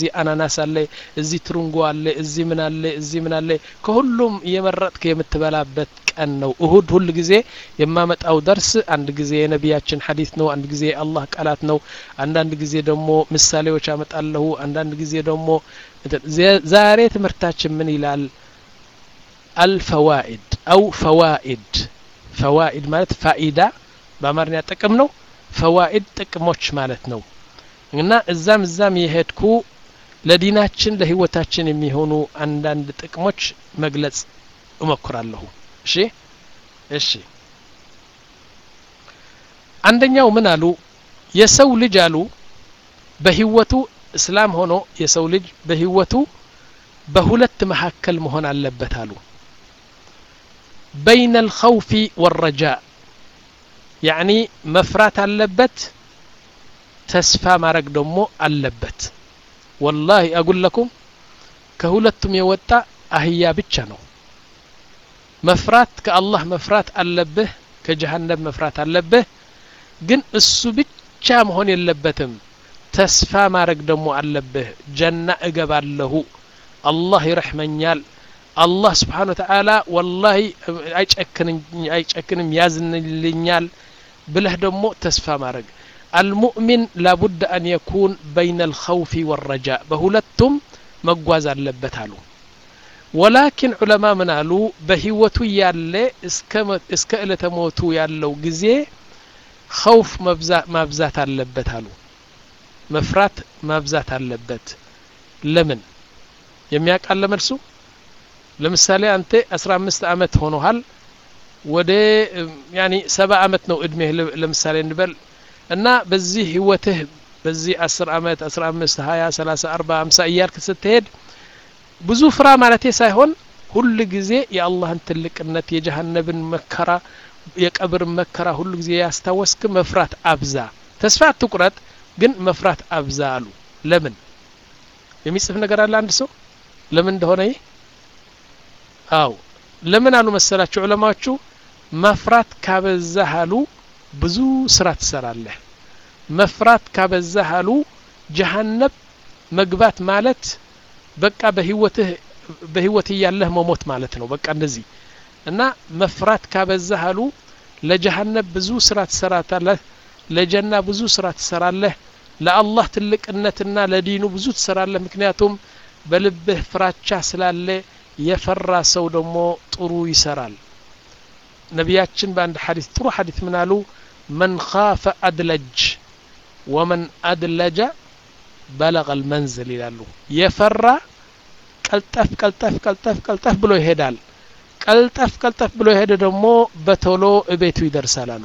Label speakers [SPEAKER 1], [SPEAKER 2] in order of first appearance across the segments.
[SPEAKER 1] እዚህ አናናስ አለ እዚህ ትሩንጎ አለ እዚህ ምን አለ እዚህ ምን አለ ከሁሉም እየመረጥክ የምትበላበት ቀን ነው እሁድ ሁል ጊዜ የማመጣው ደርስ አንድ ጊዜ የነቢያችን ሐዲስ ነው አንድ ጊዜ የአላህ ቃላት ነው አንዳንድ ጊዜ ደግሞ ምሳሌዎች አመጣለሁ አንዳንድ ጊዜ ደግሞ ዛሬ ትምህርታችን ምን ይላል አልፈዋኢድ አው ፈዋኢድ ፈዋኢድ ማለት ፋኢዳ በአማርኛ ጥቅም ነው ፈዋኢድ ጥቅሞች ማለት ነው እና እዛም እዛም የሄድኩ ለዲናችን ለህይወታችን የሚሆኑ አንዳንድ ጥቅሞች መግለጽ እሞክራለሁ እሺ እሺ አንደኛው ምን አሉ የሰው ልጅ አሉ በህይወቱ እስላም ሆኖ የሰው ልጅ በህይወቱ በሁለት መካከል መሆን አለበት አሉ በይነ አልኸውፊ ወረጃ ያዕኒ መፍራት አለበት ተስፋ ማድረግ ደግሞ አለበት ወላሂ አጉለኩም ከሁለቱም የወጣ አህያ ብቻ ነው መፍራት ከአላህ መፍራት አለብህ ከጀሃነም መፍራት አለብህ ግን እሱ ብቻ መሆን የለበትም ተስፋ ማድረግ ደግሞ አለብህ ጀና እገባለሁ አላህ ይረሕመኛል አላህ ስብሓን ወተዓላ ወላሂ አይጨክንም ያዝንልኛል ብለህ ደግሞ ተስፋ ማድረግ አልሙእሚን ላቡድ አን የኩን በይነ አልኸውፊ ወረጃ በሁለቱም መጓዝ አለበት አሉ ወላኪን ዑለማ ምን አሉ በህይወቱ ያለ እስከ እለተ ሞቱ ያለው ጊዜ ኸውፍ ማብዛት አለበት አሉ መፍራት ማብዛት አለበት ለምን የሚያውቃለ መልሱ ለምሳሌ አንተ አስራ አምስት አመት ሆኖሃል ወደ ያኒ ሰባ አመት ነው እድሜህ ለምሳሌ እንበል እና በዚህ ህይወትህ በዚህ አስር አመት አስራ አምስት ሀያ ሰላሳ አርባ አምሳ እያልክ ስትሄድ ብዙ ፍራ ማለቴ ሳይሆን ሁል ጊዜ የአላህን ትልቅነት የጀሃነብን መከራ የቀብርን መከራ ሁሉ ጊዜ ያስታወስክ መፍራት አብዛ ተስፋ አትቁረጥ ግን መፍራት አብዛ አሉ ለምን የሚጽፍ ነገር አለ አንድ ሰው ለምን እንደሆነ ይህ አው ለምን አሉ መሰላቸው ዑለማዎቹ መፍራት ካበዛህ አሉ ብዙ ስራ ትሰራለህ መፍራት ካበዛህ አሉ ጀሃነብ መግባት ማለት በቃ በህይወትህ በህይወት እያለህ መሞት ማለት ነው በቃ እንደዚህ እና መፍራት ካበዛህ አሉ ለጀሃነብ ብዙ ስራ ትሰራታለህ ለጀና ብዙ ስራ ትሰራለህ ለአላህ ትልቅነትና ለዲኑ ብዙ ትሰራለህ ምክንያቱም በልብህ ፍራቻ ስላለ የፈራ ሰው ደግሞ ጥሩ ይሰራል ነቢያችን በአንድ ሐዲስ ጥሩ ሐዲስ ምን አሉ መን ካፈ አድለጅ ወመን አድለጀ በለቀ ልመንዝል ይላሉ የፈራ ቀልጠፍ ቀልጠፍ ቀልጠፍ ቀልጠፍ ብሎ ይሄዳል ቀልጠፍ ቀልጠፍ ብሎ የሄደ ደግሞ በቶሎ እቤቱ ይደርሳል አሉ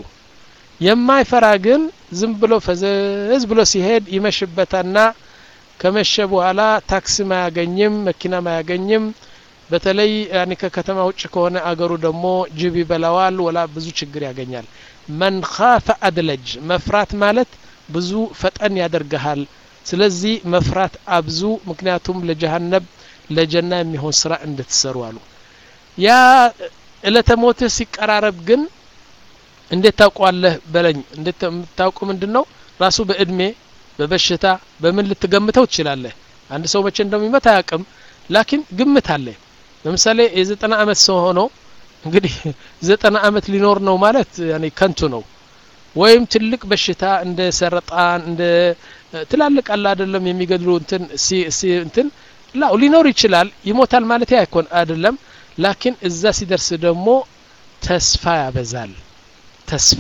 [SPEAKER 1] የማይፈራ ግን ዝም ብሎ ፈዘዝ ብሎ ሲሄድ ይመሽበታና ከመሸ በኋላ ታክሲም አያገኝም መኪናም አያገኝም በተለይ ያኒ ከከተማ ውጭ ከሆነ አገሩ ደግሞ ጅብ ይበላዋል ወላ ብዙ ችግር ያገኛል መን ካፈ አድለጅ መፍራት ማለት ብዙ ፈጠን ያደርግሃል ስለዚህ መፍራት አብዙ ምክንያቱም ለጀሃነብ ለጀና የሚሆን ስራ እንድትሰሩ አሉ ያ እለተ ሞትህ ሲቀራረብ ግን እንዴት ታውቋለህ በለኝ እንዴት የምታውቁ ምንድን ነው ራሱ በእድሜ በበሽታ በምን ልትገምተው ትችላለህ አንድ ሰው መቼ እንደሚመት አያውቅም ላኪን ግምት አለ ለምሳሌ የዘጠና አመት ሰው ሆኖ እንግዲህ ዘጠና አመት ሊኖር ነው ማለት ያኔ ከንቱ ነው ወይም ትልቅ በሽታ እንደ ሰረጣን እንደ ትላልቅ አለ አይደለም የሚገድሉ እንትን ሲ እንትን ላው ሊኖር ይችላል ይሞታል ማለት አይኮን አይደለም ላኪን እዛ ሲደርስ ደግሞ ተስፋ ያበዛል ተስፋ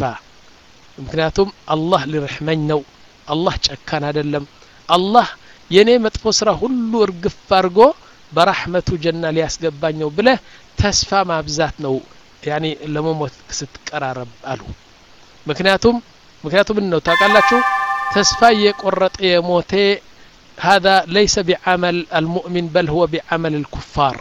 [SPEAKER 1] ምክንያቱም አላህ ሊረሕመኝ ነው አላህ ጨካን አይደለም አላህ የኔ መጥፎ ስራ ሁሉ እርግፍ አድርጎ በራሕመቱ ጀና ሊያስገባኝ ነው ብለህ ተስፋ ማብዛት ነው ያኒ ለመሞት ስትቀራረብ አሉ ምክንያቱም ምክንያቱም ነው ታውቃላችሁ ተስፋ እየቆረጠ የሞቴ هذا ليس بعمل المؤمن بل هو بعمل الكفار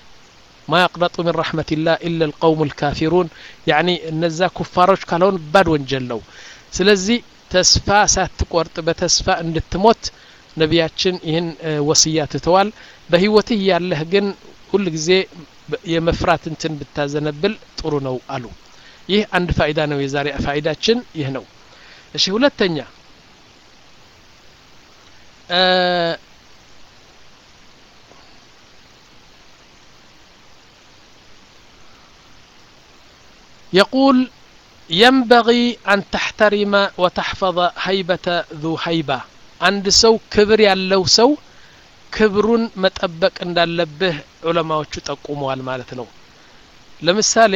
[SPEAKER 1] ما يقنط من رحمة الله إلا القوم الكافرون يعني እነዛ ኩፋሮች ካልሆን ባድ ወንጀል ነው ስለዚህ ተስፋ ሳትቆርጥ በተስፋ እንድትሞት ነቢያችን ይህን ወስያ ትተዋል በህይወትህ ያለህ ግን ሁል ጊዜ የመፍራት እንትን ብታዘነብል ጥሩ ነው አሉ ይህ አንድ ፋይዳ ነው የዛሬ ፋይዳችን ይህ ነው እሺ ሁለተኛ يقول ينبغي أن تحترم وتحفظ هيبة ذو هيبة عند سو كبر ያለው ሰው ክብሩን መጠበቅ እንዳለብህ ዑለማዎቹ ጠቁመዋል ማለት ነው ለምሳሌ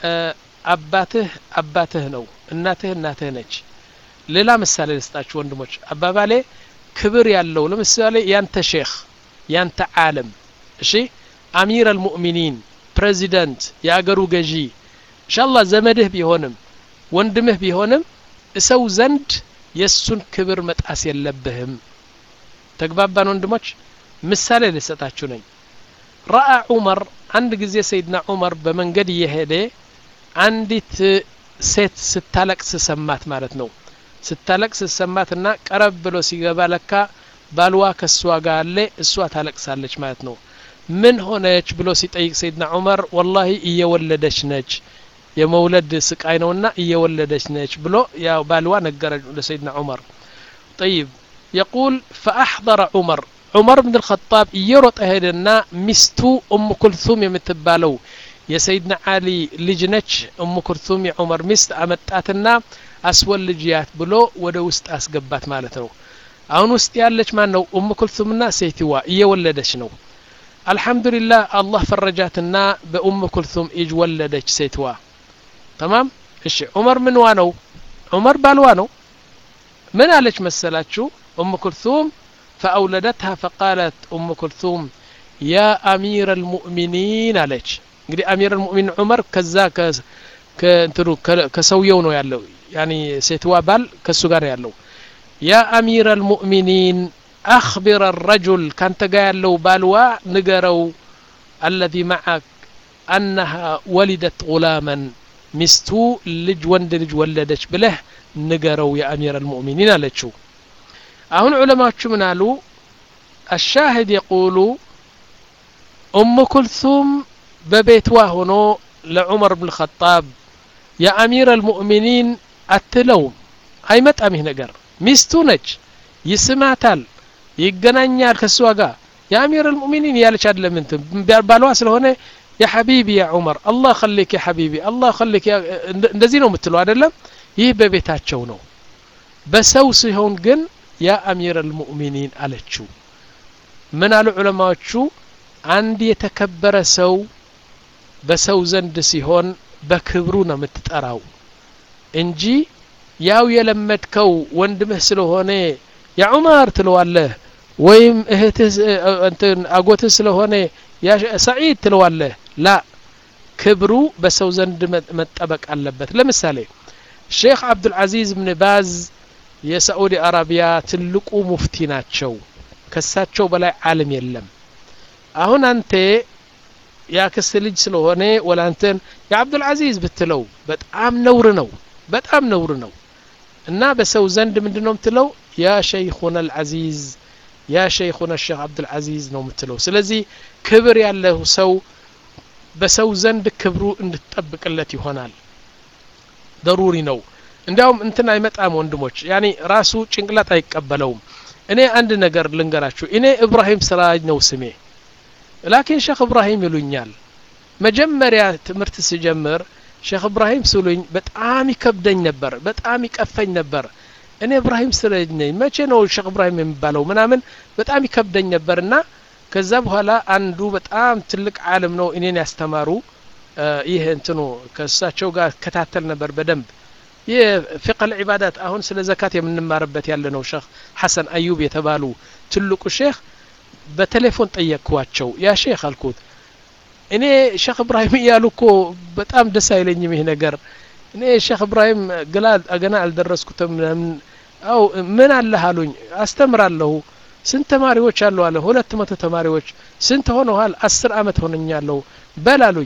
[SPEAKER 1] አባትህ አባትህ ነው እናትህ እናትህ ነች ሌላ ምሳሌ ልስጣችሁ ወንድሞች አባባሌ ክብር ያለው ለምሳሌ ያንተ ሼክ ያንተ ዓለም እሺ አሚር አልሙእሚኒን ፕሬዚደንት የአገሩ ገዢ እንሻላ ዘመድህ ቢሆንም ወንድምህ ቢሆንም እሰው ዘንድ የእሱን ክብር መጣስ የለብህም ተግባባን ወንድሞች ምሳሌ ልሰጣችሁ ነኝ ረአ ዑመር አንድ ጊዜ ሰይድና ዑመር በመንገድ እየሄደ አንዲት ሴት ስታለቅስ ሰማት ማለት ነው ስታለቅስ ሰማትና ቀረብ ብሎ ሲገባ ለካ ባልዋ ከእሷ ጋር አለ እሷ ታለቅሳለች ማለት ነው ምን ሆነች ብሎ ሲጠይቅ ሰይድና ዑመር ወላሂ እየወለደች ነች የመውለድ ስቃይ ነውና እየወለደች ነች ብሎ ያው ባልዋ ነገረ ለሰይድና ዑመር ጠይብ የቁል ፈአሕضረ ዑመር ዑመር ብን ልኸጣብ እየሮጠ ሄደና ሚስቱ እሙ ኩልቱም የምትባለው የሰይድና አሊ ልጅ ነች እሙ ኩልቱም የዑመር ሚስት አመጣትና አስወልጅያት ብሎ ወደ ውስጥ አስገባት ማለት ነው አሁን ውስጥ ያለች ማን ነው እሙ ኩልቱምና ሴትዋ እየወለደች ነው አልሐምዱሊላህ አላህ ፈረጃትና በኡም ኩልቱም እጅ ወለደች ሴትዋ ተማም እሺ ዑመር ምንዋ ነው ዑመር ባልዋ ነው ምን አለች መሰላችሁ ኡም ኩልቱም فأولدتها فقالت أم كلثوم يا أمير المؤمنين عليك እንግዲህ አሚር المؤمنين ዑመር ከዛ ከእንትኑ ከሰውየው ነው ያለው ያኒ ሴትዋ ባል ከሱ ጋር ያለው ያ አሚር المؤمنين أخبر الرجل كانت قايل له بالوا نقروا الذي معك أنها ولدت غلاما مستو لج وند لج ولدش بله نقروا يا أمير المؤمنين لتشو أهون علماء من قالوا الشاهد يقول أم كلثوم ببيتوا هنا لعمر بن الخطاب يا أمير المؤمنين أتلوم هاي مت أمي نقر مستو نج يسمعتال ይገናኛል ከእሷ ጋር የአሚር ልሙእሚኒን ያለች አይደለም እንትን ባልዋ ስለሆነ ያ ሐቢቢ ያ ዑመር አላህ ከሊክ ያ ሐቢቢ አላህ ከሊክ እንደዚህ ነው የምትለው አይደለም ይህ በቤታቸው ነው በሰው ሲሆን ግን ያ አሚር ልሙእሚኒን አለችው ምን አሉ ዑለማዎቹ አንድ የተከበረ ሰው በሰው ዘንድ ሲሆን በክብሩ ነው የምትጠራው እንጂ ያው የለመድከው ወንድምህ ስለሆነ ያ ዑመር ትለዋለህ ወይም እህትህ እንትን አጎትህ ስለሆነ ያ ሰዒድ ትለዋለህ ላ ክብሩ በሰው ዘንድ መጠበቅ አለበት ለምሳሌ ሼክ አብዱልዓዚዝ ብን ባዝ የሳዑዲ አረቢያ ትልቁ ሙፍቲ ናቸው ከሳቸው በላይ ዓለም የለም አሁን አንተ የአክስት ልጅ ስለሆነ ወላ አንተን የአብዱልዓዚዝ ብትለው በጣም ነውር ነው በጣም ነውር ነው እና በሰው ዘንድ ምንድን ነው የምትለው ያ ሸይኹና አልዓዚዝ ያ ሸይኹና ሼክ አብዱልዓዚዝ ነው የምትለው ስለዚህ ክብር ያለው ሰው በሰው ዘንድ ክብሩ እንድትጠብቅለት ይሆናል ደሩሪ ነው እንዲያውም እንትን አይመጣም ወንድሞች ያኔ ራሱ ጭንቅላት አይቀበለውም እኔ አንድ ነገር ልንገራችሁ እኔ እብራሂም ስራጅ ነው ስሜ ላኪን ሼክ እብራሂም ይሉኛል መጀመሪያ ትምህርት ስጀምር ሼክ እብራሂም ስሉኝ በጣም ይከብደኝ ነበር በጣም ይቀፈኝ ነበር እኔ እብራሂም ስረጅ ነኝ መቼ ነው ሼክ እብራሂም የሚባለው ምናምን በጣም ይከብደኝ ነበርና ከዛ በኋላ አንዱ በጣም ትልቅ ዓለም ነው እኔን ያስተማሩ ይህ እንትኑ ከእሳቸው ጋር ከታተል ነበር በደንብ ይህ ፊቅህ ልዒባዳት አሁን ስለ ዘካት የምንማርበት ያለ ነው ሼክ ሐሰን አዩብ የተባሉ ትልቁ ሼክ በቴሌፎን ጠየቅኳቸው ያ ሼክ አልኩት እኔ ሼክ እብራሂም እያሉ እኮ በጣም ደስ አይለኝም ይህ ነገር እኔ ሼክ እብራሂም ግላ ገና አልደረስኩትም ምናምን አው ምን አለህ አሉኝ አስተምራለሁ ስንት ተማሪዎች አሉ አለ ሁለት መቶ ተማሪዎች ስንት ሆነዋል አስር አመት ሆነኛለሁ በል አሉኝ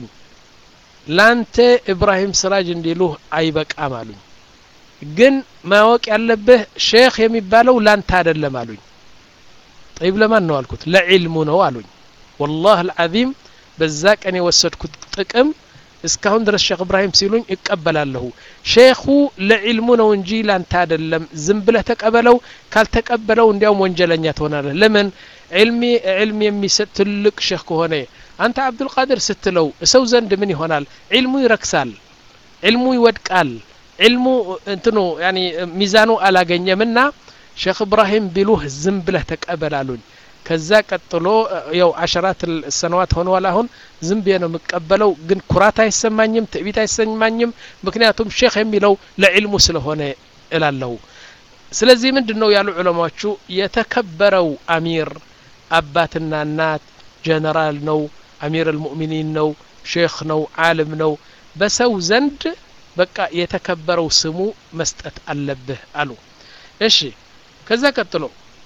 [SPEAKER 1] ላንተ ኢብራሂም ስራጅ እንዲሉህ አይበቃም አሉኝ ግን ማወቅ ያለብህ ሼክ የሚባለው ላንተ አይደለም አሉኝ ጠይብ ለማን ነው አልኩት ለዕልሙ ነው አሉኝ ወላህ አልዓዚም በዛ ቀን የወሰድኩት ጥቅም እስካሁን ድረስ ሼክ እብራሂም ሲሉኝ እቀበላለሁ ሼኹ ለዕልሙ ነው እንጂ ላንተ አይደለም ዝም ብለህ ተቀበለው ካልተቀበለው እንዲያውም ወንጀለኛ ትሆናለህ ለምን ዕልሚ ዕልም የሚሰጥ ትልቅ ሼክ ከሆነ አንተ አብዱልቃድር ስትለው ሰው ዘንድ ምን ይሆናል ዕልሙ ይረክሳል ዕልሙ ይወድቃል ዕልሙ እንትኑ ያኒ ሚዛኑ አላገኘምና ሼክ እብራሂም ቢሉህ ዝም ብለህ ተቀበላሉኝ ከዛ ቀጥሎ ያው አሸራት ሰነዋት ሆነዋል አሁን ዝም ብዬ ነው የምቀበለው ግን ኩራት አይሰማኝም ትዕቢት አይሰማኝም ምክንያቱም ሼክ የሚለው ለዕልሙ ስለሆነ እላለሁ ስለዚህ ምንድን ነው ያሉ ዑለማዎቹ የተከበረው አሚር አባትና እናት ጀነራል ነው አሚር አልሙእሚኒን ነው ሼክ ነው ዓለም ነው በሰው ዘንድ በቃ የተከበረው ስሙ መስጠት አለብህ አሉ እሺ ከዛ ቀጥሎ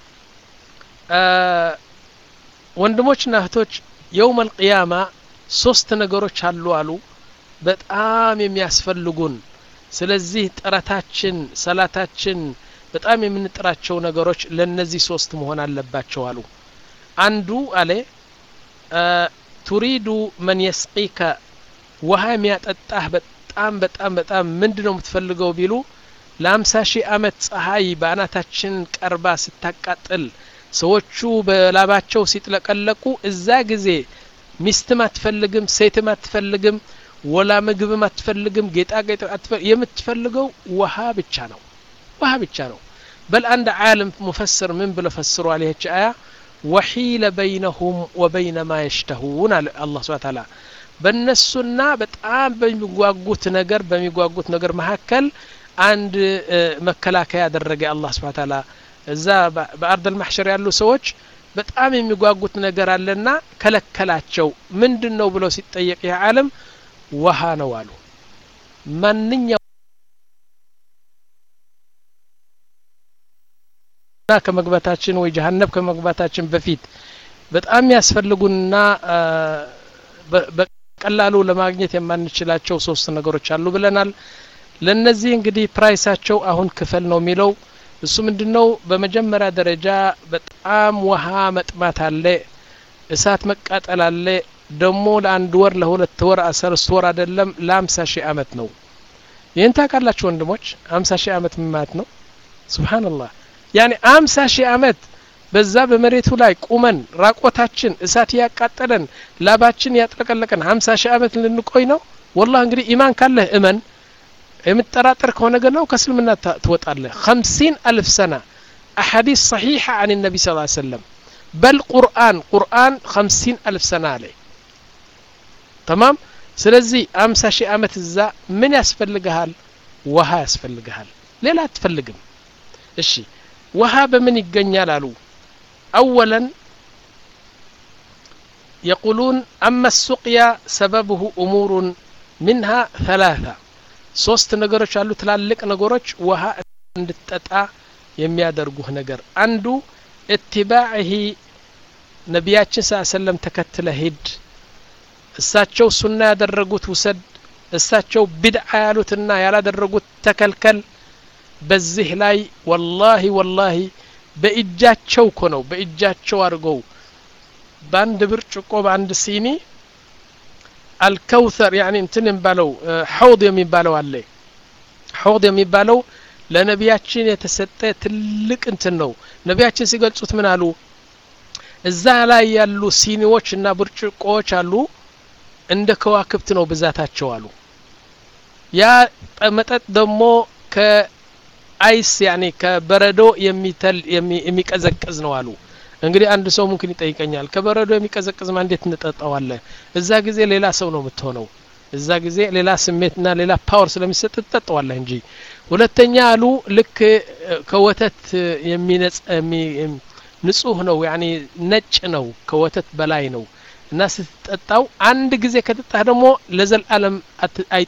[SPEAKER 1] ወንድሞችና እህቶች የውም አልቅያማ ሶስት ነገሮች አሉ አሉ በጣም የሚያስፈልጉን ስለዚህ ጥረታችን ሰላታችን በጣም የምንጥራቸው ነገሮች ለነዚህ ሶስት መሆን አለባቸው አሉ አንዱ አለ ቱሪዱ መን የስቂከ ውሃ የሚያጠጣህ በጣም በጣም በጣም ምንድን ነው የምትፈልገው ቢሉ ለአምሳ ሺህ አመት ፀሐይ በአናታችን ቀርባ ስታቃጥል ሰዎቹ በላባቸው ሲጥለቀለቁ እዛ ጊዜ ሚስትም አትፈልግም ሴትም አትፈልግም ወላ ምግብም አትፈልግም ጌጣጌጥ የምትፈልገው ውሃ ብቻ ነው ውሃ ብቻ ነው በል አንድ ዓለም ሙፈስር ምን ብሎ ፈስሯል ይህች አያ ወሒለ በይነሁም ወበይነ ማ የሽተሁን አለ አላህ ስብሐ ተዓላ በእነሱና በጣም በሚጓጉት ነገር በሚጓጉት ነገር መካከል አንድ መከላከያ ያደረገ አላህ ስብሐ ተዓላ እዛ በአርድ አልማሕሸር ያሉ ሰዎች በጣም የሚጓጉት ነገር አለና ከለከላቸው ምንድን ነው ብለው ሲጠየቅ ይህ ዓለም ውሃ ነው አሉ ማንኛው ከመግባታችን ወይ ጀሀነብ ከመግባታችን በፊት በጣም ያስፈልጉና በቀላሉ ለማግኘት የማንችላቸው ሶስት ነገሮች አሉ ብለናል ለነዚህ እንግዲህ ፕራይሳቸው አሁን ክፈል ነው የሚለው እሱ ምንድነው በመጀመሪያ ደረጃ በጣም ውሃ መጥማት አለ እሳት መቃጠል አለ ደግሞ ለአንድ ወር ለሁለት ወር አስርት ወር አይደለም ለአምሳ ሺህ አመት ነው ይህን ታውቃላችሁ ወንድሞች አምሳ ሺህ አመት ምን ማለት ነው ስብሓንላህ ያኔ አምሳ ሺህ አመት በዛ በመሬቱ ላይ ቁመን ራቆታችን እሳት እያቃጠለን ላባችን ያጥለቀለቀን ሀምሳ ሺህ አመት ልንቆይ ነው ወላህ እንግዲህ ኢማን ካለህ እመን የምጠራጠር ከሆነ ግን ነው ከእስልምና ትወጣለህ ከምሲን አልፍ ሰና አሐዲስ ሰሒሐ አን ነቢ ስ ሰለም በል ቁርአን ቁርአን ከምሲን አልፍ ሰና አለ ተማም ስለዚህ አምሳ ሺህ አመት እዛ ምን ያስፈልግሃል ውሃ ያስፈልግሃል ሌላ አትፈልግም እሺ ውሃ በምን ይገኛል አሉ አወለን يقولون أما السقيا سببه أمور منها ثلاثة ሶስት ነገሮች አሉ ትላልቅ ነገሮች ውሃ እንድትጠጣ የሚያደርጉህ ነገር አንዱ እትባዕሂ ነቢያችን ስ ሰለም ተከትለ ሂድ እሳቸው ሱና ያደረጉት ውሰድ እሳቸው ቢድዓ ያሉትና ያላደረጉት ተከልከል በዚህ ላይ ወላሂ ወላሂ በእጃቸው እኮ ነው በእጃቸው አድርገው በአንድ ብርጭቆ በአንድ ሲኒ አልከውተር ያኒ እንትን የሚባለው ሐውድ የሚባለው አለ ሐውድ የሚባለው ለነቢያችን የተሰጠ ትልቅ እንትን ነው ነቢያችን ሲገልጹት ምን አሉ እዛ ላይ ያሉ ሲኒዎች እና ብርጭቆዎች አሉ እንደ ከዋክብት ነው ብዛታቸው አሉ ያ መጠጥ ደግሞ ከአይስ ያኔ ከበረዶ የሚተል የሚቀዘቅዝ ነው አሉ እንግዲህ አንድ ሰው ሙምኪን ይጠይቀኛል ከበረዶ የሚቀዘቅዝማ እንዴት እንጠጣዋለን እዛ ጊዜ ሌላ ሰው ነው የምትሆነው እዛ ጊዜ ሌላ ስሜትና ሌላ ፓወር ስለሚሰጥ ትጠጠዋለህ እንጂ ሁለተኛ አሉ ልክ ከወተት የሚነጽ ንጹህ ነው ያኒ ነጭ ነው ከወተት በላይ ነው እና ስትጠጣው አንድ ጊዜ ከጠጣህ ደግሞ ለዘላለም አይ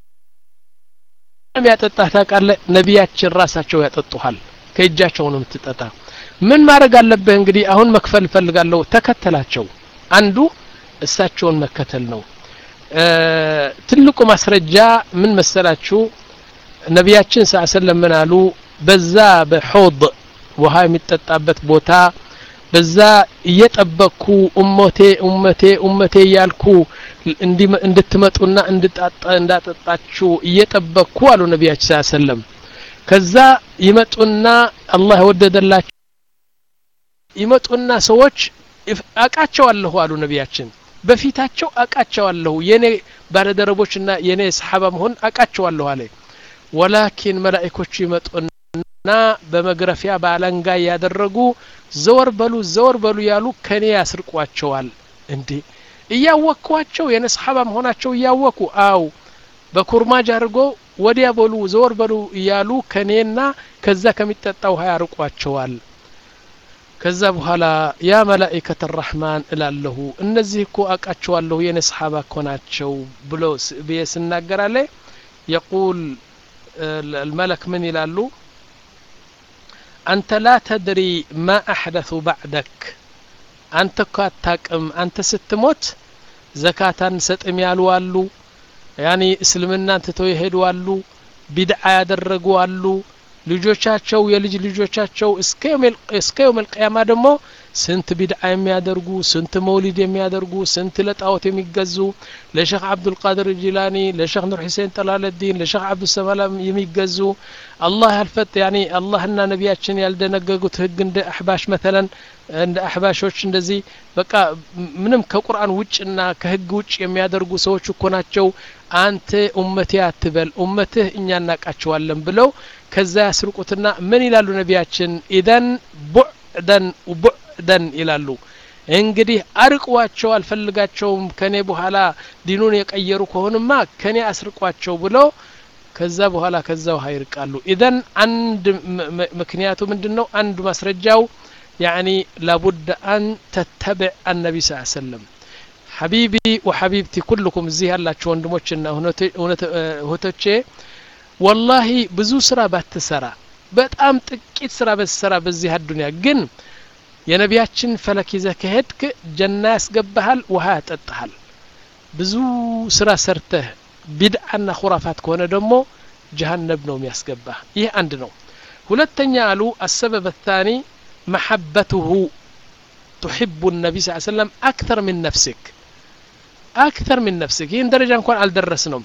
[SPEAKER 1] ያጠጣህ ታውቃለህ ነቢያችን ራሳቸው ያጠጡሃል ከእጃቸው ነው የምትጠጣ ምን ማድረግ አለብህ እንግዲህ አሁን መክፈል እፈልጋለሁ ተከተላቸው አንዱ እሳቸውን መከተል ነው ትልቁ ማስረጃ ምን መሰላችሁ ነቢያችን ስ ሰለም ምን አሉ በዛ በሖድ ውሃ የሚጠጣበት ቦታ በዛ እየጠበቅኩ እሞቴ እመቴ እመቴ እያልኩ እንድትመጡና እንዳጠጣችሁ እየጠበቅኩ አሉ ነቢያችን ስ ሰለም ከዛ ይመጡና አላህ የወደደላቸው ይመጡና ሰዎች አቃቸዋለሁ አሉ ነቢያችን በፊታቸው አቃቸዋለሁ የኔ ባለደረቦችና የኔ ሰሓባ መሆን አቃቸዋለሁ አለ ወላኪን መላኢኮቹ ይመጡና በመግረፊያ በአለንጋ ያደረጉ ዘወር በሉ ዘወር በሉ ያሉ ከኔ ያስርቋቸዋል እንዴ እያወቅኳቸው የኔ ሰሓባ መሆናቸው እያወኩ አው በኩርማጅ አድርጎ ወዲያ በሉ ዘወር በሉ እያሉ ከኔና ከዛ ከሚጠጣ ውሃ ያርቋቸዋል ከዛ በኋላ ያ መላኢከት ራሕማን እላለሁ እነዚህ እኮ አቃቸዋለሁ የኔ ሰሓባ እኮ ናቸው ብሎ ብዬ ስናገራለ የቁል الملك من يلالو أنت لا تدري ما أحدث بعدك أنت كاتاكم أنت ستموت زكاة ستم يالو ያኒ እስልምናን ትተው የሄዱ አሉ ቢድዓ ያደረጉ አሉ ልጆቻቸው የልጅ ልጆቻቸው እስከ የውም ልቅያማ ደግሞ ስንት ቢድዓ የሚያደርጉ ስንት መውሊድ የሚያደርጉ ስንት ለጣዖት የሚገዙ ለሼክ አብዱልቃድር ጂላኒ ለሼክ ኑር ሑሴን ጠላለዲን ለሼክ አብዱሰላም የሚገዙ አላህ ያልፈት ያኒ አላህና ነቢያችን ያልደነገጉት ህግ እንደ አሕባሽ መተለን እንደ አሕባሾች እንደዚህ በቃ ምንም ከቁርአን ውጭና ከህግ ውጭ የሚያደርጉ ሰዎች እኮ ናቸው አንተ ኡመቴ አትበል ኡመትህ እኛ እናቃቸዋለን ብለው ከዛ ያስርቁትና ምን ይላሉ ነቢያችን ኢደን ቡዕደን ቡዕደን ይላሉ እንግዲህ አርቋቸው አልፈልጋቸውም ከኔ በኋላ ዲኑን የቀየሩ ከሆንማ ከኔ አስርቋቸው ብለው ከዛ በኋላ ከዛ ውሃ ይርቃሉ ኢዘን አንድ ምክንያቱ ምንድን ነው አንዱ ማስረጃው ያኒ ላቡድ አን ተተብዕ አነቢ ስ ሰለም ሐቢቢ ወሐቢብቲ ኩልኩም እዚህ ያላችሁ ወንድሞችና እህቶቼ ወላሂ ብዙ ስራ ባትሰራ በጣም ጥቂት ስራ በትሰራ በዚህ አዱንያ ግን የነቢያችን ፈለክ ይዘህ ከሄድክ ጀና ያስገባሃል ውሃ ያጠጣሃል ብዙ ስራ ሰርተህ ቢድዓና ኩራፋት ከሆነ ደግሞ ጀሃነብ ነው የሚያስገባህ ይህ አንድ ነው ሁለተኛ አሉ አሰበብ ታኒ መሐበትሁ تحب النبي صلى الله عليه وسلم أكثر من نفسك أكثر من نفسك ይህን ደረጃ እንኳን አልደረስንም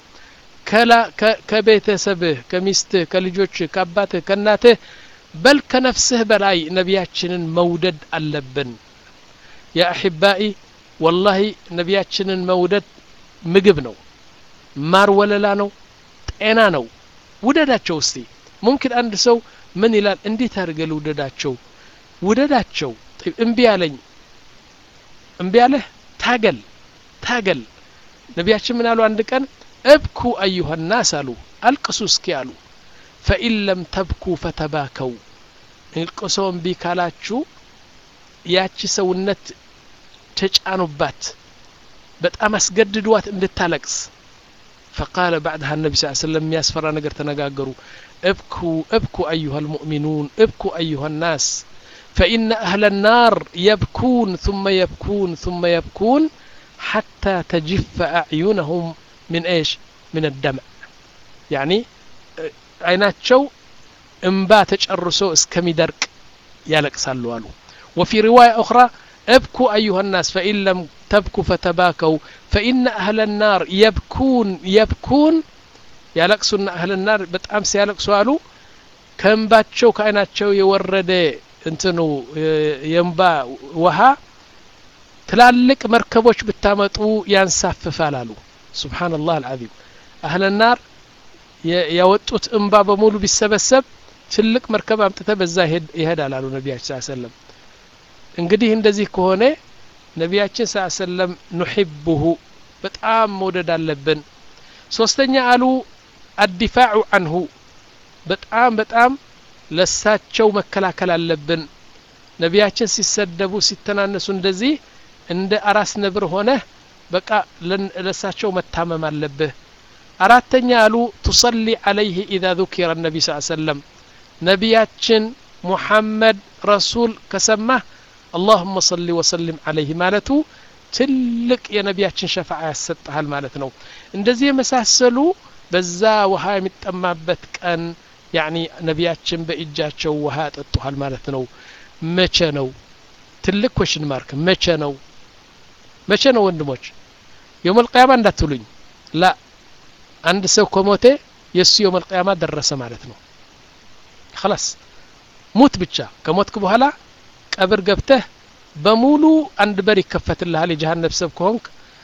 [SPEAKER 1] ከቤተሰብህ ከሚስትህ ከልጆችህ ከአባትህ ከእናትህ በል ከነፍስህ በላይ ነቢያችንን መውደድ አለብን ያ አሕባኢ ወላሂ ነቢያችንን መውደድ ምግብ ነው ማር ወለላ ነው ጤና ነው ውደዳቸው እስቲ ሙምኪን አንድ ሰው ምን ይላል እንዴት አድርገ ልውደዳቸው ውደዳቸው እምቢ አለኝ እምቢ አለህ ታገል ታገል ነቢያችን ምን አሉ አንድ ቀን እብኩ አዩሃ ናስ አሉ አልቅሱ እስኪ አሉ ፈኢን ለም ተብኩ ፈተባከው እልቅሶ እምቢ ካላችሁ ያቺ ሰውነት ተጫኑባት በጣም አስገድዷት እንድታለቅስ فقال بعدها النبي صلى الله عليه وسلم ياسفر نجر تنقاقروا ابكوا ابكوا أيها المؤمنون ابكوا أيها الناس فإن أهل النار يبكون ثم يبكون ثم يبكون حتى تجف أعينهم من إيش من الدمع يعني عيناتشو انبا تجرسو اسكمي درك يالك سالوالو وفي رواية أخرى ابكوا أيها الناس فإن لم تبكوا فتباكوا فإن أهل النار يبكون يبكون يالكسون أهل النار بتأمس يالكسوا قالوا كنباتشو كأناتشو يورد እንትኑ የእንባ ውሃ ትላልቅ መርከቦች ብታመጡ ያንሳፍፋል አሉ ስብሓንላህ አልዓዚም አህለናር ያወጡት እንባ በሙሉ ቢሰበሰብ ትልቅ መርከብ አምጥተ በዛ ይሄዳል አሉ ነቢያችን ስ ሰለም እንግዲህ እንደዚህ ከሆነ ነቢያችን ስ ሰለም ኑሕብሁ በጣም መውደድ አለብን ሶስተኛ አሉ አዲፋዑ አንሁ በጣም በጣም ለሳቸው መከላከል አለብን ነቢያችን ሲሰደቡ ሲተናነሱ እንደዚህ እንደ አራስ ነብር ሆነህ በቃ ለሳቸው መታመም አለብህ አራተኛ አሉ ቱሰሊ አለይህ ኢዛ ذكر النبي صلى الله عليه وسلم ነቢያችን ሙሐመድ ረሱል ከሰማህ اللهم صل وسلم عليه ማለቱ ትልቅ የነቢያችን ሸፋዓ ያሰጥሃል ማለት ነው እንደዚህ የመሳሰሉ በዛ ውሃ የሚጠማበት ቀን ያኒ ነቢያችን በእጃቸው ውሃ ያጠጡሃል ማለት ነው መቼ ነው ትልቅ ኮሽን ማርክ መቼ ነው መቼ ነው ወንድሞች የውም ልቅያማ እንዳትሉኝ ላ አንድ ሰው ከሞቴ የእሱ የውም ልቅያማ ደረሰ ማለት ነው خلاص ሙት ብቻ ከሞትክ በኋላ ቀብር ገብተህ በሙሉ አንድ በር ይከፈትልሃል የጀሃነብ ሰብ ከሆንክ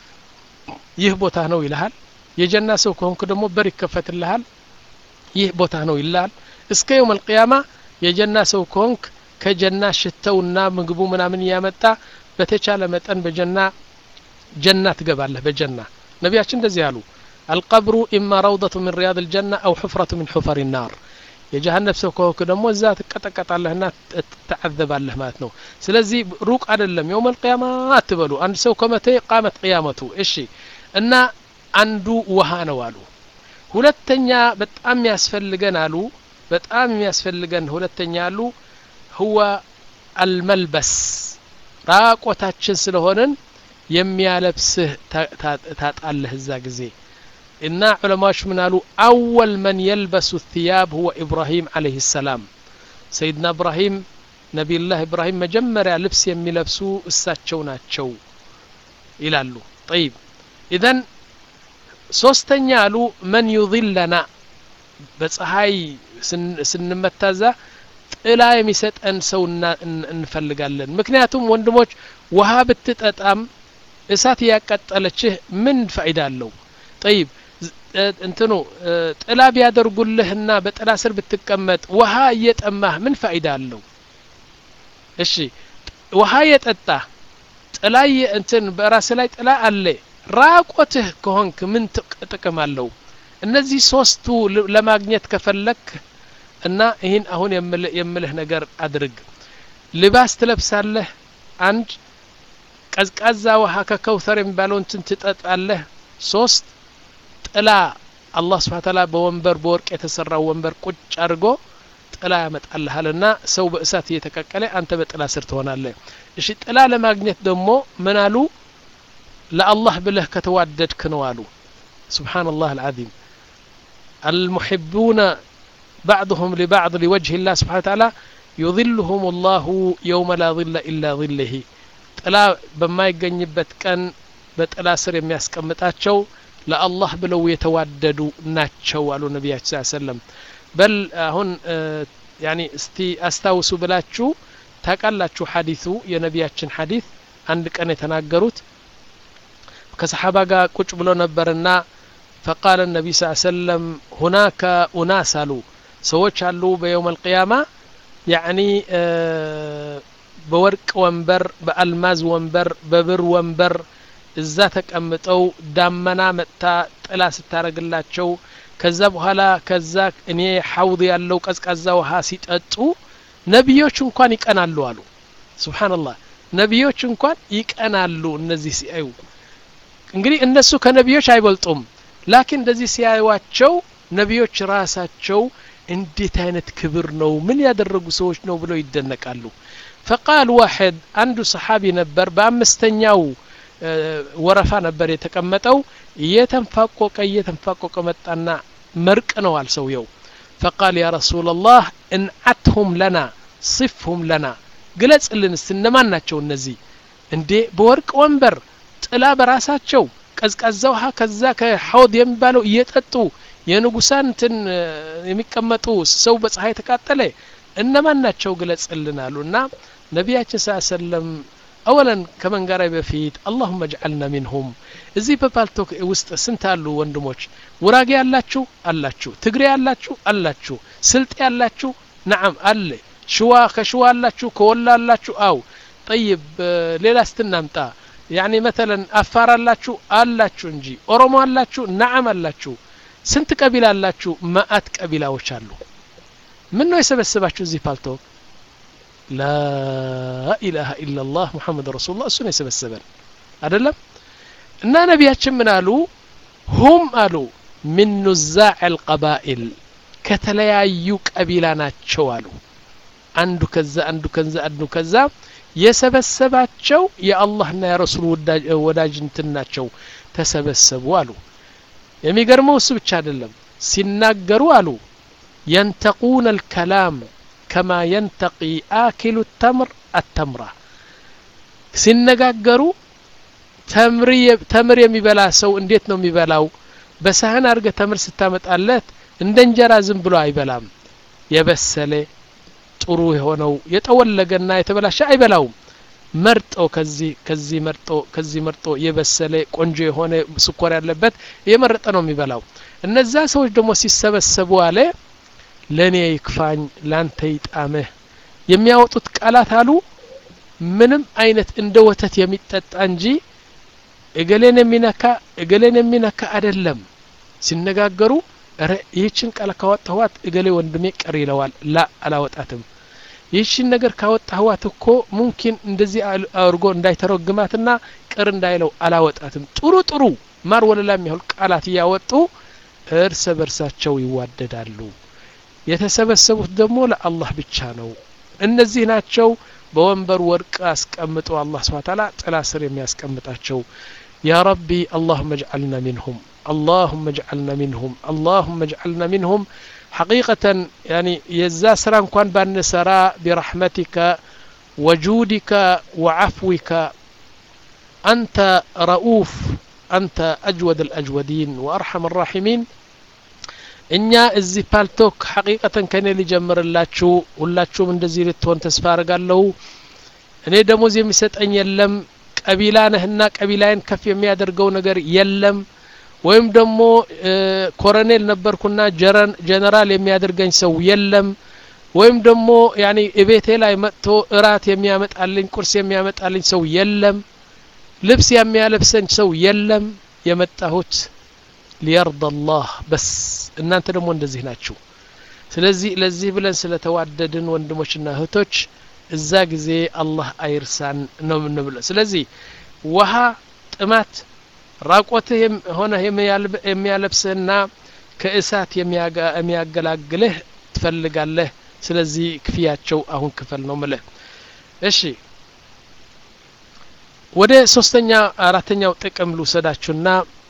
[SPEAKER 1] ይህ ቦታ ነው ይልሃል የጀና ሰው ከሆንክ ደግሞ በር ይከፈትልሃል ይህ ቦታ ነው ይልሃል እስከ የውም አልቅያማ የጀና ሰው ከሆንክ ከጀና ሽተውና ምግቡ ምናምን እያመጣ በተቻለ መጠን በጀና ጀና ትገባለህ በጀና ነቢያችን እንደዚህ አሉ አልቀብሩ ኢማ ረውደቱ ምን ሪያድ ልጀና አው ሕፍረቱ ምን ሑፈር ናር የጀሃነብ ሰው ከሆንክ ደግሞ እዛ ትቀጠቀጣለህና ትተዓዘባለህ ማለት ነው ስለዚህ ሩቅ አይደለም የውም አልቅያማ አትበሉ አንድ ሰው ከመተ ቃመት ቅያመቱ እሺ እና አንዱ ውሃ ነው አሉ ሁለተኛ በጣም የሚያስፈልገን አሉ በጣም የሚያስፈልገን ሁለተኛ አሉ ሁወ አልመልበስ ራቆታችን ስለሆንን የሚያለብስህ ታጣለህ እዛ ጊዜ እና ዑለማዎች ምን አሉ አወል መን የልበሱ ثያብ ሁወ ኢብራሂም አለህ ሰላም ሰይድና እብራሂም ነቢዩላህ ኢብራሂም መጀመሪያ ልብስ የሚለብሱ እሳቸው ናቸው ይላሉ ጠይብ ኢዘን ሶስተኛ አሉ መን ዩظለና በፀሐይ ስንመታዛ ጥላ የሚሰጠን ሰው እንፈልጋለን ምክንያቱም ወንድሞች ውሃ ብትጠጣም እሳት እያቀጠለችህ ምን ፋይዳ አለው ጠይብ እንትኑ ጥላ ቢያደርጉልህና በጥላ ስር ብትቀመጥ ውሃ እየጠማህ ምን ፋይዳ አለው እሺ ውሃ የጠጣ ጥላ እንትን በራስ ላይ ጥላ አለ ራቆትህ ከሆንክ ምን ጥቅም አለው እነዚህ ሶስቱ ለማግኘት ከፈለክ እና ይህን አሁን የምልህ ነገር አድርግ ልባስ ትለብሳለህ አንድ ቀዝቃዛ ውሃ ከከውተር የሚባለው እንትን ትጠጣለህ ሶስት ጥላ አላህ ስብሓን ታላ በወንበር በወርቅ የተሰራው ወንበር ቁጭ አድርጎ ጥላ ያመጣልሃልና ሰው በእሳት እየተቀቀለ አንተ በጥላ ስር ትሆናለህ እሺ ጥላ ለማግኘት ደግሞ ምን አሉ ለአላህ ብለህ ከተዋደድክ ነው አሉ ስብሓንላህ አልዓዚም المحبون بعضهم لبعض لوجه الله سبحانه وتعالى يظلهم الله يوم لا ظل إلا ظله ጥላ በማይገኝበት ቀን በጥላ ስር የሚያስቀምጣቸው ለአላህ ብለው የተዋደዱ ናቸው አሉ ነቢያችን ስ ሰለም በል አሁን ያኒ እስቲ አስታውሱ ብላችሁ ታቃላችሁ ሐዲሱ የነቢያችን ሐዲስ አንድ ቀን የተናገሩት ከሰሓባ ጋር ቁጭ ብሎ ነበርና فقال النبي صلى الله عليه وسلم هناك أناس አሉ ሰዎች አሉ በየውም አልቅያማ ያኒ በወርቅ ወንበር በአልማዝ ወንበር በብር ወንበር እዛ ተቀምጠው ዳመና መጥታ ጥላ ስታረግላቸው ከዛ በኋላ ከዛ እኔ ሐውድ ያለው ቀዝቃዛ ውሃ ሲጠጡ ነቢዮች እንኳን ይቀናሉ አሉ ስብሓንላህ ነቢዮች እንኳን ይቀናሉ እነዚህ ሲያዩ እንግዲህ እነሱ ከነቢዮች አይበልጡም ላኪን እንደዚህ ሲያዩዋቸው ነቢዮች ራሳቸው እንዴት አይነት ክብር ነው ምን ያደረጉ ሰዎች ነው ብለው ይደነቃሉ ፈቃል ዋሕድ አንዱ ሰሓቢ ነበር በአምስተኛው ወረፋ ነበር የተቀመጠው እየተንፋቆቀ እየተንፋቆቀ መጣና መርቅ ነው አል ሰውየው ፈቃል ያ ረሱላ ላህ እንዓትሁም ለና صفهم لنا ግለጽልን ስ እነማን ናቸው እነዚህ እንዴ በወርቅ ወንበር ጥላ በራሳቸው ቀዝቃዛ ውሃ ከዛ ከሐውድ የሚባለው እየጠጡ የንጉሳን እንትን የሚቀመጡ ሰው በፀሐይ ተቃጠለ እነማን ናቸው ግለጽልን አሉ እና ነቢያችን ስ ሰለም አወለን ከመንጋራይ በፊት አላሁመ ጅዓልና ሚንሁም እዚህ በፓልቶክ ውስጥ ስንት አሉ ወንድሞች ውራጌ ያላችሁ አላችሁ ትግሬ ያላችሁ አላችሁ ስልጤ ያላችሁ ነዓም አለ ሽዋ ከሽዋ አላችሁ ከወላ አላችሁ አው ጠይብ ሌላ ስትናምጣ ያኒ መተለን አፋር አላችሁ አላችሁ እንጂ ኦሮሞ አላችሁ ነዓም አላችሁ ስንት ቀቢላ አላችሁ መአት ቀቢላዎች አሉ ምን ነው የሰበሰባችሁ እዚህ ፓልቶክ ላኢላሃ ኢላላህ ሙሐመድ ረሱሉላህ እሱ ነው የሰበሰበን አደለም እና ነቢያችን ምን አሉ ሁም አሉ ሚን ኑዛዕ አልቀባኢል ከተለያዩ ቀቢላ ናቸው አሉ አንዱ ከዛ አንዱ ከዛ አንዱ ከዛ የሰበሰባቸው የአላህና የረሱል ወዳጅ እንትን ናቸው ተሰበሰቡ አሉ የሚገርመው እሱ ብቻ አይደለም ሲናገሩ አሉ ينتقون الكلام كما ينتقي آكل التمر التمرة ሲነጋገሩ ተምር የሚበላ ሰው እንዴት ነው የሚበላው በሳህን አድርገ ተምር ስታመጣለት እንደ እንጀራ ዝም ብሎ አይበላም የበሰለ ጥሩ የሆነው የጠወለገና የተበላሸ አይበላውም መርጦ ከዚህ ከዚህ መርጦ ከዚህ መርጦ የበሰለ ቆንጆ የሆነ ስኳር ያለበት የመረጠ ነው የሚበላው እነዛ ሰዎች ደግሞ ሲሰበሰቡ አለ ለእኔ ይክፋኝ ላንተ ይጣምህ የሚያወጡት ቃላት አሉ ምንም አይነት እንደ ወተት የሚጠጣ እንጂ እገሌን የሚነካ እገሌን የሚነካ አይደለም ሲነጋገሩ ረ ይህችን ቃል ካወጣኋት እገሌ ወንድሜ ቀር ይለዋል ላ አላወጣትም ይህችን ነገር ካወጣህዋት እኮ ሙምኪን እንደዚህ አድርጎ እንዳይተረግማትና ቅር እንዳይለው አላወጣትም ጥሩ ጥሩ ማር ወለላ የሚያህል ቃላት እያወጡ እርስ በርሳቸው ይዋደዳሉ የተሰበሰቡት ደግሞ ለአላህ ብቻ ነው እነዚህ ናቸው በወንበር ወርቅ አስቀምጦ አላህ ስብሓ ታላ ጥላ ስር የሚያስቀምጣቸው ያ ረቢ አላሁመ እጅዓልና ሚንሁም اللهم اجعلنا منهم اللهم اجعلنا منهم حقيقة يعني يزا سران كان بان سرا برحمتك وجودك وعفوك أنت رؤوف أنت أجود الأجودين وأرحم الراحمين እኛ እዚህ ፓልቶክ ሐቂቀተን ከኔ ሊጀምርላችሁ ሁላችሁም እንደዚህ ልትሆን ተስፋ አርጋለሁ እኔ ደሞዝ የሚሰጠኝ የለም ቀቢላ ነህና ቀቢላዬን ከፍ የሚያደርገው ነገር የለም ወይም ደግሞ ኮረኔል ነበርኩና ጀነራል የሚያደርገኝ ሰው የለም ወይም ደግሞ ያኒ እቤቴ ላይ መጥቶ እራት የሚያመጣልኝ ቁርስ የሚያመጣልኝ ሰው የለም ልብስ የሚያለብሰኝ ሰው የለም የመጣሁት ሊየርዳ አላህ በስ እናንተ ደግሞ እንደዚህ ናችሁ ስለዚህ ለዚህ ብለን ስለተዋደድን ወንድሞችና እህቶች እዛ ጊዜ አላህ አይርሳን ነው የምንብለው ስለዚህ ውሃ ጥማት ራቆትህ ሆነህ የሚያለብስህና ከእሳት የሚያገላግልህ ትፈልጋለህ ስለዚህ ክፍያቸው አሁን ክፈል ነው ምልህ እሺ ወደ ሶስተኛ አራተኛው ጥቅም ልውሰዳችሁና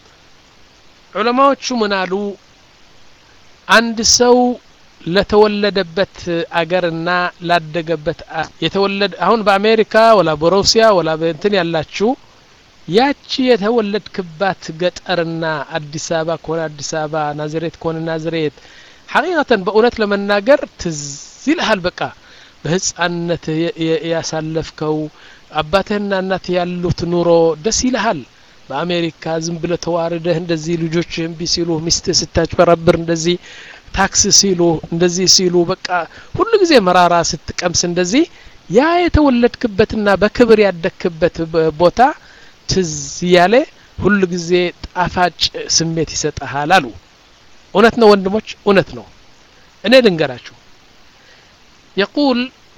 [SPEAKER 1] ዑለማዎቹ ምን አሉ አንድ ሰው ለተወለደበት አገርና ላደገበት የተወለደ አሁን በአሜሪካ ወላ በሩሲያ ወላ በእንትን ያላችሁ ያቺ የተወለድክባት ገጠርና አዲስ አበባ ከሆነ አዲስ አበባ ናዝሬት ከሆነ ናዝሬት ሐቂቀተን በእውነት ለመናገር ትዝ ይልሃል በቃ በህፃንነት ያሳለፍከው አባትህና እናት ያሉት ኑሮ ደስ ይልሃል በአሜሪካ ዝም ብለ ተዋርደህ እንደዚህ ልጆች እምቢ ሲሉ ሚስት ስታጭበረብር እንደዚህ ታክስ ሲሉ እንደዚህ ሲሉ በቃ ሁሉ ጊዜ መራራ ስትቀምስ እንደዚህ ያ የተወለድክበትና በክብር ያደግክበት ቦታ ትዝ ያለ ሁሉ ጊዜ ጣፋጭ ስሜት ይሰጠሃል አሉ እውነት ነው ወንድሞች እውነት ነው እኔ ልንገራችሁ የቁል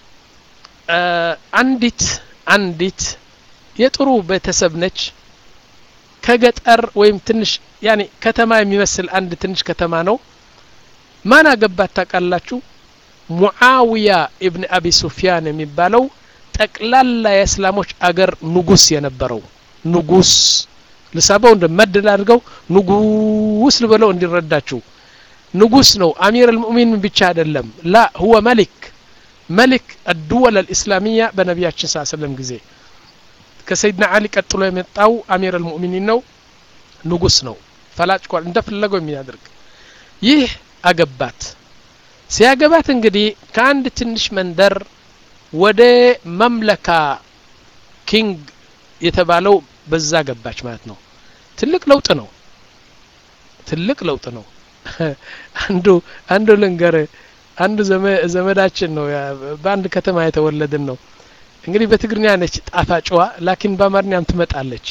[SPEAKER 1] አንዲት አንዲት የጥሩ ቤተሰብ ነች ከገጠር ወይም ትንሽ ያኔ ከተማ የሚመስል አንድ ትንሽ ከተማ ነው ማን አገባት ታውቃላችሁ ሙዓዊያ ኢብን አቢ ሱፊያን የሚባለው ጠቅላላ የእስላሞች አገር ንጉስ የነበረው ንጉስ ልሳበው እንደ መድል አድርገው ንጉስ ልበለው እንዲረዳችሁ ንጉስ ነው አሚር አልሙእሚን ብቻ አይደለም ላ ሁወ መሊክ መሊክ አድወል አልእስላሚያ በነቢያችን ስ ሰለም ጊዜ ከሰይድና አሊ ቀጥሎ የመጣው አሚር አልሙእሚኒን ነው ንጉስ ነው ፈላጭ ኳል እንደፈለገው የሚያደርግ ይህ አገባት ሲያገባት እንግዲህ ከአንድ ትንሽ መንደር ወደ መምለካ ኪንግ የተባለው በዛ ገባች ማለት ነው ትልቅ ለውጥ ነው ትልቅ ለውጥ ነው አንዱ አንዱ ልንገር አንዱ ዘመዳችን ነው በአንድ ከተማ የተወለድን ነው እንግዲህ በትግርኛ ነች ጣፋጭዋ ላኪን በአማርኛም ትመጣለች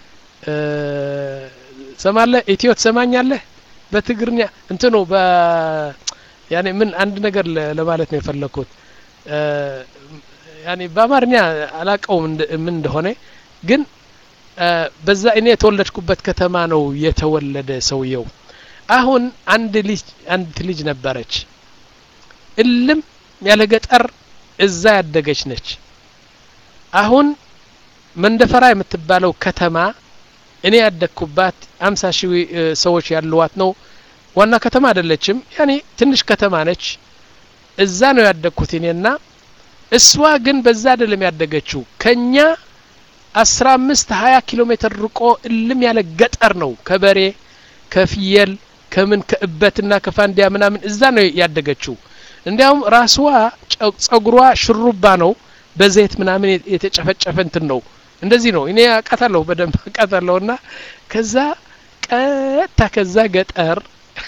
[SPEAKER 1] ሰማለ ኢትዮ ትሰማኛለህ በትግርኛ እንትኑ በ ያኔ ምን አንድ ነገር ለማለት ነው የፈለኩት ያኔ በአማርኛ አላቀውም ምን እንደሆነ ግን በዛ እኔ የተወለድኩበት ከተማ ነው የተወለደ ሰውየው አሁን አንድ ልጅ አንድ ልጅ ነበረች እልም ያለ ገጠር እዛ ያደገች ነች አሁን መንደፈራ የምትባለው ከተማ እኔ ያደግኩባት አምሳ ሺህ ሰዎች ያለዋት ነው ዋና ከተማ አይደለችም ያኔ ትንሽ ከተማ ነች እዛ ነው ያደግኩት እኔና እሷ ግን በዛ አይደለም ያደገችው ከኛ አስራ አምስት ሀያ ኪሎ ሜትር ርቆ እልም ያለ ገጠር ነው ከበሬ ከፍየል ከምን ከእበትና ከፋንዲያ ምናምን እዛ ነው ያደገችው እንዲያውም ራስዋ ጸጉሯ ሽሩባ ነው በዘይት ምናምን የተጨፈጨፈ እንትን ነው እንደዚህ ነው እኔ አቃታለሁ በደንብ አቃታለሁ እና ከዛ ቀጥታ ከዛ ገጠር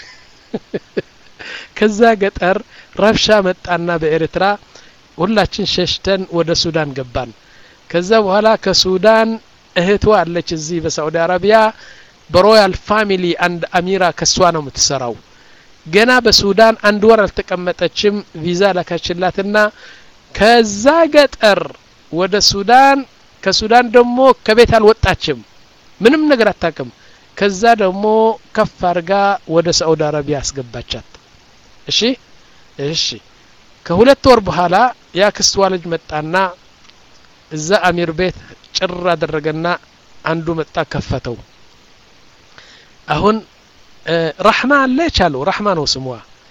[SPEAKER 1] ከዛ ገጠር ረብሻ መጣና በኤርትራ ሁላችን ሸሽተን ወደ ሱዳን ገባን ከዛ በኋላ ከሱዳን እህቷ አለች እዚህ በሳዑዲ አረቢያ በሮያል ፋሚሊ አንድ አሚራ ከሷ ነው የምትሰራው ገና በሱዳን አንድ ወር አልተቀመጠችም ቪዛ ላካችላትና ከዛ ገጠር ወደ ሱዳን ከሱዳን ደግሞ ከቤት አልወጣችም ምንም ነገር አታቅም ከዛ ደግሞ ከፍ አድርጋ ወደ ሳዑዲ አረቢያ አስገባቻት እሺ እሺ ከሁለት ወር በኋላ የአክስቷ ልጅ መጣና እዛ አሚር ቤት ጭር አደረገና አንዱ መጣ ከፈተው አሁን ረሕማ አለች አለው ረሕማ ነው ስሟ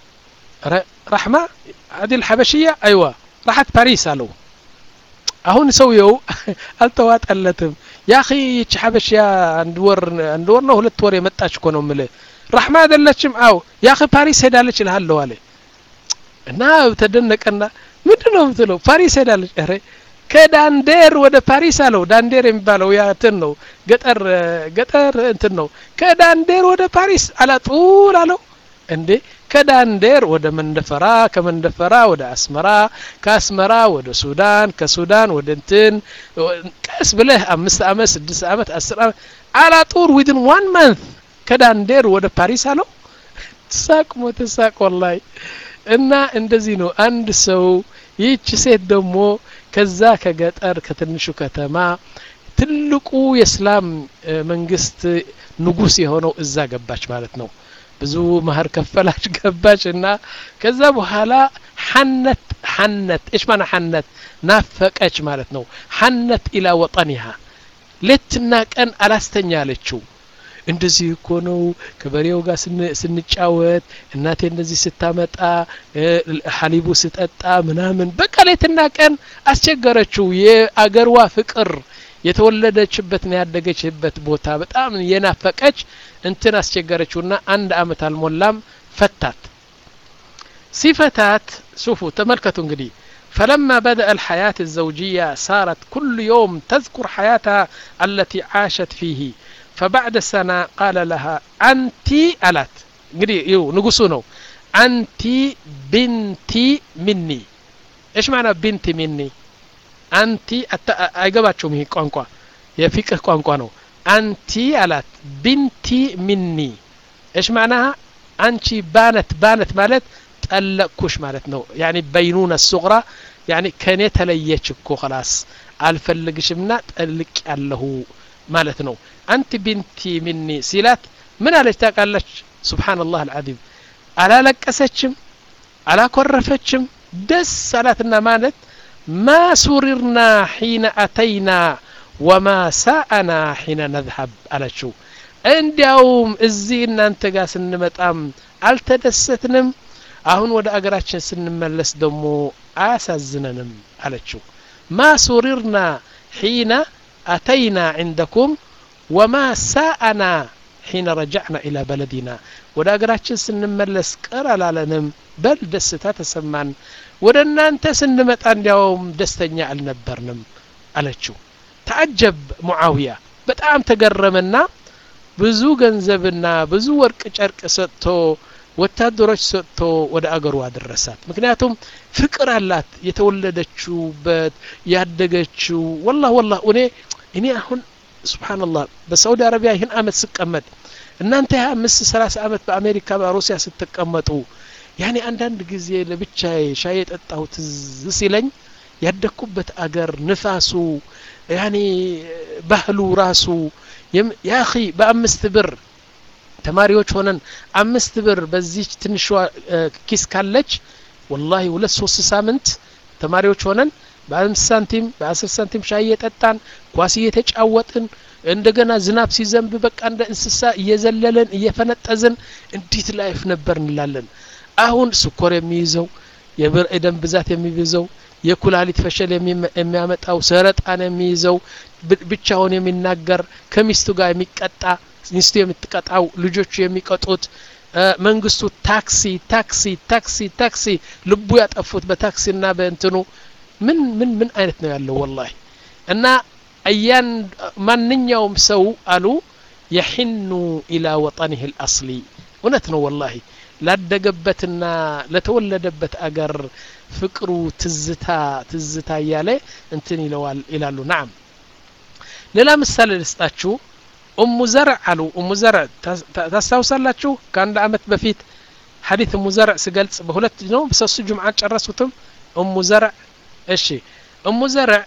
[SPEAKER 1] ረሕማ አዲል ሐበሽያ አይዋ ራሓት ፓሪስ አለው አሁን ሰውየው አልተዋጠለትም ያኺ ይች ሐበሽያ አንድ ወር አንድ ወር ነው ሁለት ወር የመጣች እኮ ነው ምልህ ራሕማ አይደለችም አው ያኺ ፓሪስ ሄዳለች እልሃለሁ አለ እና ተደነቀና ምንድን ነው ምትለው ፓሪስ ሄዳለች ረ ከዳንዴር ወደ ፓሪስ አለው ዳንዴር የሚባለው ያ እንትን ነው ገጠር ገጠር እንትን ነው ከዳንዴር ወደ ፓሪስ አላጡል አለው እንዴ ከዳንዴር ወደ መንደፈራ ከመንደፈራ ወደ አስመራ ከአስመራ ወደ ሱዳን ከሱዳን ወደ እንትን ቀስ ብለህ አምስት አመት ስድስት አመት አስር አመት አላጡር ዊድን ዋን መንት ከዳንዴር ወደ ፓሪስ አለው ትሳቅ ሞት ሳቅ ወላይ እና እንደዚህ ነው አንድ ሰው ይህች ሴት ደግሞ ከዛ ከገጠር ከትንሹ ከተማ ትልቁ የእስላም መንግስት ንጉስ የሆነው እዛ ገባች ማለት ነው ብዙ መህር ከፈላች ገባች እና ከዛ በኋላ ሐነት ሐነት እሽ ማና ሐነት ናፈቀች ማለት ነው ሐነት ኢላ ወጠኒሃ ሌትና ቀን አላስተኛ አለችው እንደዚህ እኮ ነው ከበሬው ጋር ስንጫወት እናቴ እንደዚህ ስታመጣ ሀሊቡ ስጠጣ ምናምን በቃ ሌትና ቀን አስቸገረችው የአገርዋ ፍቅር የተወለደችበትና ያደገችበት ቦታ በጣም የናፈቀች እንትን አስቸገረችውና አንድ አመት አልሞላም ፈታት ሲፈታት ሱፉ ተመልከቱ እንግዲህ فلما بدأ الحياة الزوجية صارت كل يوم تذكر حياتها التي عاشت فيه فبعد سنة قال لها أنت ألات እንግዲህ ይው ንጉሱ ነው አንቲ ብንቲ ሚኒ ايش معنى ብንቲ ሚኒ አንቲ አይገባቸውም ይሄ ቋንቋ የፊቅህ ቋንቋ ነው አንቲ አላት ብንቲ ሚኒ ايش معناها አንቺ ባነት ባነት ማለት ጠለቅኩሽ ማለት ነው ያኒ በይኑነ ሱግራ ያኒ ከኔ ተለየች እኮ خلاص አልፈልግሽምና ጠልቅ ያለሁ ማለት ነው አንቲ ቢንቲ ሚኒ ሲላት ምን አለች ታውቃለች ሱብሓንላህ አልዓዚም አላለቀሰችም አላኮረፈችም ደስ አላትና ማለት ማ ሱሪርና ሒነ አተይና ወማ ሳአና ሒነ ነዝሀብ አለችው እንዲያውም እዚህ እናንተ ጋር ስንመጣም አልተደሰትንም አሁን ወደ አገራችን ስንመለስ ደግሞ አያሳዝነንም አለችው ማ ሱሪርና ሒነ አተይና ዕንደኩም ወማ ሳአና ሒነ ረጃዕና ኢላ በለዲና ወደ አገራችን ስንመለስ ቅር አላለንም በል ደስታ ተሰማን ወደ እናንተ ስንመጣ እንዲያውም ደስተኛ አልነበርንም አለችው ተአጀብ ሙዓውያ በጣም ተገረመና ብዙ ገንዘብና ብዙ ወርቅ ጨርቅ ሰጥቶ ወታደሮች ሰጥቶ ወደ አገሩ አደረሳት ምክንያቱም ፍቅር አላት የተወለደችውበት ያደገችው ወላህ ወላህ እኔ እኔ አሁን ስብሓንላህ በሳዑዲ አረቢያ ይህን አመት ስቀመጥ እናንተ ሀያ አምስት ሰላሳ አመት በአሜሪካ በሩሲያ ስትቀመጡ ያኔ አንዳንድ ጊዜ ለብቻዬ ሻይ የጠጣሁ ትዝ ሲለኝ ያደግኩበት አገር ንፋሱ ያኔ ባህሉ ራሱ ያኺ በአምስት ብር ተማሪዎች ሆነን አምስት ብር በዚች ትንሿ ኪስ ካለች ወላሂ ሁለት ሶስት ሳምንት ተማሪዎች ሆነን በአምስት ሳንቲም በአስር ሳንቲም ሻይ እየጠጣን ኳስ እየተጫወጥን እንደገና ዝናብ ሲዘንብ በቃ እንደ እንስሳ እየዘለለን እየፈነጠዝን እንዲት ላይፍ ነበር እንላለን አሁን ስኮር የሚይዘው የደም ብዛት የሚይዘው የኩላሊት ፈሸል የሚያመጣው ሰረጣን የሚይዘው ብቻውን የሚናገር ከሚስቱ ጋር የሚቀጣ ሚስቱ የምትቀጣው ልጆቹ የሚቀጡት መንግስቱ ታክሲ ታክሲ ታክሲ ታክሲ ልቡ ያጠፉት በታክሲና በእንትኑ ምን ምን ምን አይነት ነው ያለው ወላሂ እና እያን ማንኛውም ሰው አሉ የሒኑ ኢላ ወጠኒህ ልአስሊ እውነት ነው ወላሂ ላደገበትና ለተወለደበት አገር ፍቅሩ ትዝታ ትዝታ እያለ እንትን ይለዋል ይላሉ ናም ሌላ ምሳሌ ልስጣችሁ እሙ ዘርዕ አሉ እሙ ዘርዕ ታስታውሳላችሁ ከአንድ አመት በፊት ሐዲት እሙ ዘርዕ ስገልጽ በሁለት ነው በሶስቱ ጁምዓ ጨረሱትም እሙ ዘርዕ እሺ እሙ ዘርዕ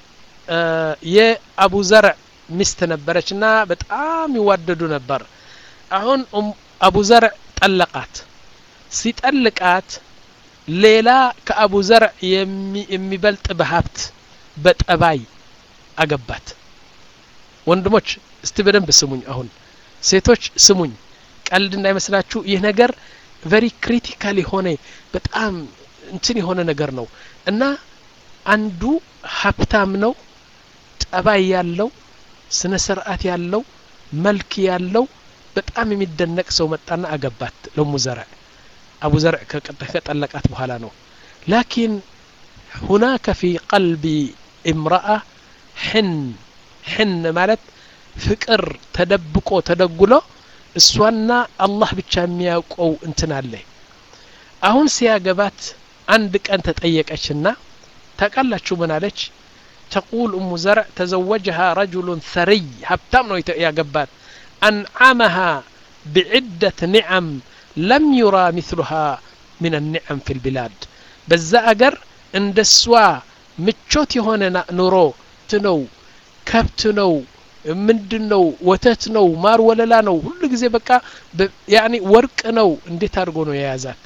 [SPEAKER 1] የአቡ ዘርዕ ሚስት ነበረች እና በጣም ይዋደዱ ነበር አሁን አቡ ዘርዕ ጠለቃት ሲጠልቃት ሌላ ከአቡ ዘርዕ የሚበልጥ በሀብት በጠባይ አገባት ወንድሞች እስቲ በደንብ ስሙኝ አሁን ሴቶች ስሙኝ ቀልድ እንዳይመስላችሁ ይህ ነገር ቨሪ ክሪቲካል የሆነ በጣም እንትን የሆነ ነገር ነው እና አንዱ ሀብታም ነው ጠባይ ያለው ስነ ስርዓት ያለው መልክ ያለው በጣም የሚደነቅ ሰው መጣና አገባት ለሙ ዘርዕ አቡ ዘርዕ ከጠለቃት በኋላ ነው ላኪን ሁናከ ፊ ቀልቢ እምረአ ሕን ሕን ማለት ፍቅር ተደብቆ ተደጉሎ እሷና አላህ ብቻ የሚያውቀው እንትን አለ አሁን ሲያገባት አንድ ቀን ተጠየቀችና ታቃላችሁ ምን አለች ተቁል እሙ ዘርዕ ተዘወጀሃ ረጁሉን ሰሪይ ሀብታም ነው ያገባት አንዓመሃ ብዕደት ኒዓም ለም ዩራ ምስሉሃ ምን ኒዓም ፊ ልቢላድ በዛ አገር እንደ እሷ ምቾት የሆነ ኑሮ ነው ከብት ነው ምንድን ነው ወተት ነው ማር ወለላ ነው ሁሉ ጊዜ በቃ ያኒ ወርቅ ነው እንዴት አድርጎ ነው የያዛት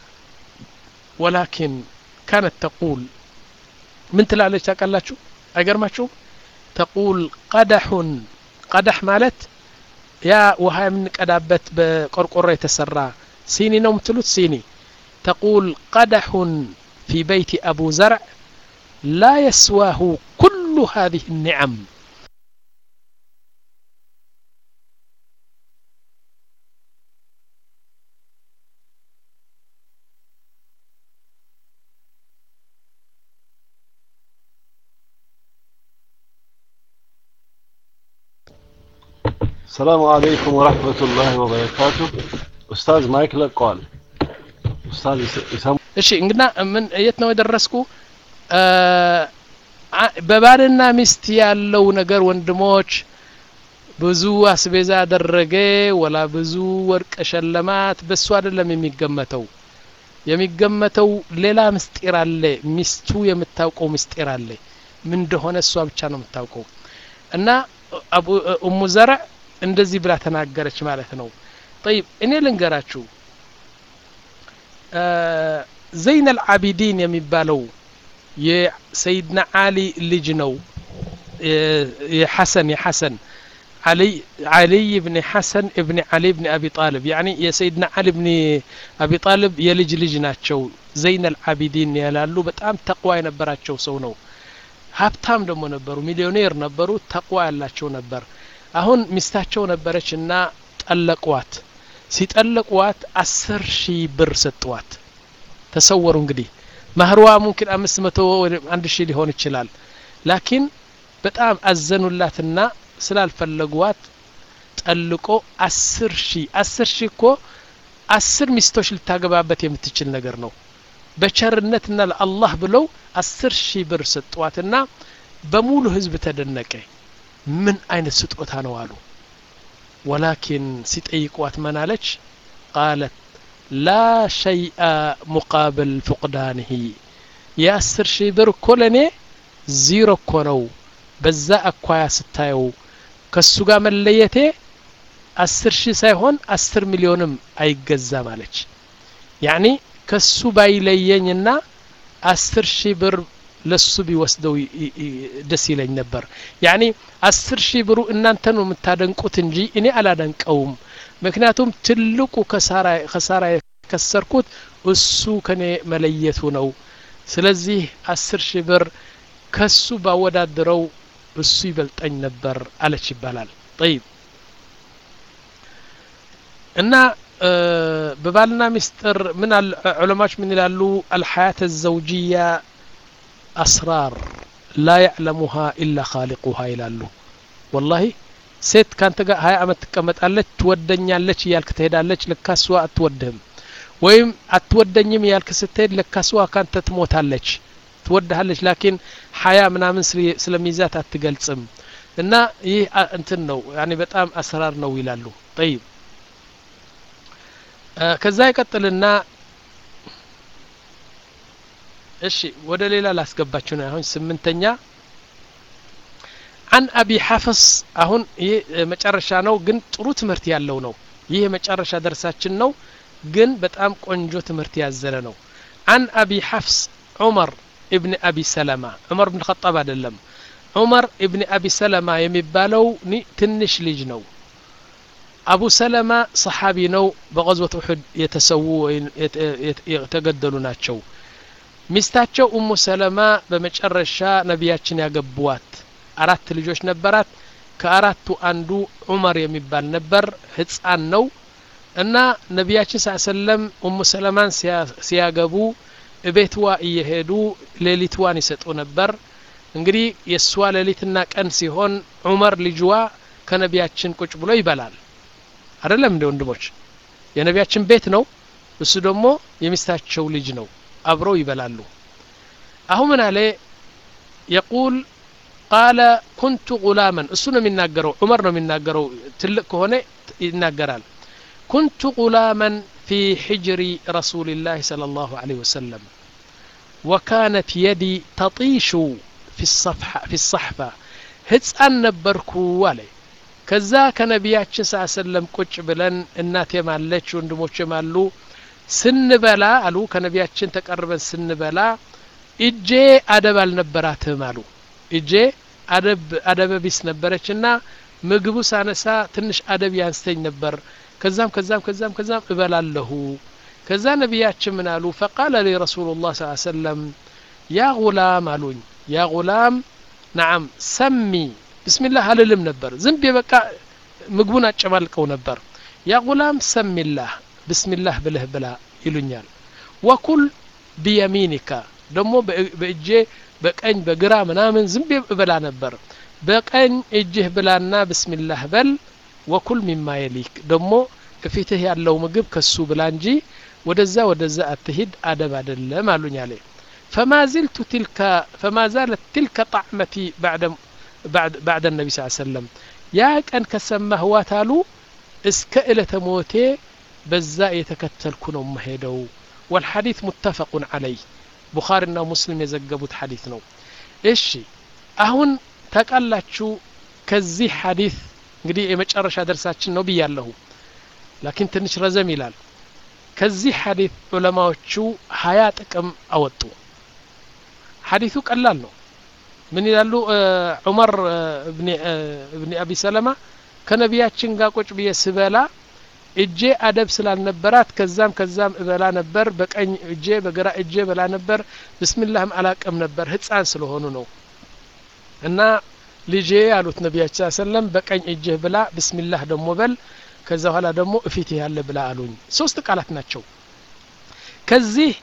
[SPEAKER 1] ወላኪን ካነት ተቁል ምን ትላለች ታውቃላችሁ አይገርማችሁም ተቁል ቀደሑን ቀደሕ ማለት ያ ውሃ የምንቀዳበት በቆርቆሮ የተሰራ ሲኒ ነው የምትሉት ሲኒ ተቁል ቀደሑን ፊ በይቲ አቡ ዘርዕ ላ የስዋሁ ኩሉ هذه النعم
[SPEAKER 2] السلام عليكم ورحمة الله وبركاته أستاذ مايك لقال أستاذ يسمى
[SPEAKER 1] እሺ እንግና ምን የት ነው የደረስኩ በባልና ሚስት ያለው ነገር ወንድሞች ብዙ አስቤዛ አደረገ ወላ ብዙ ወርቅ ሸለማት በሱ አይደለም የሚገመተው የሚገመተው ሌላ ምስጢር አለ ሚስቱ የምታውቀው ምስጢር አለ ምን እንደሆነ እሷ ብቻ ነው የምታውቀው እና እሙ ዘርዕ እንደዚህ ብላ ተናገረች ማለት ነው ጠይብ እኔ ልንገራችሁ ዘይን አልዓቢዲን የሚባለው የሰይድና አሊ ልጅ ነው የሐሰን የሐሰን علي علي بن حسن ابن علي بن أبي طالب يعني يا سيدنا علي بن أبي طالب يلج لج ناتشو زين العابدين يلالو በጣም ተቅዋ የነበራቸው ሰው ነው ሀብታም ደግሞ ነበሩ ሚሊዮኔር ነበሩ ተቅዋ ያላቸው ነበር አሁን ሚስታቸው ነበረች እና ጠለቋት ሲጠለቋት አስር ሺህ ብር ሰጥዋት ተሰወሩ እንግዲህ ማህርዋ ሙምኪን አምስት መቶ አንድ ሺህ ሊሆን ይችላል ላኪን በጣም አዘኑላትና ስላልፈለጓት ጠልቆ አስር ሺህ አስር ሺህ እኮ አስር ሚስቶች ልታገባበት የምትችል ነገር ነው በቸርነትና ለአላህ ብለው አስር ሺህ ብር ሰጧትና በሙሉ ህዝብ ተደነቀ ምን አይነት ስጦታ ነው አሉ ወላኪን ሲጠይቋት መናለች ቃለት ላ ሸይአ ሙቃብል ፉቅዳንህ የአስር ሺህ ብር እኮ ለእኔ ዚሮ እኮ ነው በዛ አኳያ ስታየው ከሱ ጋር መለየቴ አስር ሺህ ሳይሆን አስር ሚሊዮንም አይገዛም አለች ያኒ ከሱ ባይለየኝና አስር ሺህ ብር ለሱ ቢወስደው ደስ ይለኝ ነበር ያኒ አስር ሺህ ብሩ እናንተ ነው የምታደንቁት እንጂ እኔ አላደንቀውም ምክንያቱም ትልቁ ከሳራ የከሰርኩት እሱ ከኔ መለየቱ ነው ስለዚህ አስር ሺህ ብር ከሱ ባወዳድረው እሱ ይበልጠኝ ነበር አለች ይባላል ጠይብ እና በባልና ሚስጥር ምን ዑለማዎች ምን ይላሉ አልሐያት ዘውጅያ አስራር ላ ያዕለሙሃ ኢላ ኻሊቁሃ ይላሉ ወላሂ ሴት ካንተ ጋር ሀያ አመት ትቀመጣለች ትወደኛለች እያልክ ትሄዳለች ለካስዋ አትወድህም ወይም አትወደኝም እያልክ ስትሄድ ለካስዋ ካንተ ትሞታለች ትወድሃለች ላኪን ሀያ ምናምን ስለሚይዛት አትገልጽም እና ይህ እንትን ነው ያኔ በጣም አሰራር ነው ይላሉ ጠይብ ከዛ ይቀጥልና እሺ ወደ ሌላ ላስገባችሁ ነው አሁን ስምንተኛ አን አቢ ሐፍስ አሁን ይህ መጨረሻ ነው ግን ጥሩ ትምህርት ያለው ነው ይህ የመጨረሻ ደርሳችን ነው ግን በጣም ቆንጆ ትምህርት ያዘለ ነው አን አቢ ሐፍስ ዑመር ኢብን አቢ ሰለማ ዑመር ብን ኸጣብ አይደለም ዑመር ኢብን አቢ ሰለማ የሚባለው ትንሽ ልጅ ነው አቡ ሰለማ ሰሓቢ ነው በቀዝወት ውሑድ የተሰዉ የተገደሉ ናቸው ሚስታቸው ኡሙ ሰለማ በመጨረሻ ነቢያችን ያገቡዋት አራት ልጆች ነበራት ከአራቱ አንዱ ዑመር የሚባል ነበር ህፃን ነው እና ነቢያችን ስ ሰለም ኡሙ ሰለማን ሲያገቡ እቤትዋ እየሄዱ ሌሊትዋን ይሰጡ ነበር እንግዲህ የእሷ ሌሊትና ቀን ሲሆን ዑመር ልጅዋ ከነቢያችን ቁጭ ብሎ ይበላል አይደለም እንደ ወንድሞች የነቢያችን ቤት ነው እሱ ደግሞ የሚስታቸው ልጅ ነው አብረው ይበላሉ አሁን ምን አለ የቁል ቃለ ኩንቱ ጉላመን እሱ ነው የሚናገረው ዑመር ነው የሚናገረው ትልቅ ከሆነ ይናገራል ኩንቱ ጉላመን في حجر رسول الله صلى الله عليه وسلم وكانت يدي تطيش في الصفحة في الصحفة ህፃን ነበርኩ አለ ከዛ ከነቢያችን ስ ሰለም ቁጭ ብለን እናቴም አለች ወንድሞችም አሉ ስንበላ አሉ ከነቢያችን ተቀርበን ስንበላ እጄ አደብ አልነበራትም አሉ እጄ አደበ ቢስ ነበረች እና ምግቡ ሳነሳ ትንሽ አደብ ያንስተኝ ነበር ከዛም ከዛም ከዛም ከዛም እበላለሁ ከዛ ነቢያችን ምን አሉ ፈቃለ ሊ ረሱሉ ላህ ስ ሰለም ያ ጉላም አሉኝ ያ ጉላም ናዓም ሰሚ ብስሚላህ አልልም ነበር ዝም በቃ ምግቡን አጨማልቀው ነበር ያ ጉላም ሰሚላህ ብስሚላህ ብልህ ብላ ይሉኛል ወኩል ቢየሚኒካ ደግሞ በእጄ በቀኝ በግራ ምናምን ዝም እበላ ነበር በቀኝ እጅህ ብላና ብስሚላህ በል ወኩል ሚማ የሊክ ደግሞ እፊትህ ያለው ምግብ ከሱ ብላ እንጂ ወደዛ ወደዛ አትሂድ አደብ አደለም አሉኝ አለ فما زلت تلك فما زالت تلك طعمتي بعد بعد بعد النبي صلى الله عليه وسلم يا كان كسمه واتالو اسك إلى تموتي بزا يتكتلكو ነው መሄደው والحديث متفق عليه ቡኻሪና ሙስሊም የዘገቡት ሐዲት ነው እሺ አሁን ታቃላችሁ ከዚህ ሐዲት እንግዲህ የመጨረሻ ደርሳችን ነው ብያለሁ ላኪን ትንሽ ረዘም ይላል ከዚህ ሐዲት ዑለማዎቹ ሀያ ጥቅም አወጡ ሐዲቱ ቀላል ነው ምን ይላሉ ዑመር እብኒ አቢ ሰለማ ከነቢያችን ጋር ቁጭ ብዬ ስበላ እጄ አደብ ስላልነበራት ከዛም ከዛም እበላ ነበር በቀኝ እጄ በግራ እጄ በላ ነበር ብስሚላህም አላቅም ነበር ህፃን ስለሆኑ ነው እና ልጄ አሉት ነቢያችን ሰለም በቀኝ እጅህ ብላ ብስሚላህ ደግሞ በል ከዛ በኋላ ደግሞ እፊትህ ያለ ብላ አሉኝ ሶስት ቃላት ናቸው ከዚህ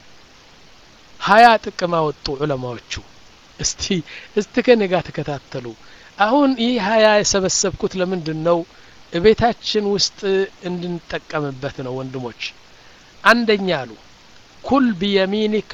[SPEAKER 1] ሀያ ጥቅም አወጡ ዑለማዎቹ እስቲ እስቲ ከኔ ጋር ተከታተሉ አሁን ይህ ሀያ የሰበሰብኩት ለምንድን ነው እቤታችን ውስጥ እንድንጠቀምበት ነው ወንድሞች አንደኛ አሉ ኩል ቢየሚኒካ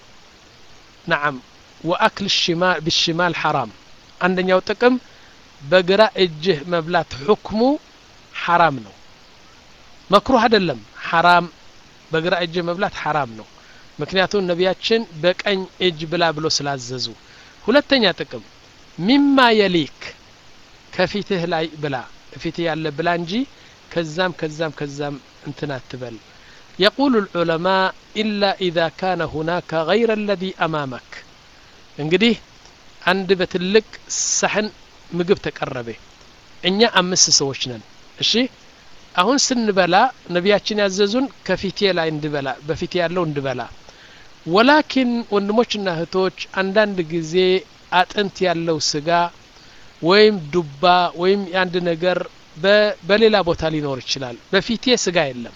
[SPEAKER 1] ነዓም ወአክል ብሽማል ሐራም አንደኛው ጥቅም በግራ እጅህ መብላት ሁክሙ ሐራም ነው መክሩህ አይደለም ሐራም በግራ እጅህ መብላት ሐራም ነው ምክንያቱም ነቢያችን በቀኝ እጅ ብላ ብሎ ስላዘዙ ሁለተኛ ጥቅም ሚማ የሊክ ከፊትህ ላይ ብላ ፊትህ ያለ ብላ እንጂ ከዛም ከዛም ከዛም እንትን አትበል يقول العلماء إلا إذا كان هناك غير الذي أمامك እንግዲህ አንድ በትልቅ ሳህን ምግብ ተቀረበ እኛ አምስት ሰዎች ነን እሺ አሁን ስንበላ ነቢያችን ያዘዙን ከፊቴ ላይ እንድበላ በፊቴ ያለው እንድበላ ወላኪን ወንድሞችና እህቶች አንዳንድ ጊዜ አጥንት ያለው ስጋ ወይም ዱባ ወይም የአንድ ነገር በሌላ ቦታ ሊኖር ይችላል በፊቴ ስጋ የለም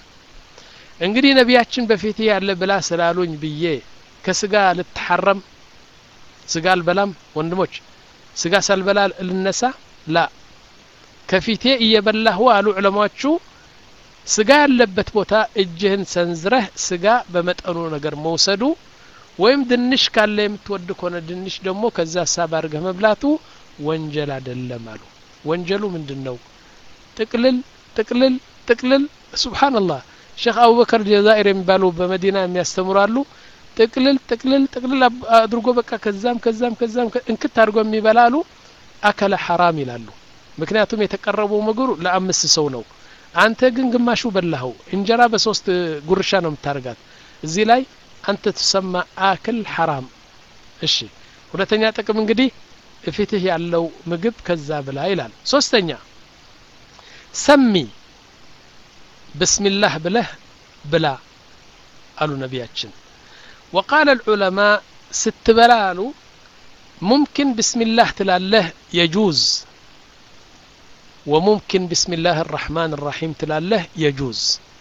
[SPEAKER 1] እንግዲህ ነቢያችን በፊቴ ያለ ብላ ስላሉኝ ብዬ ከስጋ ልትሐረም ስጋ አልበላም ወንድሞች ስጋ ሳልበላ ልነሳ ላ ከፊቴ እየበላሁ አሉ ዑለማዎቹ ስጋ ያለበት ቦታ እጅህን ሰንዝረህ ስጋ በመጠኑ ነገር መውሰዱ ወይም ድንሽ ካለ የምትወድ ከሆነ ድንሽ ደግሞ ከዛ ሳብ አድርገህ መብላቱ ወንጀል አይደለም አሉ ወንጀሉ ምንድን ነው ጥቅልል ጥቅልል ጥቅልል ሱብሓንላህ ሼክ አቡበከር ጀዛኢር የሚባሉ በመዲና የሚያስተምሩ አሉ ጥቅልል ጥቅልል ጥቅልል አድርጎ በቃ ከዛም ከዛም ከዛም እንክት አድርጎ የሚበላሉ አከለ ሐራም ይላሉ ምክንያቱም የተቀረበው ምግሩ ለአምስት ሰው ነው አንተ ግን ግማሹ በላኸው እንጀራ በሶስት ጉርሻ ነው የምታደርጋት እዚህ ላይ አንተ ትሰማ አክል ሐራም እሺ ሁለተኛ ጥቅም እንግዲህ እፊትህ ያለው ምግብ ከዛ ብላ ይላል ሶስተኛ ሰሚ ብስሚላህ ብለህ ብላ አሉ ነቢያችን وقال العلماء ስትበላ አሉ ሙምኪን ብስሚላህ ትላለህ የጁዝ وممكن بسم الله الرحمن الرحيم ትላለህ የጁዝ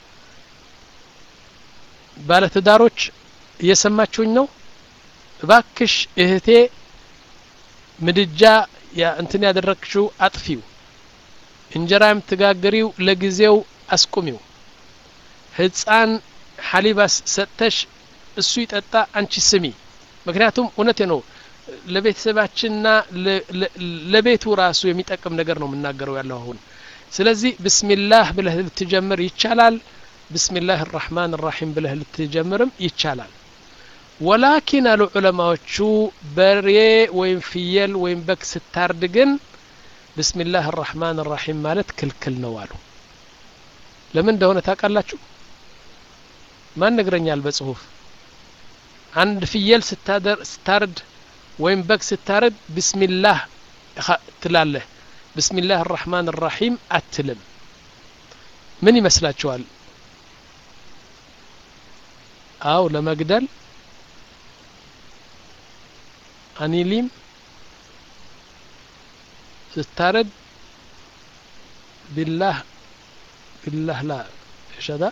[SPEAKER 1] ባለትዳሮች እየሰማችሁኝ ነው እባክሽ እህቴ ምድጃ እንትን ያደረግሽው አጥፊው እንጀራ የምትጋግሪው ለጊዜው አስቁሚው ህፃን ሐሊባ ሰጥተሽ እሱ ይጠጣ አንቺ ስሚ ምክንያቱም እውነቴ ነው ለቤተሰባችንና ለቤቱ ራሱ የሚጠቅም ነገር ነው የምናገረው ያለው አሁን ስለዚህ ብስሚላህ ብለህ ልትጀምር ይቻላል ብስሚላህ ራሕማን ራሒም ብለህ ልትጀምርም ይቻላል ወላኪን አሉ ዑለማዎቹ በሬ ወይም ፍየል ወይም በግ ስታርድ ግን ብስሚላህ ራሕማን ራሒም ማለት ክልክል ነው አሉ ለምን እንደሆነ ታውቃላችሁ ማን ነግረኛል በጽሁፍ አንድ ፍየል ስታርድ ወይም በግ ስታርድ ብስሚላህ ትላለህ ብስሚላህ ራሕማን ራሒም አትልም ምን ይመስላችኋል አው ለመግደል አኒሊም ስታረድ ቢላህ ቢላህ ላ ሸዳ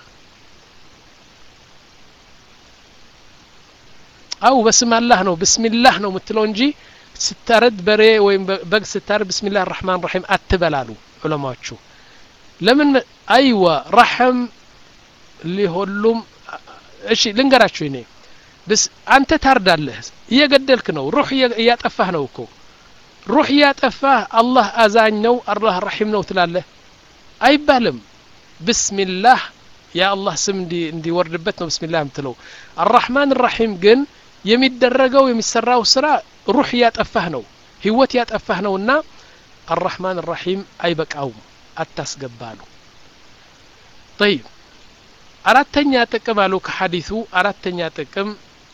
[SPEAKER 1] አው በስም አላህ ነው ብስሚላህ ነው የምትለው እንጂ ስታረድ በሬ ወይም በግ ስታረድ ብስሚላህ ራሕማን ራሒም አትበላሉ ዑለማዎቹ ለምን አይዋ ረሐም ሊሆሉም እሺ ልንገራችሁ እኔ ብስ አንተ ታርዳለህ እየገደልክ ነው ሩህ እያጠፋህ ነው እኮ ሩህ እያጠፋህ አላህ አዛኝ ነው አላህ ረሒም ነው ትላለህ አይባልም ብስሚላህ የአላህ ስም እንዲወርድበት ነው ብስሚላህ የምትለው አራሕማን ራሒም ግን የሚደረገው የሚሰራው ስራ ሩህ እያጠፋህ ነው ህይወት ያጠፋህ ነውና አራሕማን ራሒም አይበቃውም አታስገባሉ ጠይብ አራተኛ ጥቅም አሉ ከሐዲሱ አራተኛ ጥቅም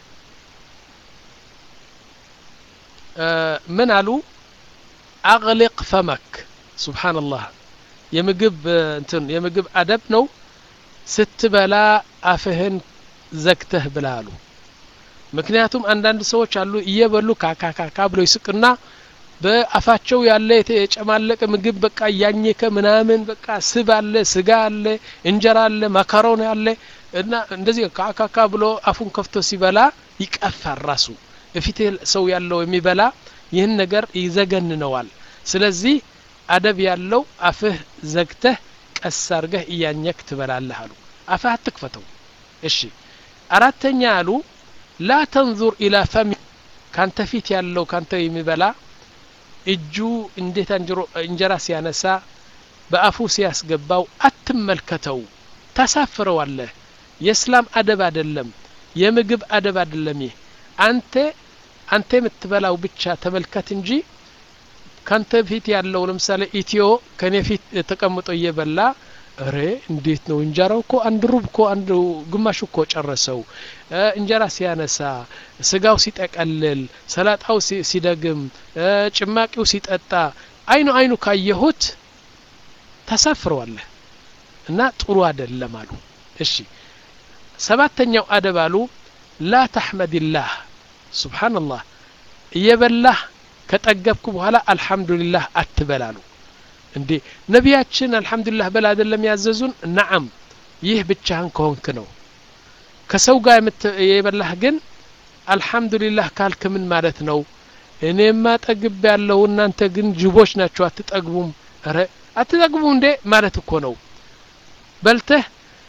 [SPEAKER 1] ምን አሉ አግሊቅ ፈመክ ሱብሓንላህ የምግብ እንትን የምግብ አደብ ነው ስትበላ አፍህን ዘግተህ ብላ አሉ ምክንያቱም አንዳንድ ሰዎች አሉ እየበሉ ካካካካ ብሎ ይስቅና በአፋቸው ያለ የጨማለቀ ምግብ በቃ እያኘከ ምናምን በቃ ስብ አለ ስጋ አለ እንጀራ አለ ማካሮን አለ እና እንደዚህ ካካካ ብሎ አፉን ከፍቶ ሲበላ ይቀፋል ራሱ እፊት ሰው ያለው የሚበላ ይህን ነገር ይዘገንነዋል ስለዚህ አደብ ያለው አፍህ ዘግተህ ቀስ አርገህ እያኘክ ትበላለህ አሉ አፍህ አትክፈተው እሺ አራተኛ አሉ ላ ተንዙር ኢላ ፈሚ ካንተ ፊት ያለው ካንተ የሚበላ እጁ እንዴት እንጀራ ሲያነሳ በአፉ ሲያስገባው አትመልከተው ታሳፍረዋለህ የእስላም አደብ አይደለም የምግብ አደብ አይደለም ይህ አንተ አንተ የምትበላው ብቻ ተመልከት እንጂ ካንተ ፊት ያለው ለምሳሌ ኢትዮ ከኔ ፊት ተቀምጦ እየበላ እሬ እንዴት ነው እንጀራው እኮ አንድ ሩብ እኮ አንድ ግማሽ እኮ ጨረሰው እንጀራ ሲያነሳ ስጋው ሲጠቀልል ሰላጣው ሲደግም ጭማቂው ሲጠጣ አይኑ አይኑ ካየሁት ታሳፍረዋለህ እና ጥሩ አይደለም አሉ እሺ ሰባተኛው አደብ አሉ ላ ተሕመድላህ ሱብሓንላህ እየበላህ ከጠገብኩ በኋላ አልሐምዱሊላህ አትበላሉ እንዴ ነቢያችን አልሐምዱሊላህ በላ አይደለም ያዘዙን ነዓም ይህ ብቻህን ከሆንክ ነው ከሰው ጋር የበላህ ግን አልሐምዱሊላህ ካልክ ምን ማለት ነው እኔማ ጠግብ ያለው እናንተ ግን ጅቦች ናቸው አትጠግቡም ረ አትጠግቡም እንዴ ማለት እኮ ነው በልተህ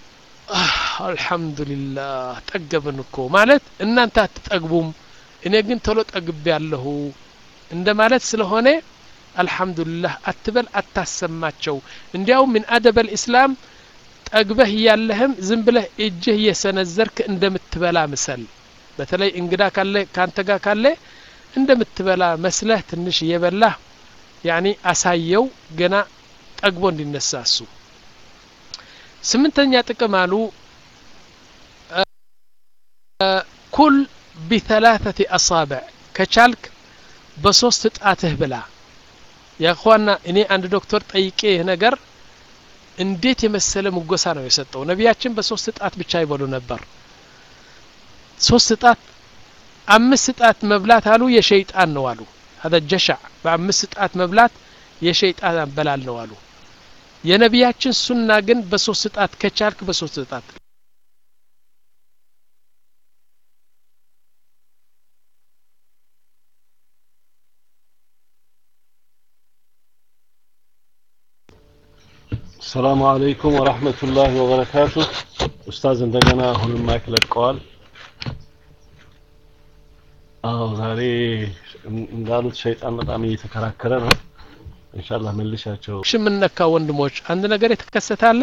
[SPEAKER 1] አልሐምዱሊላህ ጠገብን እኮ ማለት እናንተ አትጠግቡም እኔ ግን ቶሎ ጠግቤ ያለሁ እንደ ማለት ስለሆነ አልሐምዱሊላህ አትበል አታሰማቸው እንዲያውም ምን አደበ ልእስላም ጠግበህ እያለህም ዝም ብለህ እጅህ እየሰነዘርክ እንደምትበላ ምሰል በተለይ እንግዳ ካለ ካንተ ጋር ካለ እንደምትበላ መስለህ ትንሽ እየበላህ ያኒ አሳየው ገና ጠግቦ እንዲነሳ እሱ ስምንተኛ ጥቅም አሉ ኩል ቢተላተት አሳብዕ ከቻልክ በሶስት ጣትህ ብላ ያኳና እኔ አንድ ዶክተር ጠይቄ ይህ ነገር እንዴት የመሰለ ሙጎሳ ነው የሰጠው ነቢያችን በሶስት ጣት ብቻ ይበሉ ነበር ሶስት ጣት አምስት ጣት መብላት አሉ የሸይጣን ነው አሉ هذا ጀሻዕ በአምስት ጣት መብላት የሸይጣን አበላል ነው አሉ የነቢያችን ሱና ግን በሶስት ጣት ከቻልክ በሶስት ጣት
[SPEAKER 2] ሰላሙ አለይኩም ወራህመቱላሂ ወበረካቱ ኡስታዝ እንደገና አሁንም ማይክ ለቀዋል አዎ ዛሬ እንዳሉት ሸይጣን በጣም እየተከራከረ ነው ኢንሻአላህ መልሻቸው
[SPEAKER 1] እሺ የምነካ ወንድሞች አንድ ነገር የተከሰታለ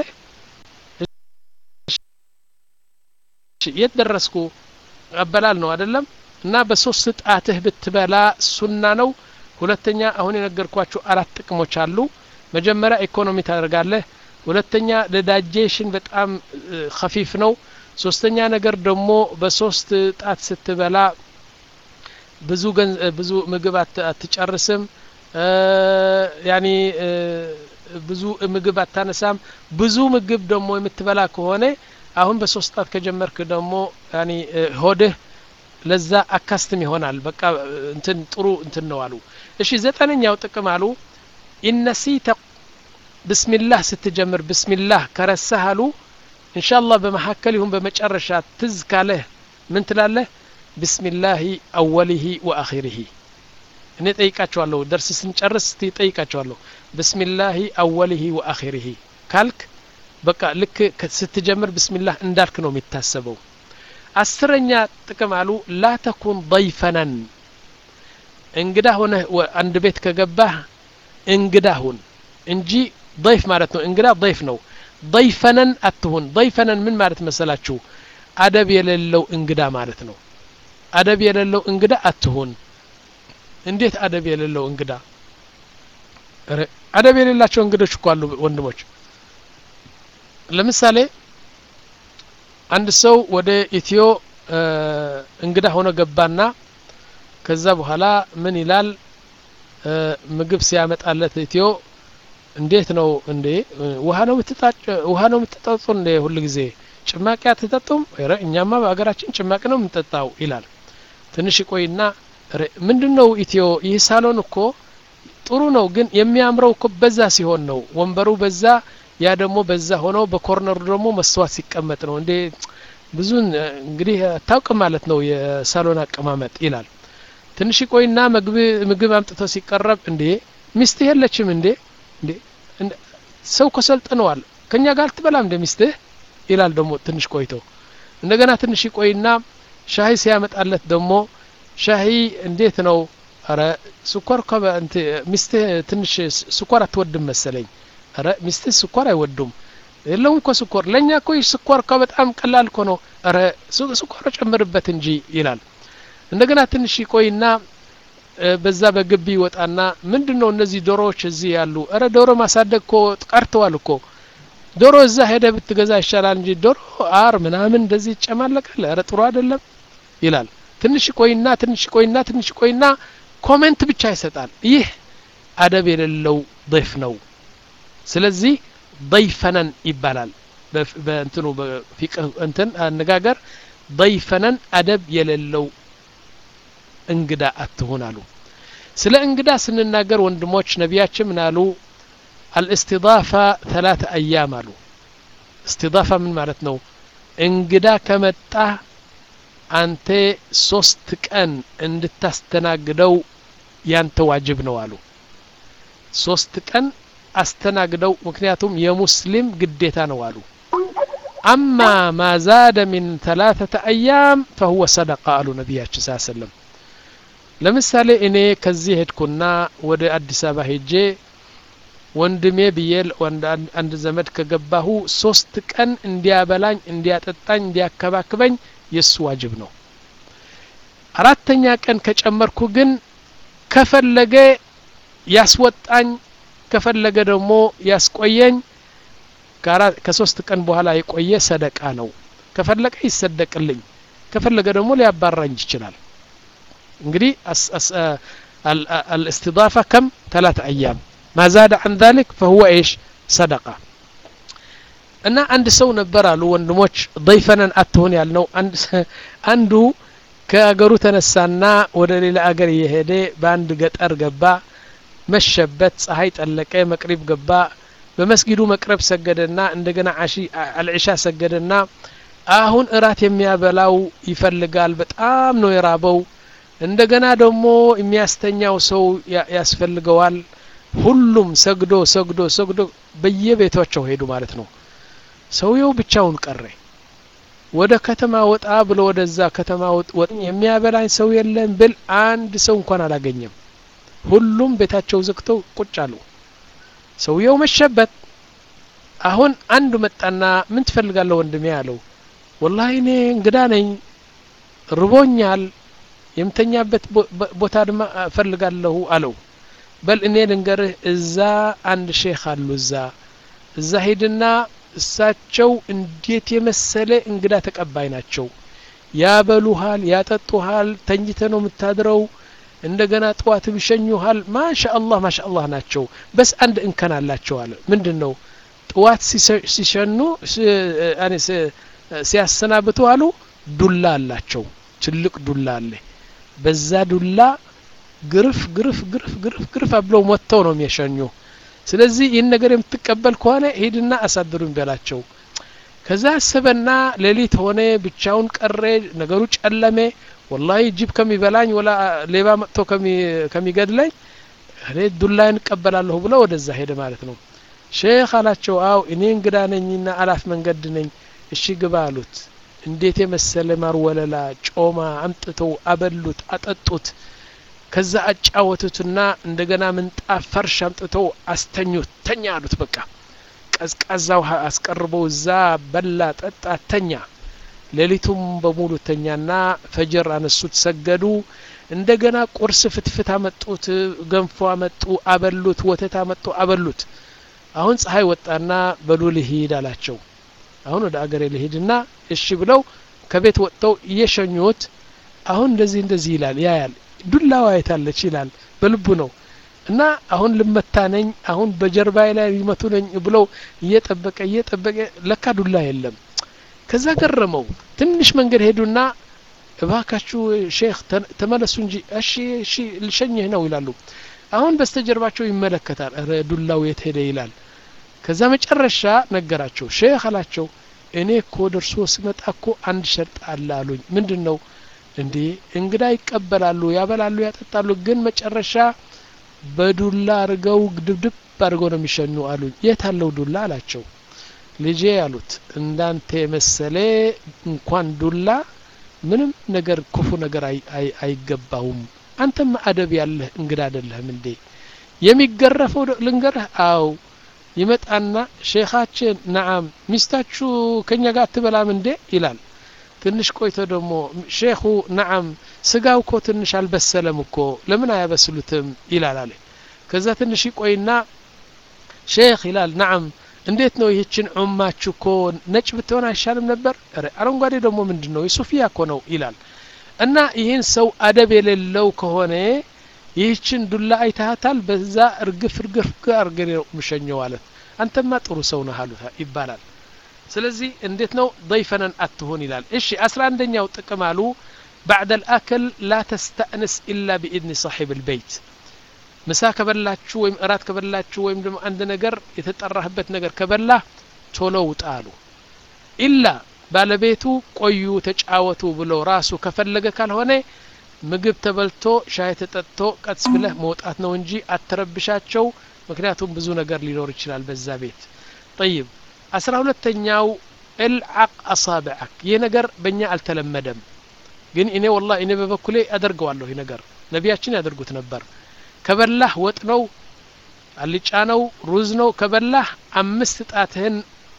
[SPEAKER 1] የት ደረስኩ አበላል ነው አይደለም እና በሶስት ጣትህ ብትበላ ሱና ነው ሁለተኛ አሁን የነገርኳችሁ አራት ጥቅሞች አሉ መጀመሪያ ኢኮኖሚ ታደርጋለህ ሁለተኛ ለዳጀሽን በጣም ከፊፍ ነው ሶስተኛ ነገር ደግሞ በሶስት ጣት ስትበላ ብዙ ብዙ ምግብ አትጨርስም ያኒ ብዙ ምግብ አታነሳም ብዙ ምግብ ደግሞ የምትበላ ከሆነ አሁን በሶስት ጣት ከጀመርክ ደግሞ ያኒ ሆድህ ለዛ አካስትም ይሆናል በቃ እንትን ጥሩ እንትን ነው አሉ እሺ ዘጠነኛው ጥቅም አሉ ኢነሲተ ብስሚላህ ስትጀምር ብስሚላህ ከረሳህ አሉ እንሻላህ በመካከል ይሁን በመጨረሻ ትዝ ካለህ ምን ትላለህ ብስሚላሂ አወሊሂ ወአኺሪሂ እኔ ጠይቃቸዋለሁ ደርስ ስንጨርስ ጠይቃቸዋለሁ ብስሚላሂ አወሊሂ ወአኺሪሂ ካልክ በቃ ልክ ስትጀምር ብስሚላህ እንዳልክ ነው የሚታሰበው አስረኛ ጥቅም አሉ ላ ተኩን ضይፈነን እንግዳ ሆነህ አንድ ቤት ከገባህ እንግዳ ሁን እንጂ ضይፍ ማለት ነው እንግዳ ضይፍ ነው ضይፈነን አትሁን ضይፈነን ምን ማለት መሰላችሁ አደብ የሌለው እንግዳ ማለት ነው አደብ የሌለው እንግዳ አትሁን እንዴት አደብ የሌለው እንግዳ አደብ የሌላቸው እንግዶች እኮ አሉ ወንድሞች ለምሳሌ አንድ ሰው ወደ ኢትዮ እንግዳ ሆኖ ገባና ከዛ በኋላ ምን ይላል ምግብ ሲያመጣለት ኢትዮ እንዴት ነው እንዴ ውሃ ነው የምትጣጭ ውሃ ነው የምትጠጡ እንዴ ሁል ጊዜ ጭማቂ አትጠጡም ረ እኛማ በሀገራችን ጭማቂ ነው የምንጠጣው ይላል ትንሽ ቆይና ምንድን ነው ኢትዮ ይህ ሳሎን እኮ ጥሩ ነው ግን የሚያምረው እኮ በዛ ሲሆን ነው ወንበሩ በዛ ያ ደግሞ በዛ ሆኖ በኮርነሩ ደግሞ መስተዋት ሲቀመጥ ነው እንዴ ብዙን እንግዲህ አታውቅም ማለት ነው የሳሎን አቀማመጥ ይላል ትንሽ ቆይና ምግብ አምጥቶ ሲቀረብ እንዴ ሚስትህ የለችም እንዴ እንዴ ሰው ኮሰልጥነዋል ከኛ ጋር አልትበላም እንደ ሚስትህ ይላል ደግሞ ትንሽ ቆይቶ እንደገና ትንሽ ቆይና ሻሂ ሲያመጣለት ደግሞ ሻሂ እንዴት ነው አረ ስኳር ሚስትህ ትንሽ ስኳር አትወድም መሰለኝ አረ ሚስትህ ስኳር አይወዱም የለውም እኮ ስኳር ለእኛ እኮ ይህ ስኳር እኮ በጣም ቀላል እኮ ነው አረ ስኳር ጨምርበት እንጂ ይላል እንደገና ትንሽ ይቆይና በዛ በግቢ ይወጣና ምንድን ነው እነዚህ ዶሮዎች እዚህ ያሉ እረ ዶሮ ማሳደግ እኮ ቀርተዋል እኮ ዶሮ እዛ ሄደ ብትገዛ ይሻላል እንጂ ዶሮ አር ምናምን እንደዚህ ይጨማለቃል እረ ጥሩ አይደለም ይላል ትንሽ ቆይና ትንሽ ቆይና ትንሽ ቆይና ኮሜንት ብቻ ይሰጣል ይህ አደብ የሌለው ضይፍ ነው ስለዚህ ضይፈነን ይባላል በእንትኑ በፊቅህ እንትን አነጋገር ضይፈነን አደብ የሌለው እንግዳ አትሁን አሉ ስለ እንግዳ ስንናገር ወንድሞች ነቢያችን ምን አሉ አልእስቲዳፋ ተላተ አያም አሉ እስቲዳፋ ምን ማለት ነው እንግዳ ከመጣ አንተ ሶስት ቀን እንድታስተናግደው ያንተ ዋጅብ ነው አሉ ሶስት ቀን አስተናግደው ምክንያቱም የሙስሊም ግዴታ ነው አሉ አማ ማ ዛደ ሚን ተላተተ አያም ፈሁወ ሰደቃ አሉ ነቢያችን ስ ሰለም ለምሳሌ እኔ ከዚህ ሄድኩና ወደ አዲስ አበባ ሄጄ ወንድሜ ብዬ አንድ ዘመድ ከገባሁ ሶስት ቀን እንዲያበላኝ እንዲያጠጣኝ እንዲያከባክበኝ የእሱ ዋጅብ ነው አራተኛ ቀን ከጨመርኩ ግን ከፈለገ ያስወጣኝ ከፈለገ ደግሞ ያስቆየኝ ከሶስት ቀን በኋላ የቆየ ሰደቃ ነው ከፈለገ ይሰደቅልኝ ከፈለገ ደግሞ ሊያባራኝ ይችላል እንግዲህ الاستضافة كم ثلاثة أيام ما زاد عن ذلك فهو إيش صدقة እና አንድ ሰው ነበር አሉ ወንድሞች ضيፈነን አትሆን ያልነው አንዱ ከአገሩ ተነሳና ወደ ሌላ አገር እየሄደ በአንድ ገጠር ገባ መሸበት ፀሐይ ጠለቀ መቅሪብ ገባ በመስጊዱ መቅረብ ሰገደና እንደገና አልዕሻ ሰገደና አሁን እራት የሚያበላው ይፈልጋል በጣም ነው የራበው እንደገና ደግሞ የሚያስተኛው ሰው ያስፈልገዋል ሁሉም ሰግዶ ሰግዶ ሰግዶ በየቤታቸው ሄዱ ማለት ነው ሰውየው ብቻውን ቀረ ወደ ከተማ ወጣ ብሎ ወደዛ ከተማ ወጥ የሚያበላኝ ሰው የለም ብል አንድ ሰው እንኳን አላገኘም ሁሉም ቤታቸው ዘግተው ቁጭ አሉ ሰውየው መሸበት አሁን አንዱ መጣና ምን ትፈልጋለሁ ወንድሜ አለው ወላሂ እኔ እንግዳ ነኝ ርቦኛል የምተኛበት ቦታ ድማ እፈልጋለሁ አለው በል እኔ ልንገርህ እዛ አንድ ሼክ አሉ እዛ እዛ ሂድና እሳቸው እንዴት የመሰለ እንግዳ ተቀባይ ናቸው ያበሉሃል ያጠጡሃል ተኝተ ነው የምታድረው እንደገና ጠዋትም ይሸኙሃል ማሻ አላህ ማሻ አላህ ናቸው በስ አንድ እንከን አላቸው አለ ምንድን ነው ጠዋት ሲሸኑ ሲያሰናብቱ አሉ ዱላ አላቸው ትልቅ ዱላ አለ በዛ ዱላ ግርፍ ግርፍ ግርፍ ግርፍ ግርፍ ብለው ሞተው ነው የሚያሸኙ ስለዚህ ይህን ነገር የምትቀበል ከሆነ ሂድና አሳድሩኝ በላቸው ከዛ አሰበና ሌሊት ሆነ ብቻውን ቀረ ነገሩ ጨለሜ ወላሂ ጅብ ከሚበላኝ ወላ ሌባ መጥቶ ከሚገድለኝ እኔ ዱላይን እቀበላለሁ ብሎ ወደዛ ሄደ ማለት ነው ሼክ አላቸው አው እኔ እንግዳ ነኝና አላፍ መንገድ ነኝ እሺ ግባ አሉት እንዴት የመሰለ ማር ወለላ ጮማ አምጥተው አበሉት አጠጡት ከዛ አጫወቱትና እንደገና ምንጣፍ ፈርሽ አምጥተው አስተኙት ተኛ አሉት በቃ ቀዝቃዛ ውሃ አስቀርበው እዛ በላ ጠጣ ተኛ ሌሊቱም በሙሉ ተኛና ፈጅር አነሱት ሰገዱ እንደገና ቁርስ ፍትፍት አመጡት ገንፎ አመጡ አበሉት ወተት አመጡ አበሉት አሁን ፀሐይ ወጣና በሉ ልሂድ አላቸው አሁን ወደ አገሬ ልሂድና እሺ ብለው ከቤት ወጥተው እየሸኙት አሁን እንደዚህ እንደዚህ ይላል ያያል ዱላዋ የታለች ይላል በልቡ ነው እና አሁን ልመታ ነኝ አሁን በጀርባዬ ላይ ሊመቱ ነኝ ብለው እየጠበቀ እየጠበቀ ለካ ዱላ የለም ከዛ ገረመው ትንሽ መንገድ ሄዱና እባካችሁ ሼክ ተመለሱ እንጂ እሺ እሺ ልሸኝህ ነው ይላሉ አሁን በስተጀርባቸው ይመለከታል ረ ዱላው የት ሄደ ይላል ከዛ መጨረሻ ነገራቸው ሼክ አላቸው እኔ እኮ ደርሶ ስመጣ እኮ አንድ ሸርጥ አለ አሉኝ ምንድን ነው እንዴ እንግዳ ይቀበላሉ ያበላሉ ያጠጣሉ ግን መጨረሻ በዱላ አድርገው ድብድብ አድርገው ነው የሚሸኙ አሉኝ የት አለው ዱላ አላቸው ልጄ አሉት እንዳንተ የመሰለ እንኳን ዱላ ምንም ነገር ክፉ ነገር አይገባውም አንተማ አደብ ያለህ እንግዳ አይደለህም እንዴ የሚገረፈው ልንገርህ አው ይመጣና ሼኻችን ነዓም ሚስታችሁ ከኛ ጋር አትበላም እንዴ ይላል ትንሽ ቆይቶ ደግሞ ሼኹ ነዓም ስጋው እኮ ትንሽ አልበሰለም እኮ ለምን አያበስሉትም ይላል አለ ከዛ ትንሽ ይቆይና ሼክ ይላል ነዓም እንዴት ነው ይህችን ዑማችሁ እኮ ነጭ ብትሆን አይሻልም ነበር አረንጓዴ ደግሞ ምንድን ነው የሱፊያ እኮ ነው ይላል እና ይህን ሰው አደብ የሌለው ከሆነ ይህችን ዱላ አይታሃታል በዛ እርግፍ እርግፍ አርገ ነው ምሸኘው አለት አንተማ ጥሩ ሰው ነህ አሉት ይባላል ስለዚህ እንዴት ነው ضيፈነን አትሆን ይላል እሺ አስራ አንደኛው ጥቅም አሉ بعد الأكل لا تستأنس إلا بإذن صاحب البيت ምሳ ከበላችሁ ወይም እራት ከበላችሁ ወይም ደግሞ አንድ ነገር የተጠራህበት ነገር ከበላህ ቶሎ ውጣ አሉ ኢላ ባለቤቱ ቆዩ ተጫወቱ ብሎ ራሱ ከፈለገ ካልሆነ ምግብ ተበልቶ ሻይ ተጠጥቶ ቀስ ብለህ መውጣት ነው እንጂ አትረብሻቸው ምክንያቱም ብዙ ነገር ሊኖር ይችላል በዛ ቤት ጠይብ አስራ ሁለተኛው እልዓቅ አሳብዐክ ይህ ነገር በእኛ አልተለመደም ግን እኔ ወላ እኔ በበኩሌ አደርገዋለሁ ይህ ነገር ነቢያችን ያደርጉት ነበር ከበላህ ወጥ ነው አልጫ ነው ሩዝ ነው ከበላህ አምስት ጣትህን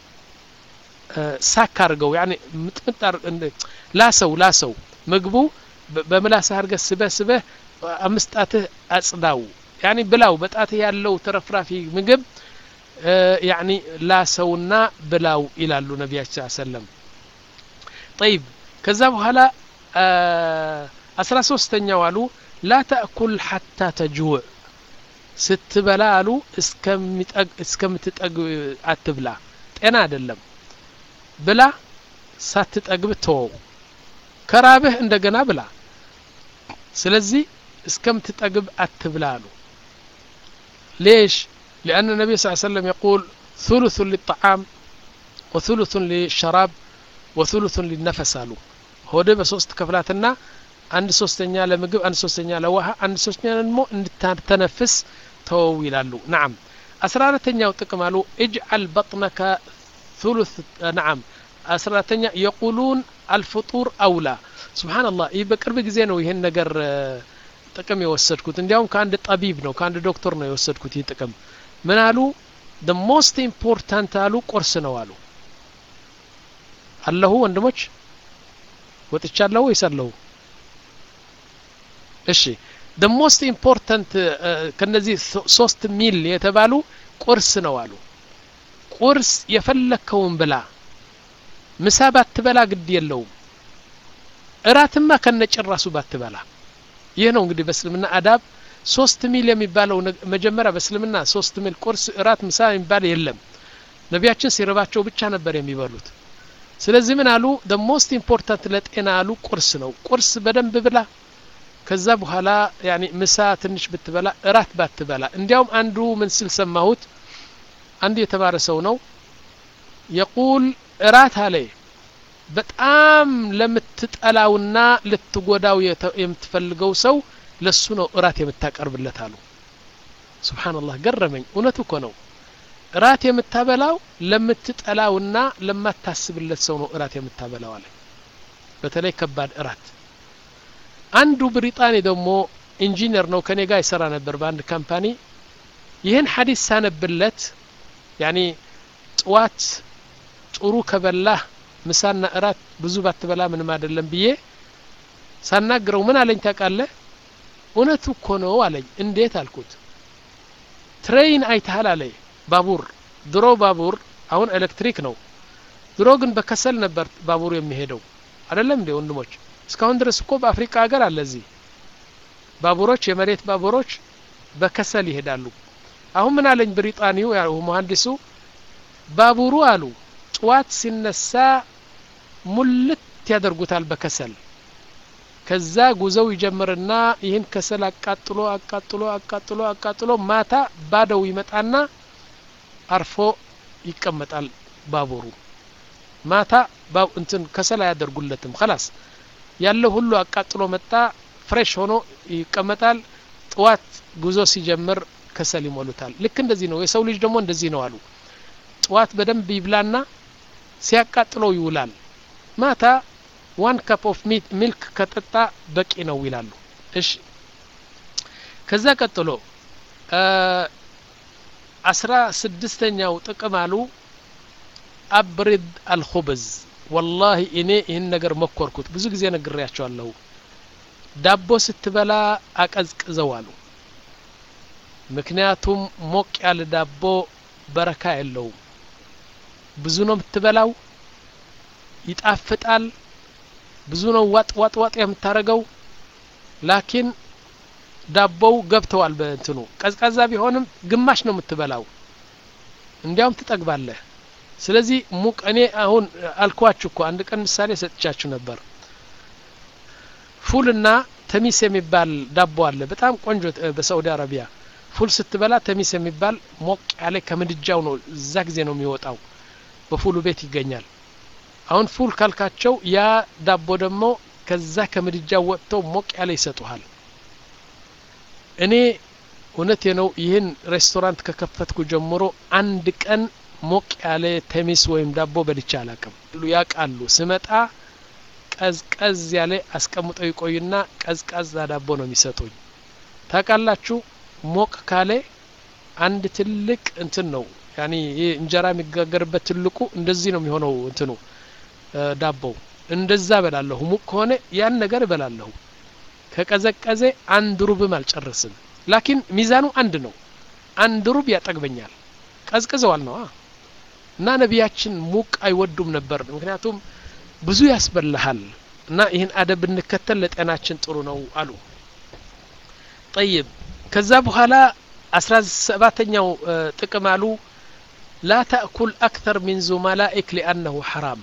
[SPEAKER 1] ሳክ አድርገው ያኔ ምጥምጥ ላሰው ላሰው ምግቡ በምላስህ አድርገህ ስበህ ስበህ አምስት ጣትህ አጽዳው ያኒ ብላው በጣትህ ያለው ተረፍራፊ ምግብ ያኒ ላሰውና ብላው ይላሉ ነቢያችን ሰለም ጠይብ ከዛ በኋላ አስራ ሶስተኛው አሉ ላ ተእኩል ሐታ ተጅውዕ ስትበላ አሉ እስከምትጠግብ አትብላ ጤና አይደለም ብላ ሳትጠግብ ተወው ከራብህ እንደገና ብላ ስለዚህ እስከምትጠግብ አትብላ አሉ ليش لأن النبي صلى الله عليه وسلم يقول ثلث للطعام وثلث للشراب وثلث للنفس አሉ ሆደ በሶስት ከፍላትና አንድ ሶስተኛ ለምግብ አንድ ሶስተኛ ለውሃ አንድ ሶስተኛ ደግሞ እንድታተነፍስ ተወው ይላሉ ናም አስራ አራተኛው ጥቅም አሉ እጅዓል በጥነከ ثلث ናም አስራ አራተኛ የቁሉን አልፍጡር አውላ ስብሓንላህ ይህ በቅርብ ጊዜ ነው ይህን ነገር ጥቅም የወሰድኩት እንዲያውም ከአንድ ጠቢብ ነው ከአንድ ዶክተር ነው የወሰድኩት ይህ ጥቅም ምን አሉ ደ ሞስት ኢምፖርታንት አሉ ቁርስ ነው አሉ አለሁ ወንድሞች ወጥቻለሁ ወይስ አለሁ እሺ ደ ሞስት ኢምፖርታንት ከነዚህ ሶስት ሚል የተባሉ ቁርስ ነው አሉ ቁርስ የፈለከውን ብላ ምሳ ባትበላ ግድ የለውም እራትማ ከነጭራሱ ባትበላ ይህ ነው እንግዲህ በእስልምና አዳብ ሶስት ሚል የሚባለው መጀመሪያ በእስልምና ሶስት ሚል ቁርስ እራት ምሳ የሚባል የለም ነቢያችን ሲርባቸው ብቻ ነበር የሚበሉት ስለዚህ ምን አሉ ደ ሞስት ኢምፖርታንት ለጤና አሉ ቁርስ ነው ቁርስ በደንብ ብላ ከዛ በኋላ ያኒ ምሳ ትንሽ ብትበላ እራት ባትበላ እንዲያውም አንዱ ምን ስል ሰማሁት አንድ የተማረ ሰው ነው የቁል እራት አለ በጣም ለምትጠላውና ልትጎዳው የምትፈልገው ሰው ለሱ ነው እራት የምታቀርብለት አሉ ስብሓንላህ ገረመኝ እውነቱ እኮ ነው እራት የምታበላው ለምትጠላውና ለማታስብለት ሰው ነው እራት የምታበላው አለ በተለይ ከባድ እራት አንዱ ብሪጣኒ ደግሞ ኢንጂነር ነው ከኔ ጋር ይሰራ ነበር በአንድ ካምፓኒ ይህን ሀዲስ ሳነብለት ያኒ ጥዋት ጥሩ ከበላህ ምሳና እራት ብዙ ባትበላ ምንም አይደለም ብዬ ሳናግረው ምን አለኝ ታውቃለህ እውነቱ እኮ ነው አለኝ እንዴት አልኩት ትሬይን አይተሃል አለ ባቡር ድሮ ባቡር አሁን ኤሌክትሪክ ነው ድሮ ግን በከሰል ነበር ባቡሩ የሚሄደው አይደለም እንዴ ወንድሞች እስካሁን ድረስ እኮ በአፍሪካ ሀገር አለ እዚህ ባቡሮች የመሬት ባቡሮች በከሰል ይሄዳሉ አሁን ምን አለኝ ብሪጣኒው መሀንዲሱ ባቡሩ አሉ ጥዋት ሲነሳ ሙልት ያደርጉታል በከሰል ከዛ ጉዞው ይጀምርና ይህን ከሰል አቃጥሎ አቃጥሎ አቃጥሎ አቃጥሎ ማታ ባደው ይመጣና አርፎ ይቀመጣል ባቡሩ ማታ እንትን ከሰል አያደርጉለትም ከላስ ያለው ሁሉ አቃጥሎ መጣ ፍሬሽ ሆኖ ይቀመጣል ጥዋት ጉዞ ሲጀምር ከሰል ይሞሉታል ልክ እንደዚህ ነው የሰው ልጅ ደግሞ እንደዚህ ነው አሉ ጥዋት በደንብ ይብላና ሲያቃጥለው ይውላል ማታ ዋን ካፕ ኦፍ ሚልክ ከጠጣ በቂ ነው ይላሉ እሺ ከዛ ቀጥሎ አስራ ስድስተኛው ጥቅም አሉ አብሪድ አልኹብዝ ወላሂ እኔ ይህን ነገር መኮርኩት ብዙ ጊዜ ነግሬያቸዋለሁ ዳቦ ስትበላ አቀዝቅዘው አሉ ምክንያቱም ሞቅ ያለ ዳቦ በረካ የለውም ብዙ ነው የምትበላው ይጣፍጣል ብዙ ነው ዋጥ ዋጥ ዋጥ የምታረገው ላኪን ዳቦው ገብተዋል በእንትኑ ቀዝቃዛ ቢሆንም ግማሽ ነው የምትበላው እንዲያውም ትጠግባለህ ስለዚህ ሙቅ እኔ አሁን አልኳችሁ እኮ አንድ ቀን ምሳሌ ሰጥቻችሁ ነበር ፉልና ተሚስ የሚባል ዳቦ አለ በጣም ቆንጆ በሳዑዲ አረቢያ ፉል ስትበላ ተሚስ የሚባል ሞቅ ያለ ከምድጃው ነው እዛ ጊዜ ነው የሚወጣው በፉሉ ቤት ይገኛል አሁን ፉል ካልካቸው ያ ዳቦ ደግሞ ከዛ ከምድጃ ወጥተው ሞቅ ያለ ይሰጡሃል እኔ እውነቴ ነው ይህን ሬስቶራንት ከከፈትኩ ጀምሮ አንድ ቀን ሞቅ ያለ ተሚስ ወይም ዳቦ በልቻ አላቅም ያውቃሉ ስመጣ ቀዝቀዝ ያለ አስቀምጠው ይቆዩና ቀዝቃዛ ዳቦ ነው የሚሰጡኝ ታውቃላችሁ ሞቅ ካለ አንድ ትልቅ እንትን ነው ያኒ ይህ እንጀራ የሚጋገርበት ትልቁ እንደዚህ ነው የሚሆነው እንትኑ ዳቦው እንደዛ እበላለሁ ሙቅ ከሆነ ያን ነገር እበላለሁ ከቀዘቀዘ አንድ ሩብም አልጨርስም ላኪን ሚዛኑ አንድ ነው አንድ ሩብ ያጠግበኛል ቀዝቅዘዋል ነው እና ነቢያችን ሙቅ አይወዱም ነበር ምክንያቱም ብዙ ያስበላሃል እና ይህን አደብ ብንከተል ለጤናችን ጥሩ ነው አሉ ጠይብ ከዛ በኋላ አስራ ሰባተኛው ጥቅም አሉ ላ ተእኩል አክተር ሚን ዙመላኢክ ሊአነሁ ሐራም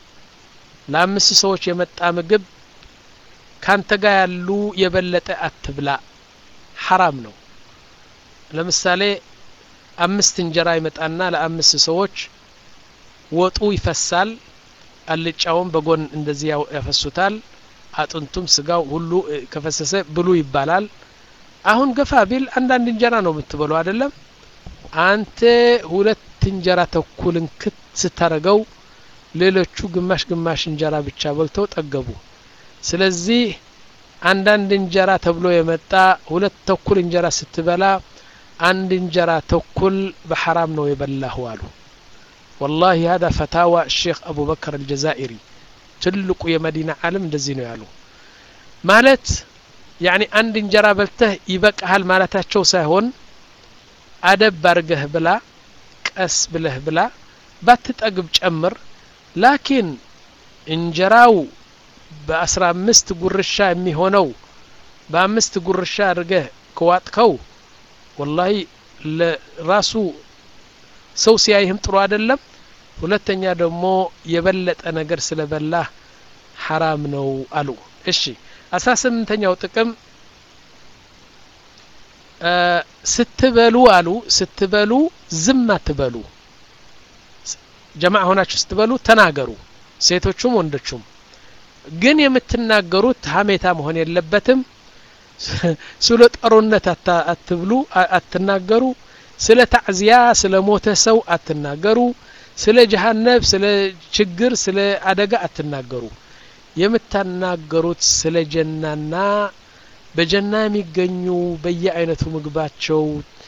[SPEAKER 1] ለአምስት ሰዎች የመጣ ምግብ ካንተ ጋር ያሉ የበለጠ አትብላ ሐራም ነው ለምሳሌ አምስት እንጀራ ይመጣና ለአምስት ሰዎች ወጡ ይፈሳል አልጫውም በጎን እንደዚህ ያፈሱታል አጥንቱም ስጋው ሁሉ ከፈሰሰ ብሉ ይባላል አሁን ገፋ ቢል አንዳንድ እንጀራ ነው የምትበለው አይደለም አንተ ሁለት እንጀራ ተኩልን ክት ስታረገው ሌሎቹ ግማሽ ግማሽ እንጀራ ብቻ በልተው ጠገቡ ስለዚህ አንዳንድ እንጀራ ተብሎ የመጣ ሁለት ተኩል እንጀራ ስትበላ አንድ እንጀራ ተኩል በሐራም ነው የበላሁ አሉ والله هذا فتاوى الشيخ أبو بكر الجزائري ትልቁ የመዲና ዓለም እንደዚህ ነው ያሉ ማለት ያኒ አንድ እንጀራ በልተህ ይበቃሃል ማለታቸው ሳይሆን አደብ ባርገህ ብላ ቀስ ብለህ ብላ ባትጠግብ ጨምር ላኪን እንጀራው በአስራ አምስት ጉርሻ የሚሆነው በአምስት ጉርሻ አድርገህ ከዋጥከው ወላሂ ለራሱ ሰው ሲያይህም ጥሩ አይደለም ሁለተኛ ደግሞ የበለጠ ነገር ስለበላህ ሐራም ነው አሉ እሺ አስራ ስምንተኛው ጥቅም ስትበሉ አሉ ስትበሉ ዝም አትበሉ ጀማዕ ሆናችሁ ስትበሉ ተናገሩ ሴቶቹም ወንዶቹም ግን የምትናገሩት ሀሜታ መሆን የለበትም ስለ ጠሩነት አትብሉ አትናገሩ ስለ ታዕዚያ ስለ ሞተ ሰው አትናገሩ ስለ ጀሃነብ ስለ ችግር ስለ አደጋ አትናገሩ የምታናገሩት ስለ ጀናና በጀና የሚገኙ በየአይነቱ ምግባቸው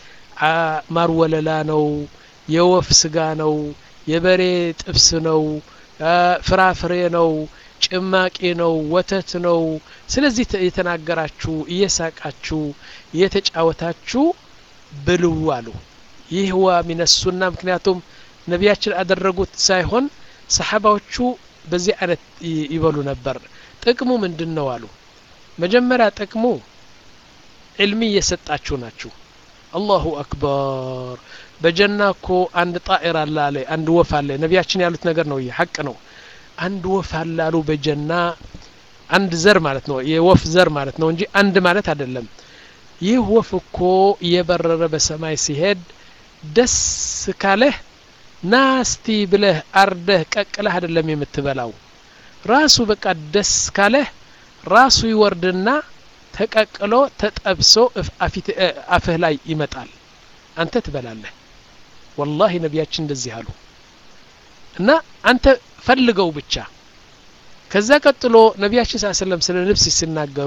[SPEAKER 1] ማርወለላ ነው የወፍ ስጋ ነው የበሬ ጥብስ ነው ፍራፍሬ ነው ጭማቂ ነው ወተት ነው ስለዚህ የተናገራችሁ እየሳቃችሁ እየተጫወታችሁ ብሉ አሉ ይህ ዋ ሚነሱና ምክንያቱም ነቢያችን አደረጉት ሳይሆን ሰሓባዎቹ በዚህ አይነት ይበሉ ነበር ጥቅሙ ምንድን ነው አሉ መጀመሪያ ጥቅሙ ዕልሚ እየሰጣችሁ ናችሁ አላሁ አክበር በጀና እኮ አንድ ጣኢር አለ አለ አንድ ወፍ አለ ነቢያችን ያሉት ነገር ነው ይህ ሐቅ ነው አንድ ወፍ አለ አሉ በጀና አንድ ዘር ማለት ነው የወፍ ዘር ማለት ነው እንጂ አንድ ማለት አይደለም ይህ ወፍ እኮ እየበረረ በሰማይ ሲሄድ ደስ ካለህ ናስቲ ብለህ አርደህ ቀቅለህ አይደለም የምትበላው ራሱ በቃ ደስ ካለህ ራሱ ይወርድና ተቀቅሎ ተጠብሶ አፍህ ላይ ይመጣል አንተ ትበላለህ ወላሂ ነቢያችን እንደዚህ አሉ እና አንተ ፈልገው ብቻ ከዛ ቀጥሎ ነቢያችን ስ ሰለም ስለ ልብስ ሲናገሩ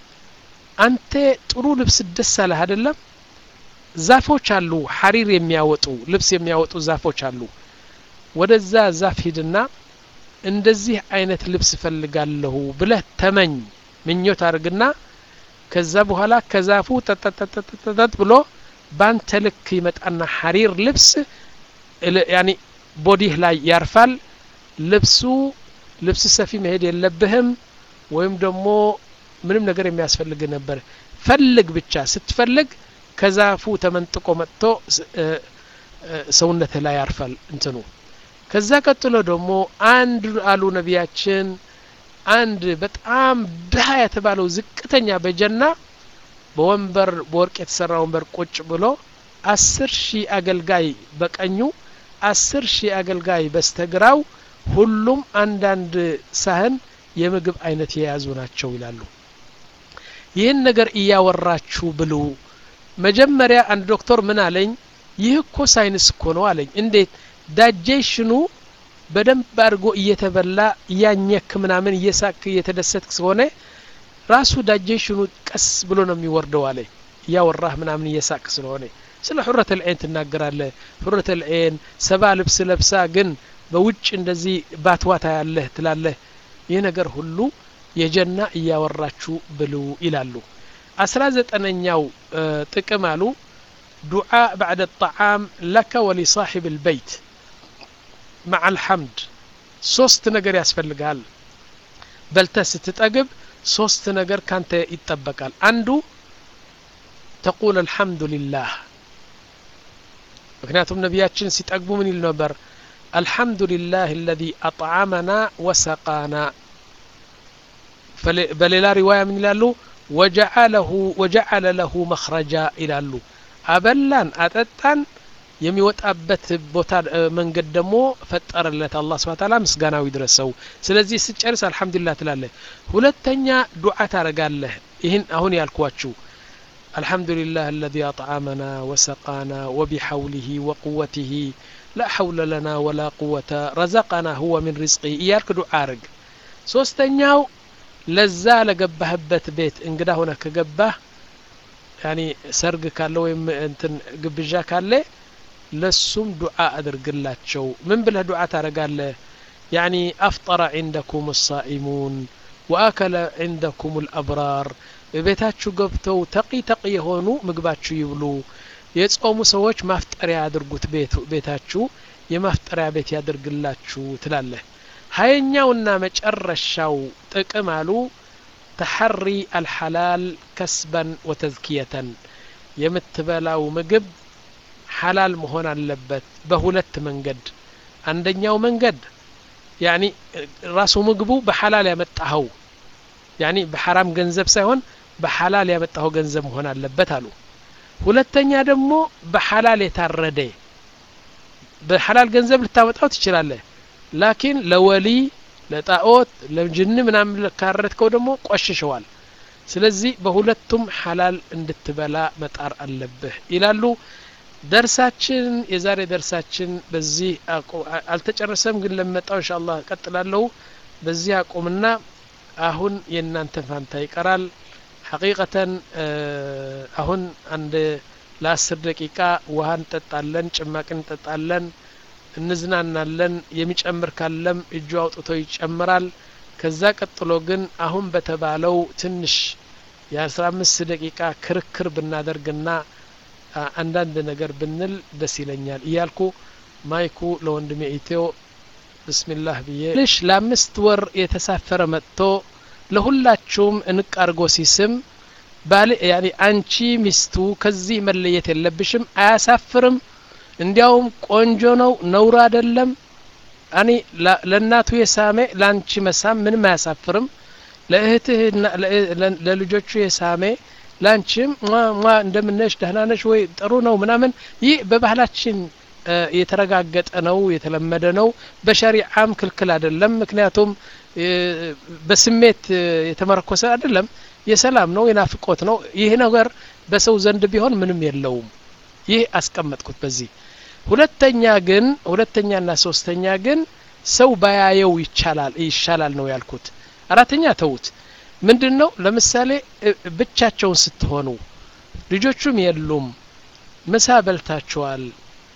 [SPEAKER 1] አንተ ጥሩ ልብስ ደስ አለህ አይደለም ዛፎች አሉ ሐሪር የሚያወጡ ልብስ የሚያወጡ ዛፎች አሉ ወደዛ ዛፍ ሂድና እንደዚህ አይነት ልብስ እፈልጋለሁ ብለህ ተመኝ ምኞት አድርግና ከዛ በኋላ ከዛፉ ጠጠጠጠጠጠጥ ብሎ ባንተ ልክ ይመጣና ሐሪር ልብስ ያኒ ቦዲህ ላይ ያርፋል ልብሱ ልብስ ሰፊ መሄድ የለብህም ወይም ደግሞ ምንም ነገር የሚያስፈልግ ነበር ፈልግ ብቻ ስትፈልግ ከዛፉ ተመንጥቆ መጥቶ ሰውነትህ ላይ ያርፋል እንትኑ ከዛ ቀጥሎ ደግሞ አንድ አሉ ነቢያችን አንድ በጣም ድሀ የተባለው ዝቅተኛ በጀና በወንበር በወርቅ የተሰራ ወንበር ቁጭ ብሎ አስር ሺህ አገልጋይ በቀኙ አስር ሺህ አገልጋይ በስተግራው ሁሉም አንዳንድ ሳህን የምግብ አይነት የያዙ ናቸው ይላሉ ይህን ነገር እያወራችሁ ብሉ መጀመሪያ አንድ ዶክተር ምን አለኝ ይህ እኮ ሳይንስ እኮ ነው አለኝ እንዴት ዳጀሽኑ በደንብ አድርጎ እየተበላ እያኘክ ምናምን እየሳክ እየተደሰትክ ስለሆነ ራሱ ዳጀሽኑ ቀስ ብሎ ነው የሚወርደው አለኝ እያወራህ ምናምን እየሳቅ ስለሆነ ስለ ሑረት ልዐይን ትናገራለህ ሑረት ልዐይን ሰባ ልብስ ለብሳ ግን በውጭ እንደዚህ ባትዋታ ያለህ ትላለህ ይህ ነገር ሁሉ የጀና እያወራችሁ ብሉ ይላሉ አስራ ዘጠነኛው ጥቅም አሉ ዱዓ ባዕደ ጣዓም ለከ ወሊሳሒብ ልበይት مع الحمد ሶስት ነገር ያስፈልጋል በልተ ስትጠግብ ሶስት ነገር ካንተ ይጠበቃል አንዱ ተቁል አልሐምዱ ሊላህ ምክንያቱም ነቢያችን ሲጠግቡ ምን ይል ነበር አልሐምዱ ሊላህ አለዚ አጥዓመና ወሰቃና በሌላ ሪዋያ ምን ይላሉ ወጀዓለ ለሁ መኽረጃ ይላሉ አበላን አጠጣን የሚወጣበት ቦታ መንገድ ደግሞ ፈጠረለት አላህ ስብሐ ተዓላ ምስጋናው ይድረሰው ስለዚህ ስጨርስ አልሐምዱሊላህ ትላለህ ሁለተኛ ዱዓ ታረጋለህ ይህን አሁን ያልኳችሁ الحمد لله الذي أطعمنا وسقانا وبحوله وقوته لا حول لنا ولا قوة رزقنا هو من رزقه إياك دعارق ሶስተኛው ለዛ ለገባህበት ቤት እንግዳ ሆነ ከገባህ ያኒ ሰርግ ካለ ወይም እንትን ግብዣ ካለ ለሱም ዱዓ አድርግላቸው ምን ብለህ ዱዓ ታረጋለህ ያኒ አፍጠረ ዒንደኩም ሳኢሙን ወአከለ ዒንደኩም ልአብራር ቤታችሁ ገብተው ተቂ ተቂ የሆኑ ምግባችሁ ይብሉ የጾሙ ሰዎች ማፍጠሪያ ያድርጉት ቤታችሁ የማፍጠሪያ ቤት ያድርግላችሁ ትላለህ ሀየኛውና መጨረሻው ጥቅም አሉ ተሐሪ አልሐላል ከስበን ወተዝኪየተን የምትበላው ምግብ ሐላል መሆን አለበት በሁለት መንገድ አንደኛው መንገድ ያኒ ራሱ ምግቡ በሐላል ያመጣኸው ያኒ በሐራም ገንዘብ ሳይሆን በሐላል ያመጣኸው ገንዘብ መሆን አለበት አሉ ሁለተኛ ደግሞ በሐላል የታረደ በሐላል ገንዘብ ልታመጣው ትችላለህ ላኪን ለወሊ ለጣዖት ለጅን ምናምን ካረድከው ደግሞ ቆሽሸዋል ስለዚህ በሁለቱም ሐላል እንድትበላ መጣር አለብህ ይላሉ ደርሳችን የዛሬ ደርሳችን በዚህ አልተጨረሰም ግን ለመጣው እንሻ አላህ ቀጥላለሁ በዚህ አቁምና አሁን የእናንተ ፋንታ ይቀራል ሐቂቀተን አሁን አንድ ለአስር ደቂቃ ውሃ እንጠጣለን ጭማቂ እንጠጣለን እንዝናናለን የሚጨምር ካለም እጁ አውጥቶ ይጨምራል ከዛ ቀጥሎ ግን አሁን በተባለው ትንሽ የአስራ አምስት ደቂቃ ክርክር ብናደርግና አንዳንድ ነገር ብንል ደስ ይለኛል እያልኩ ማይኩ ለወንድሜ ኢትዮ ብስሚላህ ብዬ ልሽ ለአምስት ወር የተሳፈረ መጥቶ ለሁላችሁም እንቅ አርጎ ሲስም ባል ያኒ አንቺ ሚስቱ ከዚህ መለየት የለብሽም አያሳፍርም እንዲያውም ቆንጆ ነው ነውር አይደለም አኒ ለእናቱ የሳሜ ለአንቺ መሳም ምንም አያሳፍርም ለእህትህ ለልጆቹ የሳሜ ላንቺም ሟ እንደምነሽ ደህናነሽ ወይ ጥሩ ነው ምናምን ይህ በባህላችን የተረጋገጠ ነው የተለመደ ነው በሸሪዓም ክልክል አይደለም ምክንያቱም በስሜት የተመረኮሰ አይደለም የሰላም ነው የናፍቆት ነው ይህ ነገር በሰው ዘንድ ቢሆን ምንም የለውም ይህ አስቀመጥኩት በዚህ ሁለተኛ ግን ሁለተኛና ሶስተኛ ግን ሰው ባያየው ይቻላል ይሻላል ነው ያልኩት አራተኛ ተውት ምንድን ነው ለምሳሌ ብቻቸውን ስትሆኑ ልጆቹም የሉም ምሳ በልታቸዋል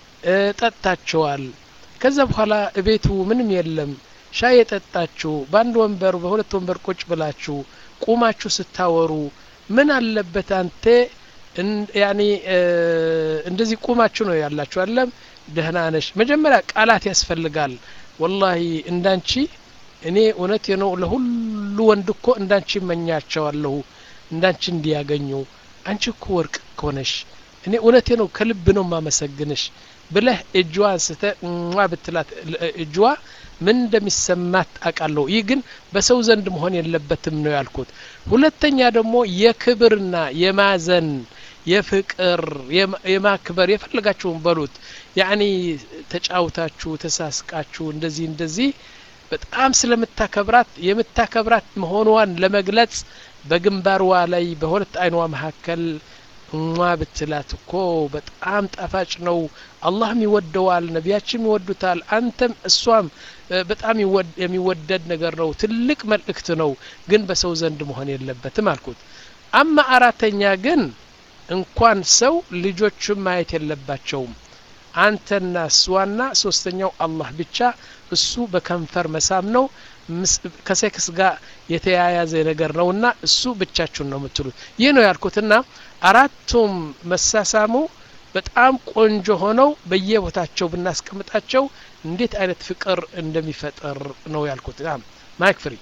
[SPEAKER 1] ጠጥታቸዋል ከዛ በኋላ እቤቱ ምንም የለም ሻይ የጠጣችሁ በአንድ ወንበር በሁለት ወንበር ቁጭ ብላችሁ ቁማችሁ ስታወሩ ምን አለበት አንተ ያኒ እንደዚህ ቁማችሁ ነው ያላችሁ አለም ደህና ነሽ መጀመሪያ ቃላት ያስፈልጋል ወላሂ እንዳንቺ እኔ እውነት ነው ለሁሉ ወንድ እኮ እንዳንቺ እመኛቸዋለሁ እንዳንቺ እንዲያገኙ አንቺ እኮ ወርቅ እኮ ነሽ እኔ እውነቴ ነው ከልብ ነው ማመሰግንሽ ብለህ እጅዋ አንስተ ሟ ብትላት እጅዋ ምን እንደሚሰማት አውቃለሁ ይህ ግን በሰው ዘንድ መሆን የለበትም ነው ያልኩት ሁለተኛ ደግሞ የክብርና የማዘን የፍቅር የማክበር የፈለጋችሁን በሉት ያኒ ተጫውታችሁ ተሳስቃችሁ እንደዚህ እንደዚህ በጣም ስለምታከብራት የምታከብራት መሆኗን ለመግለጽ በግንባርዋ ላይ በሁለት አይኗ መካከል እሟ ብትላት እኮ በጣም ጣፋጭ ነው አላህም ይወደዋል ነቢያችም ይወዱታል አንተም እሷም በጣም የሚወደድ ነገር ነው ትልቅ መልእክት ነው ግን በሰው ዘንድ መሆን የለበትም አልኩት አማ አራተኛ ግን እንኳን ሰው ልጆቹም ማየት የለባቸውም አንተና እሷና ሶስተኛው አላህ ብቻ እሱ በከንፈር መሳም ነው ከሴክስ ጋር የተያያዘ ነገር ነውና እሱ ብቻችሁን ነው የምትሉት ይህ ነው ያልኩትና አራቱም መሳሳሙ በጣም ቆንጆ ሆነው በየቦታቸው ብናስቀምጣቸው እንዴት አይነት ፍቅር እንደሚፈጠር ነው ያልኩት ማይክ ፍሪ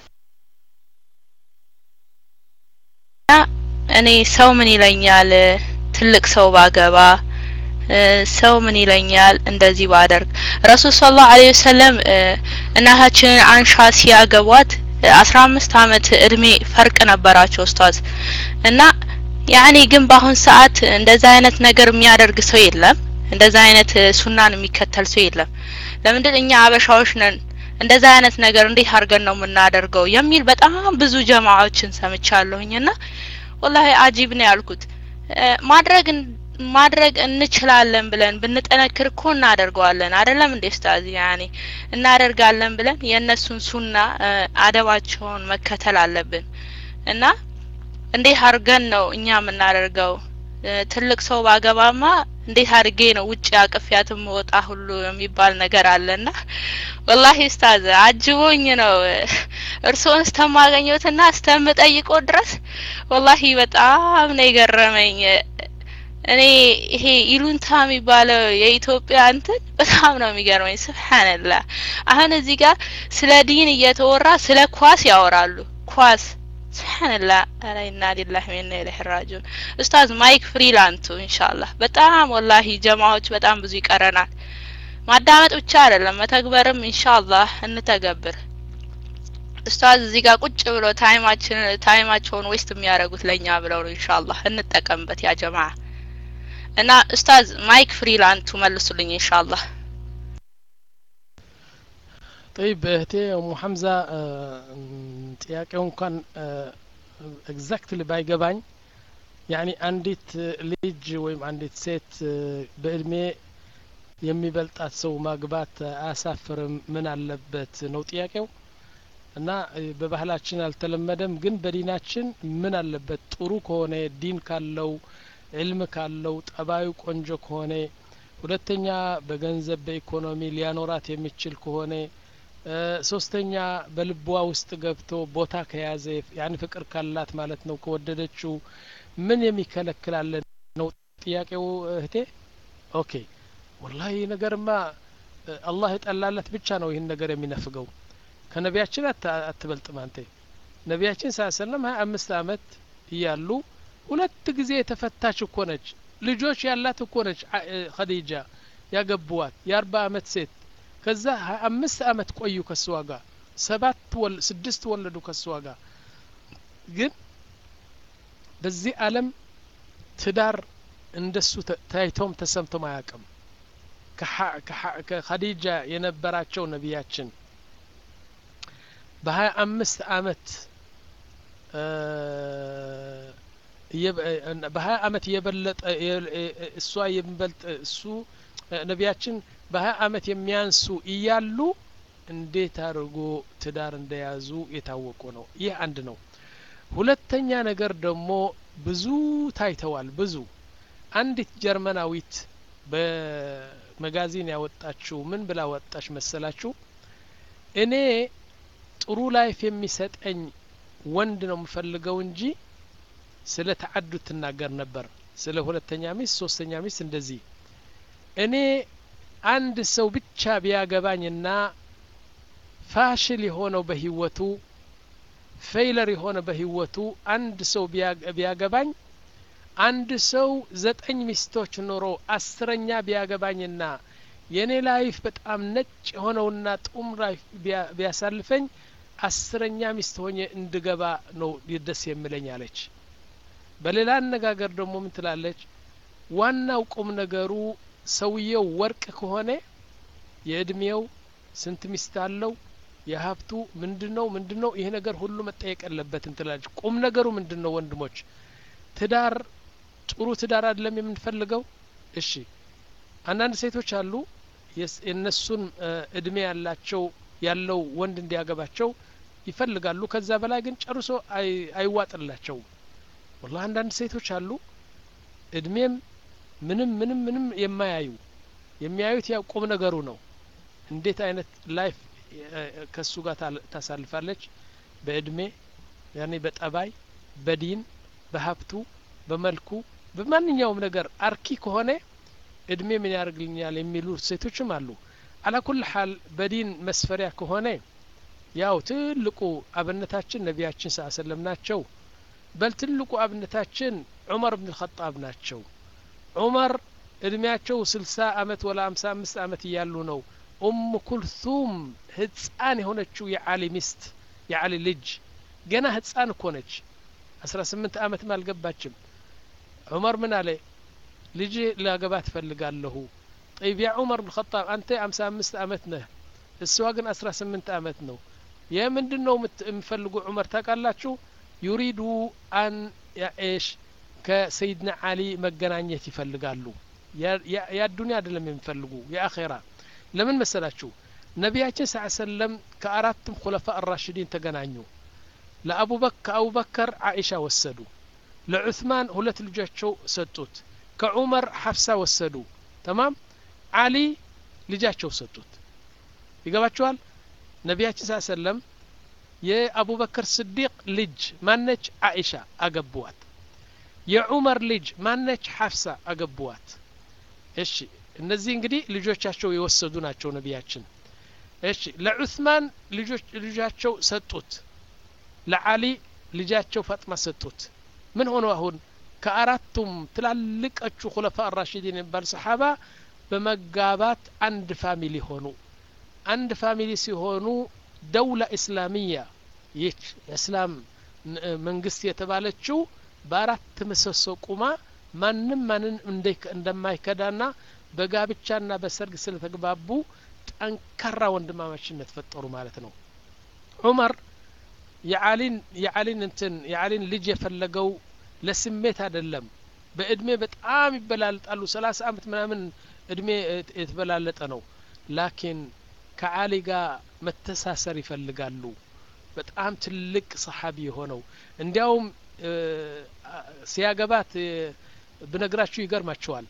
[SPEAKER 3] እኔ ሰው ምን ይለኛል ትልቅ ሰው ባገባ ሰው ምን ይለኛል እንደዚህ ባደርግ ረሱል ስለ ላሁ ዐለይሂ ወሰለም እናታችንን አንሻ ሲያገቧት አስራ አምስት አመት እድሜ ፈርቅ ነበራቸው ኡስታዝ እና ያኔ ግን በአሁን ሰዓት እንደዛ አይነት ነገር የሚያደርግ ሰው የለም እንደዛ አይነት ሱናን የሚከተል ሰው የለም ለምንድን እኛ አበሻዎች ነን እንደዛ አይነት ነገር እንዴት አድርገን ነው የምናደርገው የሚል በጣም ብዙ ጀማዎችን ሰምቻለሁኝ እና ወላሂ አጂብ ነው ያልኩት ማድረግ ማድረግ እንችላለን ብለን ብንጠነክር እኮ እናደርገዋለን አይደለም እንዴ ስታዚ ያኔ እናደርጋለን ብለን የእነሱን ሱና አደባቸውን መከተል አለብን እና እንዴት አድርገን ነው እኛ የምናደርገው ትልቅ ሰው ባገባማ እንዴት አድርጌ ነው ውጭ አቅፊያትም ወጣ ሁሉ የሚባል ነገር አለና ወላሂ ስታዝ አጅቦኝ ነው እርስዎን እስተማገኘትና እስተምጠይቀው ድረስ ወላሂ በጣም ነው የገረመኝ እኔ ይሄ ኢሉንታ የሚባለው የኢትዮጵያ እንትን በጣም ነው የሚገርመኝ ስብሓንላ አሁን እዚህ ጋር ስለ ዲን እየተወራ ስለ ኳስ ያወራሉ ኳስ ስብሓንላ ኧረ ኢና ሊላህ ወኢና ኢለይሂ ራጂዑን ኡስታዝ ማይክ ፍሪላንቱ ኢንሻአላህ በጣም ወላሂ ጀማዎች በጣም ብዙ ይቀረናል ማዳመጥ ብቻ አይደለም መተግበርም ኢንሻአላህ እንተገብር ኡስታዝ እዚህ ጋር ቁጭ ብሎ ታይማችን ታይማቸውን ዌስት የሚያደርጉት ለኛ ብለው ነው ኢንሻአላህ እንጠቀምበት ያ ጀማ እና ኡስታዝ ማይክ ፍሪላንቱ መልሱልኝ ኢንሻአላህ
[SPEAKER 1] طيب እህቴ ሙ ሐምዛ ጥያቄው እንኳን ኤግዛክትሊ ባይገባኝ ያኒ አንዲት ልጅ ወይም አንዲት ሴት በእድሜ የሚበልጣት ሰው ማግባት አያሳፍርም ምን አለበት ነው ጥያቄው እና በባህላችን አልተለመደም ግን በዲናችን ምን አለበት ጥሩ ከሆነ ዲን ካለው ዕልም ካለው ጠባዩ ቆንጆ ከሆነ ሁለተኛ በገንዘብ በኢኮኖሚ ሊያኖራት የሚችል ከሆነ ሶስተኛ በልቧ ውስጥ ገብቶ ቦታ ከያዘ ያን ፍቅር ካላት ማለት ነው ከወደደችው ምን የሚከለክላለን ነው ጥያቄው እህቴ ኦኬ ወላሂ ነገርማ አላህ የጠላለት ብቻ ነው ይህን ነገር የሚነፍገው ከነቢያችን አትበልጥም አንተ ነቢያችን ሳ ሰለም ሀያ አምስት አመት እያሉ ሁለት ጊዜ የተፈታች እኮ ነች ልጆች ያላት እኮ ነች ኸዲጃ ያገቡዋት የአርባ አመት ሴት ከዛ ሀያ አምስት አመት ቆዩ ከስዋ ጋር ሰባት ወል ስድስት ወለዱ ከስዋ ጋር ግን በዚህ አለም ትዳር እንደሱ ታይቶም ተሰምቶም አያውቅም ከኸዲጃ የነበራቸው ነቢያችን በሀያ አምስት አመት በሀያ አመት የበለጠ እሷ የሚበልጥ እሱ ነቢያችን በሀያ አመት የሚያንሱ እያሉ እንዴት አድርጎ ትዳር እንደያዙ የታወቁ ነው ይህ አንድ ነው ሁለተኛ ነገር ደግሞ ብዙ ታይተዋል ብዙ አንዲት ጀርመናዊት በመጋዚን ያወጣችው ምን ብላ ወጣች መሰላችሁ እኔ ጥሩ ላይፍ የሚሰጠኝ ወንድ ነው የምፈልገው እንጂ ስለ ተዓዱድ ትናገር ነበር ስለ ሁለተኛ ሚስት ሶስተኛ ሚስት እንደዚህ እኔ አንድ ሰው ብቻ ቢያገባኝና ፋሽል የሆነው በህይወቱ ፌይለር የሆነ በህይወቱ አንድ ሰው ቢያገባኝ አንድ ሰው ዘጠኝ ሚስቶች ኖሮ አስረኛ ቢያገባኝና የእኔ ላይፍ በጣም ነጭ የሆነውና ጡም ላይፍ ቢያሳልፈኝ አስረኛ ሚስት ሆኜ እንድገባ ነው ደስ የምለኝ አለች በሌላ አነጋገር ደግሞ ምን ትላለች ዋናው ቁም ነገሩ ሰውየው ወርቅ ከሆነ የእድሜው ስንት ሚስት አለው የሀብቱ ምንድን ነው ምንድን ነው ይሄ ነገር ሁሉ መጠየቅ የለበትም ትላለች ቁም ነገሩ ምንድን ነው ወንድሞች ትዳር ጥሩ ትዳር አይደለም የምንፈልገው እሺ አንዳንድ ሴቶች አሉ የእነሱን እድሜ ያላቸው ያለው ወንድ እንዲያገባቸው ይፈልጋሉ ከዛ በላይ ግን ጨርሶ አይዋጥላቸውም ወላ አንዳንድ ሴቶች አሉ እድሜም ምንም ምንም ምንም የማያዩ የሚያዩት ያው ቁም ነገሩ ነው እንዴት አይነት ላይፍ ከሱ ጋር ታሳልፋለች በእድሜ ያኔ በጠባይ በዲን በሀብቱ በመልኩ በማንኛውም ነገር አርኪ ከሆነ እድሜ ምን ያደርግልኛል የሚሉ ሴቶችም አሉ አላኩል ሀል በዲን መስፈሪያ ከሆነ ያው ትልቁ አብነታችን ነቢያችን ስ ሰለም ናቸው በል ትልቁ አብነታችን ዑመር ብን ልኸጣብ ናቸው ዑመር እድሜያቸው ስልሳ አመት ወላ አምሳ አምስት አመት እያሉ ነው ኡም ኩልቱም ህፃን የሆነችው የዓሊ ሚስት የዓሊ ልጅ ገና ህፃን እኮ ነች አስራ ስምንት አመትም አልገባችም ዑመር ምን አለ ልጅ ላገባ ትፈልጋለሁ ጠይብ ያ ዑመር ብን ኸጣብ አንተ አምሳ አምስት አመት ነህ እሷ ግን አስራ ስምንት አመት ነው የምንድን ነው የምፈልጉ ዑመር ታውቃላችሁ ዩሪዱ አን ኤሽ ከሰይድና አሊ መገናኘት ይፈልጋሉ የአዱኒያ አይደለም የሚፈልጉ የአኼራ ለምን መሰላችሁ ነቢያችን ስ ሰለም ከአራቱም ኩለፋ አራሽዲን ተገናኙ ለአቡበክ ከአቡበከር አኢሻ ወሰዱ ለዑስማን ሁለት ልጆቻቸው ሰጡት ከዑመር ሐፍሳ ወሰዱ ተማም አሊ ልጃቸው ሰጡት ይገባችኋል ነቢያችን ስ ሰለም የአቡበከር ስዲቅ ልጅ ማነች አኢሻ አገቡዋት የዑመር ልጅ ማነች ሐፍሳ አገቡዋት እሺ እነዚህ እንግዲህ ልጆቻቸው የወሰዱ ናቸው ነቢያችን እሺ ለዑስማን ልጃቸው ሰጡት ለአሊ ልጃቸው ፋጥማ ሰጡት ምን ሆኖ አሁን ከአራቱም ትላልቀቹ ኩለፋ አራሽዲን የሚባል ሰሓባ በመጋባት አንድ ፋሚሊ ሆኑ አንድ ፋሚሊ ሲሆኑ ደውላ እስላሚያ ይች የእስላም መንግስት የተባለችው በአራት ምሰሶ ቁማ ማንም ማንን እንደማይከዳና በጋብቻና በሰርግ ስለተግባቡ ጠንካራ ወንድማማችነት ፈጠሩ ማለት ነው ዑመር የአሊን የአሊን እንትን የአሊን ልጅ የፈለገው ለስሜት አይደለም በእድሜ በጣም ይበላልጣሉ ሰላሳ አመት ምናምን እድሜ የተበላለጠ ነው ላኪን ከአሊ ጋር መተሳሰር ይፈልጋሉ በጣም ትልቅ ሰሓቢ የሆነው እንዲያውም ሲያገባት ብነግራችሁ ይገርማችኋል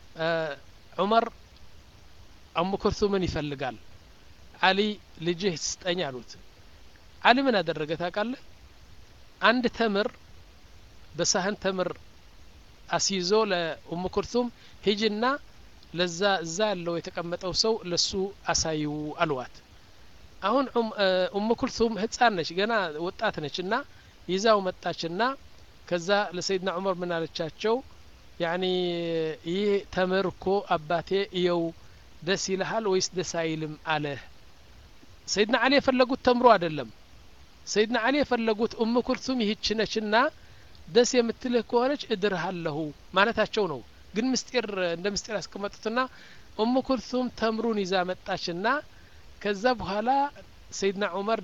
[SPEAKER 1] ዑመር አሙ ኩርቱምን ይፈልጋል አሊ ልጅህ ስጠኝ አሉት አሊ ምን አደረገ ታውቃለህ አንድ ተምር በሳህን ተምር አስይዞ ለኡሙ ኩርቱም ሂጅና ለዛ እዛ ያለው የተቀመጠው ሰው ለሱ አሳዩ አልዋት አሁን ኡሙ ኩልቱም ህፃን ነች ገና ወጣት ነች እና ይዛው መጣችና ከዛ ለሰይድና ዑመር ምን አለቻቸው ያኒ ይህ ተምር እኮ አባቴ እየው ደስ ይልሃል ወይስ ደስ አይልም አለ ሰይድና አሊ የፈለጉት ተምሮ አይደለም ሰይድና አሊ የፈለጉት ኡም ኩልቱም ይህች ነችና ደስ የምትልህ ከሆነች እድርሃለሁ ማለታቸው ነው ግን ምስጢር እንደ ምስጢር ያስቀመጡትና ኡም ኩልቱም ተምሩን ይዛ መጣችና ከዛ በኋላ ሰይድና ዑመር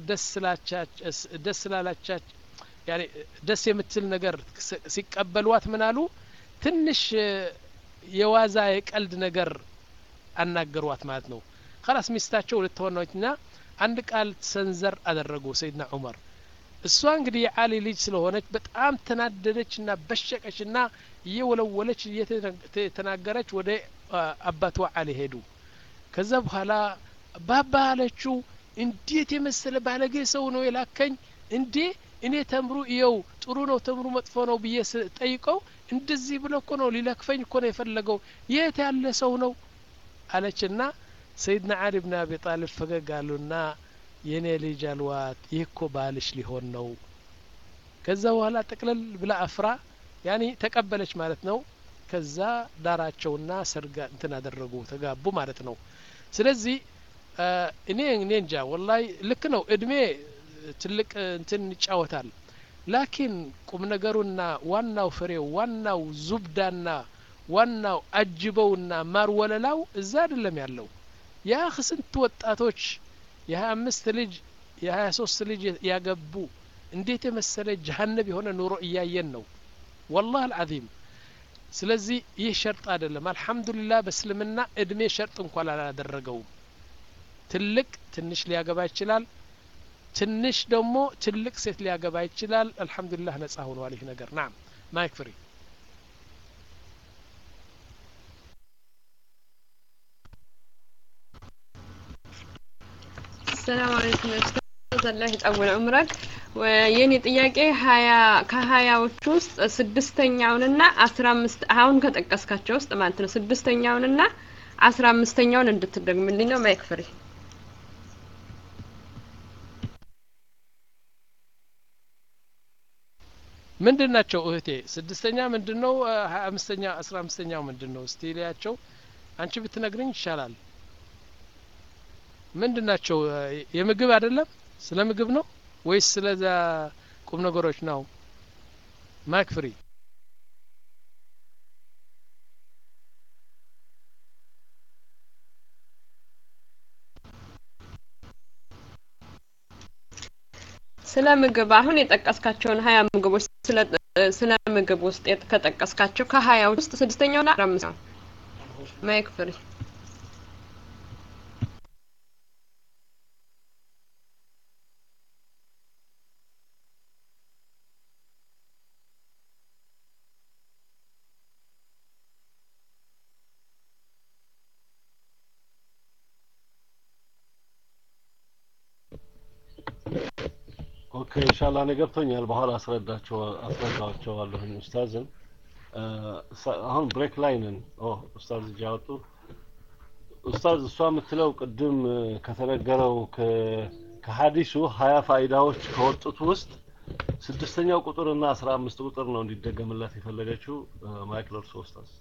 [SPEAKER 1] ደስ ስላላቻች ያኔ ደስ የምትል ነገር ሲቀበሏት ምን አሉ ትንሽ የዋዛ የቀልድ ነገር አናገሯት ማለት ነው ከላስ ሚስታቸው ልትሆነችና አንድ ቃል ሰንዘር አደረጉ ሰይድና ዑመር እሷ እንግዲህ የአሊ ልጅ ስለሆነች በጣም ተናደደችና በሸቀችና እየወለወለች እየተናገረች ወደ አባቷ አሊ ሄዱ ከዛ በኋላ ባባ አለችው እንዴት የመሰለ ባለጌ ሰው ነው የላከኝ እንዴ እኔ ተምሩ እየው ጥሩ ነው ተምሩ መጥፎ ነው ብዬ ጠይቀው እንደዚህ ብሎ እኮ ነው ሊለክፈኝ እኮ ነው የፈለገው የት ያለ ሰው ነው አለችና ሰይድና አሊ ብን አቢ ጣሊብ ፈገግ አሉና የእኔ ልጅ አልዋት ይህ እኮ ባልሽ ሊሆን ነው ከዛ በኋላ ጠቅለል ብላ አፍራ ያኒ ተቀበለች ማለት ነው ከዛ ዳራቸውና ሰርጋ እንትን አደረጉ ተጋቡ ማለት ነው ስለዚህ እኔ እኔ እንጃ ወላይ ልክ ነው እድሜ ትልቅ እንትን ይጫወታል ላኪን ቁም ነገሩና ዋናው ፍሬው ዋናው ዙብዳና ዋናው አጅበውና ማር ወለላው እዛ አይደለም ያለው ያ ስንት ወጣቶች የሀያ አምስት ልጅ የሀያ ሶስት ልጅ ያገቡ እንዴት የመሰለ ጀሀነብ የሆነ ኑሮ እያየን ነው ወላህ አልዓዚም ስለዚህ ይህ ሸርጥ አይደለም አልሐምዱሊላህ በእስልምና እድሜ ሸርጥ እንኳን አላደረገውም ትልቅ ትንሽ ሊያገባ ይችላል ትንሽ ደግሞ ትልቅ ሴት ሊያገባ ይችላል አልሐምዱሊላህ ነጻ ሆኗል ይህ ነገር ናም ማይክ ፍሪ
[SPEAKER 4] ሰላም አለይኩም ኡስታዝ አላህ ይጠውል ዑምረክ የኔ ጥያቄ ሀያ ከሀያዎቹ ውስጥ ስድስተኛውንና አስራ አምስት አሁን ከጠቀስካቸው ውስጥ ማለት ነው ስድስተኛውንና አስራ አምስተኛውን እንድትደግምልኝ ነው ማይክ ፍሪ
[SPEAKER 1] ምንድን ናቸው እህቴ ስድስተኛ ምንድን ነው ሀያ አምስተኛ አስራ አምስተኛው ምንድን ነው እስቲ ሊያቸው አንቺ ብትነግርኝ ይሻላል ምንድን ናቸው የምግብ አይደለም ስለ ምግብ ነው ወይስ ስለዛ ቁም ነገሮች ነው ማይክ ፍሪ
[SPEAKER 4] ስለ ምግብ አሁን የጠቀስካቸውን ሀያ ምግቦች ስለ ምግብ ውስጥ ከጠቀስካቸው ከሀያ ውስጥ ስድስተኛውና አስራ አምስተኛው ማይክ ፍሪ
[SPEAKER 2] ኦኬ ኢንሻአላህ እኔ ገብቶኛል በኋላ አስረዳቸው አስረዳቸዋለሁኝ ኡስታዝን አሁን ብሬክ ላይ ነን ኦ ኡስታዝ እጅ ያወጡ ኡስታዝ እሷ የምትለው ቅድም ከተነገረው ከሀዲሱ ሀያ ፋይዳዎች ከወጡት ውስጥ ስድስተኛው ቁጥር እና አስራ አምስት ቁጥር ነው እንዲደገምላት የፈለገችው ማይክል እርሶ ኡስታዝ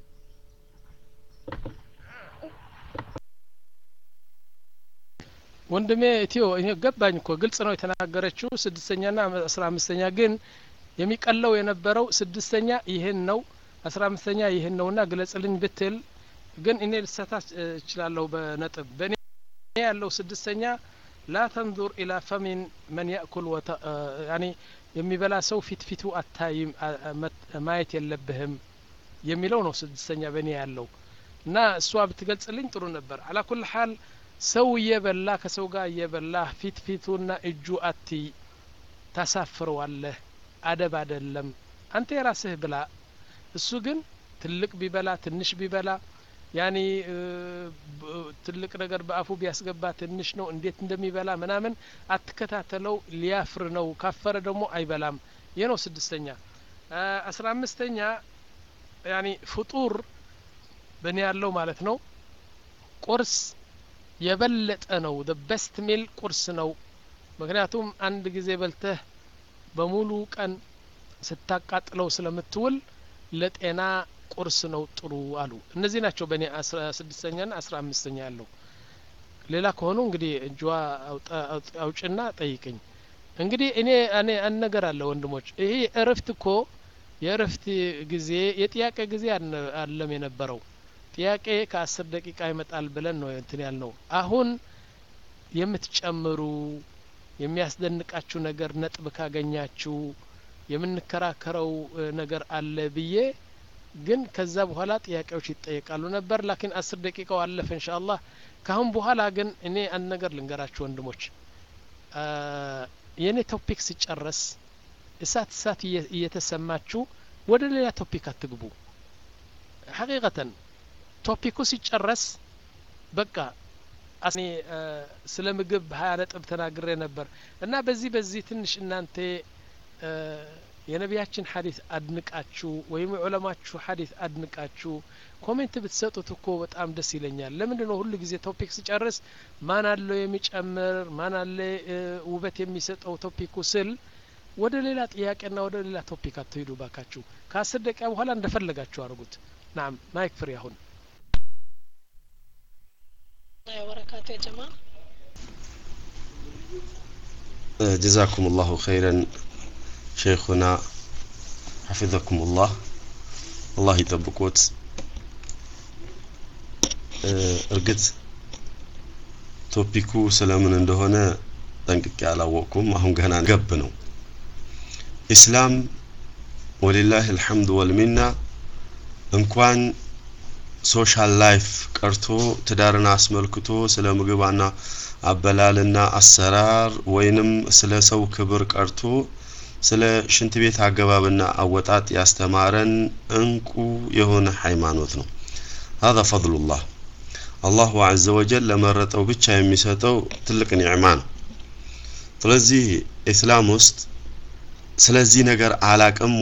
[SPEAKER 1] ወንድሜ ኢትዮ ይሄ ገባኝ እኮ ግልጽ ነው የተናገረችው ስድስተኛና አስራ አምስተኛ ግን የሚቀለው የነበረው ስድስተኛ ይህን ነው አስራ አምስተኛ ይህን ነውና ግለጽልኝ ብትል ግን እኔ ልሳታት እችላለሁ በነጥብ በእኔ ያለው ስድስተኛ ላ ተንዙር ኢላ ፈሚን መን ያእኩል ያኒ የሚበላ ሰው ፊት ፊቱ አታይም ማየት የለብህም የሚለው ነው ስድስተኛ በእኔ ያለው እና እሷ ብትገልጽልኝ ጥሩ ነበር አላ ኩል ሀል ሰው እየበላ ከሰው ጋር እየበላ ፊት ፊቱና እጁ አትይ ታሳፍረዋለህ አደብ አደለም አንተ የራስህ ብላ እሱ ግን ትልቅ ቢበላ ትንሽ ቢበላ ያኒ ትልቅ ነገር በአፉ ቢያስገባ ትንሽ ነው እንዴት እንደሚበላ ምናምን አትከታተለው ሊያፍር ነው ካፈረ ደግሞ አይበላም ይህ ነው ስድስተኛ አስራ አምስተኛ ያኒ ፍጡር በእኔ ያለው ማለት ነው ቁርስ የበለጠ ነው ደ በስት ሚል ቁርስ ነው ምክንያቱም አንድ ጊዜ በልተህ በሙሉ ቀን ስታቃጥለው ስለምትውል ለጤና ቁርስ ነው ጥሩ አሉ እነዚህ ናቸው በእኔ አስራ ስድስተኛና አስራ አምስተኛ ያለው ሌላ ከሆኑ እንግዲህ እጇ አውጭና ጠይቅኝ እንግዲህ እኔ እኔ አንድ ነገር አለ ወንድሞች ይሄ እረፍት እኮ የእረፍት ጊዜ የጥያቄ ጊዜ አለም የነበረው ጥያቄ ከአስር ደቂቃ ይመጣል ብለን ነው እንትን ያልነው አሁን የምትጨምሩ የሚያስደንቃችሁ ነገር ነጥብ ካገኛችሁ የምንከራከረው ነገር አለ ብዬ ግን ከዛ በኋላ ጥያቄዎች ይጠየቃሉ ነበር ላኪን አስር ደቂቃው አለፈ እንሻ አላህ ካሁን በኋላ ግን እኔ አንድ ነገር ልንገራችሁ ወንድሞች የእኔ ቶፒክ ሲጨረስ እሳት እሳት እየተሰማችሁ ወደ ሌላ ቶፒክ አትግቡ ሐቂቀተን ቶፒኩ ሲጨረስ በቃ እኔ ስለ ምግብ ሀያ ነጥብ ተናግሬ ነበር እና በዚህ በዚህ ትንሽ እናንተ የነቢያችን ሀዲስ አድንቃችሁ ወይም የዑለማችሁ ሀዲስ አድንቃችሁ ኮሜንት ብትሰጡት እኮ በጣም ደስ ይለኛል ለምንድን ነው ሁሉ ጊዜ ቶፒክ ሲጨርስ ማን አለው የሚጨምር ማን አለ ውበት የሚሰጠው ቶፒኩ ስል ወደ ሌላ ጥያቄና ወደ ሌላ ቶፒክ አትሄዱ ባካችሁ ከአስር ደቂቃ በኋላ እንደፈለጋችሁ አድርጉት ናም ማይክ ፍሪ አሁን
[SPEAKER 5] ወበረካቱ የጀማ
[SPEAKER 6] ጀዛኩም ላሁ ኸይረን ሼኹና ሐፊዘኩም ላህ አላህ ይጠብቆት እርግጥ ቶፒኩ ስለምን እንደሆነ ጠንቅቄ አላወቅኩም። አሁን ገና ገብ ነው። ኢስላም ወሊላህ አልሐምዱ ወልሚና እንኳን ሶሻል ላይፍ ቀርቶ ትዳርን አስመልክቶ ስለ ምግባና አበላልና አሰራር ወይንም ስለ ሰው ክብር ቀርቶ ስለ ሽንት ቤት አገባብና አወጣጥ ያስተማረን እንቁ የሆነ ሃይማኖት ነው። هذا فضل الله አላሁ አዘ ወጀል ለመረጠው ብቻ የሚሰጠው ትልቅ ኒዕማ ነው። ስለዚህ ኢስላም ውስጥ ስለዚህ ነገር አላቅም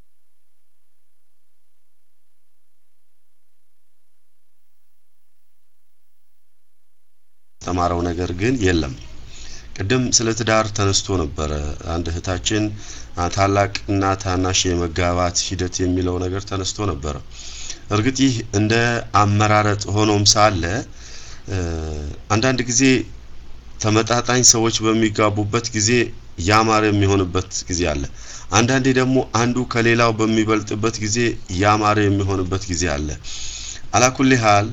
[SPEAKER 6] ተማረው ነገር ግን የለም። ቅድም ስለ ትዳር ተነስቶ ነበረ። አንድ እህታችን ታላቅና ታናሽ የመጋባት ሂደት የሚለው ነገር ተነስቶ ነበረ። እርግጥ ይህ እንደ አመራረጥ ሆኖም ሳለ አንዳንድ ጊዜ ተመጣጣኝ ሰዎች በሚጋቡበት ጊዜ ያማረ የሚሆንበት ጊዜ አለ። አንዳንዴ ደግሞ አንዱ ከሌላው በሚበልጥበት ጊዜ ያማረ የሚሆንበት ጊዜ አለ። አላኩል ሀል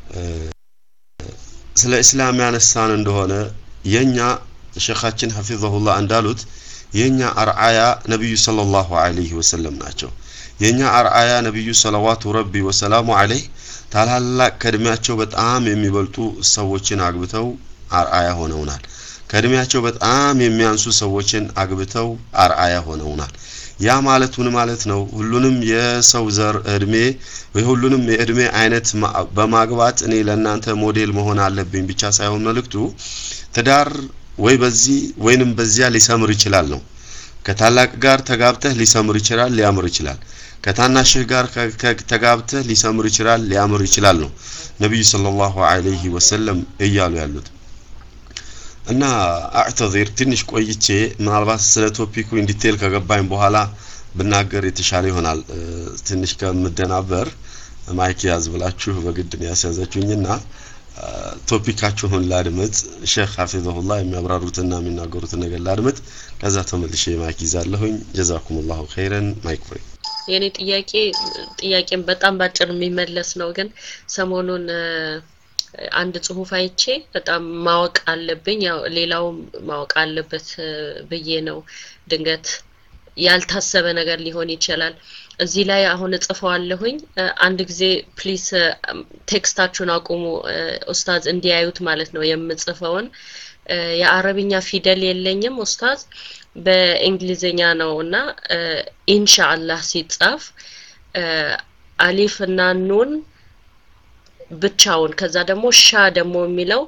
[SPEAKER 6] ስለ እስላም ያነሳን እንደሆነ የኛ ሼኻችን ሐፊዘሁላህ እንዳሉት የኛ አርአያ ነቢዩ ሰለላሁ ዐለይሂ ወሰለም ናቸው። የኛ አርአያ ነቢዩ ሰለዋቱ ረቢ ወሰላሙ ዐለይህ ታላላቅ ከእድሜያቸው በጣም የሚበልጡ ሰዎችን አግብተው አርአያ ሆነውናል። ከእድሜያቸው በጣም የሚያንሱ ሰዎችን አግብተው አርአያ ሆነውናል። ያ ማለት ምን ማለት ነው? ሁሉንም የሰው ዘር እድሜ የሁሉንም የእድሜ አይነት በማግባት እኔ ለእናንተ ሞዴል መሆን አለብኝ ብቻ ሳይሆን መልእክቱ ትዳር ወይ በዚህ ወይንም በዚያ ሊሰምር ይችላል ነው። ከታላቅ ጋር ተጋብተህ ሊሰምር ይችላል፣ ሊያምር ይችላል። ከታናሽህ ጋር ተጋብተህ ሊሰምር ይችላል፣ ሊያምር ይችላል ነው ነቢዩ ሰለላሁ ዐለይሂ ወሰለም እያሉ ያሉት። እና አዕተዚር ትንሽ ቆይቼ ምናልባት ስለ ቶፒኩ ኢንዲቴል ከገባኝ በኋላ ብናገር የተሻለ ይሆናል። ትንሽ ከምደናበር ማይክ ያዝ ብላችሁ በግድ ነው ያስያዛችሁኝና ቶፒካችሁን ላድምጥ። ሼክ ሐፊዘሁላህ የሚያብራሩትና የሚናገሩትን ነገር ላድምጥ። ከዛ ተመልሼ ማይክ ይዛለሁኝ። ጀዛኩሙላሁ ኸይረን። ማይክ ፍሪ።
[SPEAKER 5] የኔ ጥያቄ ጥያቄም በጣም ባጭር የሚመለስ ነው፣ ግን ሰሞኑን አንድ ጽሁፍ አይቼ በጣም ማወቅ አለብኝ፣ ያው ሌላውም ማወቅ አለበት ብዬ ነው። ድንገት ያልታሰበ ነገር ሊሆን ይችላል። እዚህ ላይ አሁን እጽፈዋለሁኝ። አንድ ጊዜ ፕሊስ ቴክስታችሁን አቁሙ፣ ኡስታዝ እንዲያዩት ማለት ነው የምጽፈውን። የአረብኛ ፊደል የለኝም ኡስታዝ፣ በእንግሊዝኛ ነው እና ኢንሻአላህ ሲጻፍ አሊፍ እና ኑን ብቻውን ከዛ ደግሞ ሻ ደግሞ የሚለው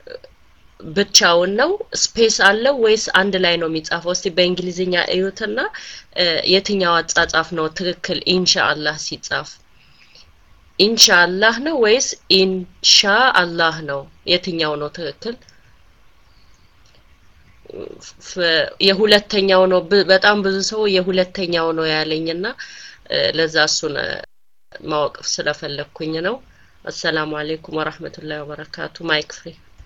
[SPEAKER 5] ብቻውን ነው ስፔስ አለው ወይስ አንድ ላይ ነው የሚጻፈው? እስቲ በእንግሊዝኛ እዩትና የትኛው አጻጻፍ ነው ትክክል? ኢንሻአላህ ሲጻፍ ኢንሻአላህ ነው ወይስ ኢንሻ አላህ ነው? የትኛው ነው ትክክል? የሁለተኛው ነው። በጣም ብዙ ሰው የሁለተኛው ነው ያለኝና ለዛ እሱን ማወቅ ስለፈለግኩኝ ነው። አሰላሙ አሌይኩም ወራህመቱላሂ ወበረካቱ። ማይክ ፍሪ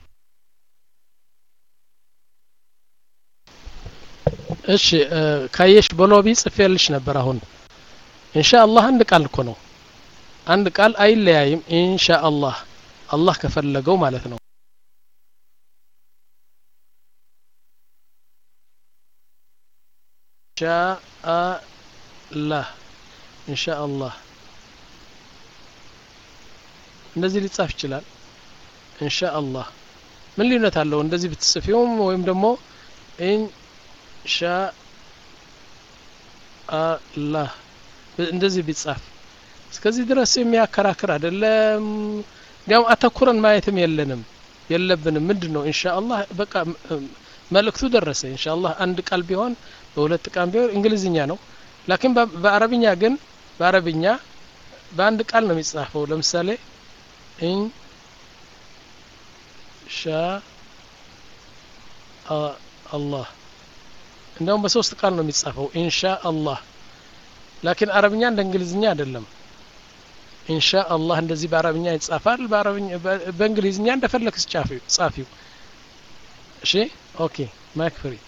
[SPEAKER 1] እሺ ካየሽ በሎቢ ጽፌልሽ ነበር። አሁን ኢንሻአላህ አንድ ቃል እኮ ነው። አንድ ቃል አይለያይም። ኢንሻአላህ አላህ ከፈለገው ማለት ነው። ኢንሻአላህ ኢንሻአላህ እንደዚህ ሊጻፍ ይችላል። ኢንሻአላህ ምን ልዩነት አለው? እንደዚህ ብትጽፊውም ወይም ደግሞ ኢንሻአላህ እንደዚህ ቢጻፍ እስከዚህ ድረስ የሚያከራክር አይደለም። እንዲያውም አተኩረን ማየትም የለንም የለብንም። ምንድን ነው ኢንሻአላህ በቃ መልእክቱ ደረሰ። ኢንሻአላህ አንድ ቃል ቢሆን በሁለት ቃል ቢሆን እንግሊዝኛ ነው። ላኪን በአረብኛ ግን በአረብኛ በአንድ ቃል ነው የሚጻፈው። ለምሳሌ ኢንሻ አላህ እንዲያውም በሶስት ቃል ነው የሚጻፈው ኢንሻ አላህ። ላኪን አረብኛ እንደ እንግሊዝኛ አይደለም። ኢንሻ አላህ እንደዚህ በአረብኛ ይጻፋል። በአረብኛ በእንግሊዝኛ እንደፈለግስ ጻፊው ጻፊው። እሺ ኦኬ ማይክ ፍሪ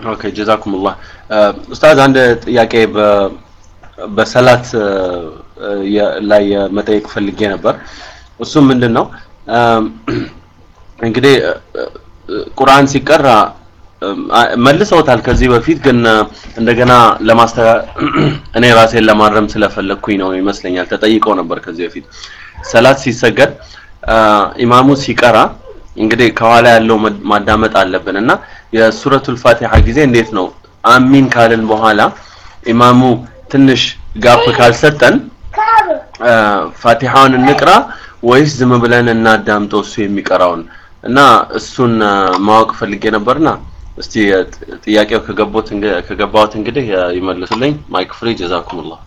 [SPEAKER 2] ኦኬ ጀዛኩሙላህ ኡስታዝ አንድ ጥያቄ በ- በሰላት እ፣ የ- ላይ መጠየቅ ፈልጌ ነበር እሱም ምንድን ነው እም፣ እንግዲህ እ፣ እ፣ ቁርአን ሲቀራ እም፣ አ- መልሰውታል ከዚህ በፊት ግን እ፣ እንደገና ለማስተካ እኔ ራሴን ለማረም ስለፈለግኩኝ ነው ይመስለኛል ተጠይቀው ነበር ከዚህ በፊት ሰላት ሲሰገድ አ፣ ኢማሙ ሲቀራ እንግዲህ ከኋላ ያለው መድ- ማዳመጥ አለብን እና የሱረቱል ፋቲሃ ጊዜ እንዴት ነው አሚን ካልን በኋላ ኢማሙ ትንሽ ጋፕ ካልሰጠን አ፣ ፋቲሃውን እንቅራ ወይስ ዝም ብለን እናዳምጠው እሱ የሚቀራውን እና እሱን አ፣ ማወቅ ፈልጌ ነበርና እስቲ አ፣ ጥ- ጥያቄው ከገቦት እንግ- ከገባሁት እንግዲህ አ፣ ይመልሱልኝ ማይክ ፍሪ ጀዛኩሙላህ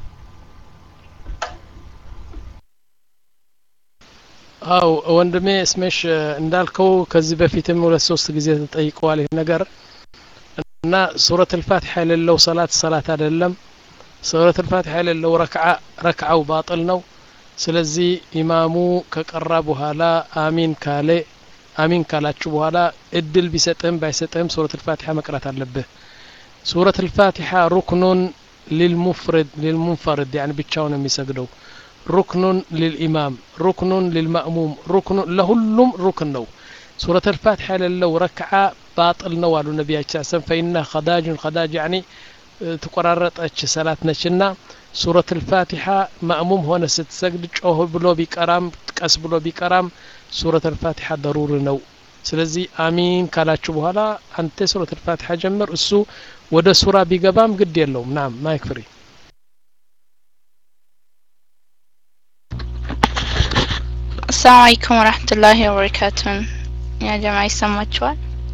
[SPEAKER 1] አው ወንድሜ ስሜሽ እንዳልከው ከዚህ በፊትም ሁለት ሶስት ጊዜ ተጠይቀዋል ይህ ነገር እና ሱረት አልፋቲሓ የሌለው ሰላት ሰላት አይደለም ሱረት አልፋቲሓ የሌለው ረክዓ ረክዓው ባጥል ነው ስለዚህ ኢማሙ ከቀራ በኋላ አሚን ካለ አሚን ካላችሁ በኋላ እድል ቢሰጥህም ባይሰጥህም ሱረት አልፋቲሓ መቅራት አለብህ ሱረት አልፋቲሓ ሩክኑን ሊልሙፍርድ ሊልሙንፈርድ ያኒ ብቻውን የሚሰግደው ሩክኑን ሊልኢማም ሩክኑን ሊልማእሙም ሩክኑ ለሁሉም ሩክን ነው ሱረት አልፋቲሓ የሌለው ረክዓ ባጥል ነው አሉ ነቢያችን ሰም ፈኢና ከዳጅን ከዳጅ ያኒ ተቆራረጠች ሰላት ነችና ሱረት አልፋቲሓ ማእሙም ሆነ ስትሰግድ ጮህ ብሎ ቢቀራም ቀስ ብሎ ቢቀራም ሱረት አልፋቲሓ ደሩር ነው ስለዚህ አሚን ካላችሁ በኋላ አንተ ሱረት አልፋቲሓ ጀምር እሱ ወደ ሱራ ቢገባም ግድ የለውም ናም ማይክ ፍሪ
[SPEAKER 3] አሰላሙ አለይኩም ወራህመቱላሂ ወበረካቱ ያ ጀማ ይሰማችኋል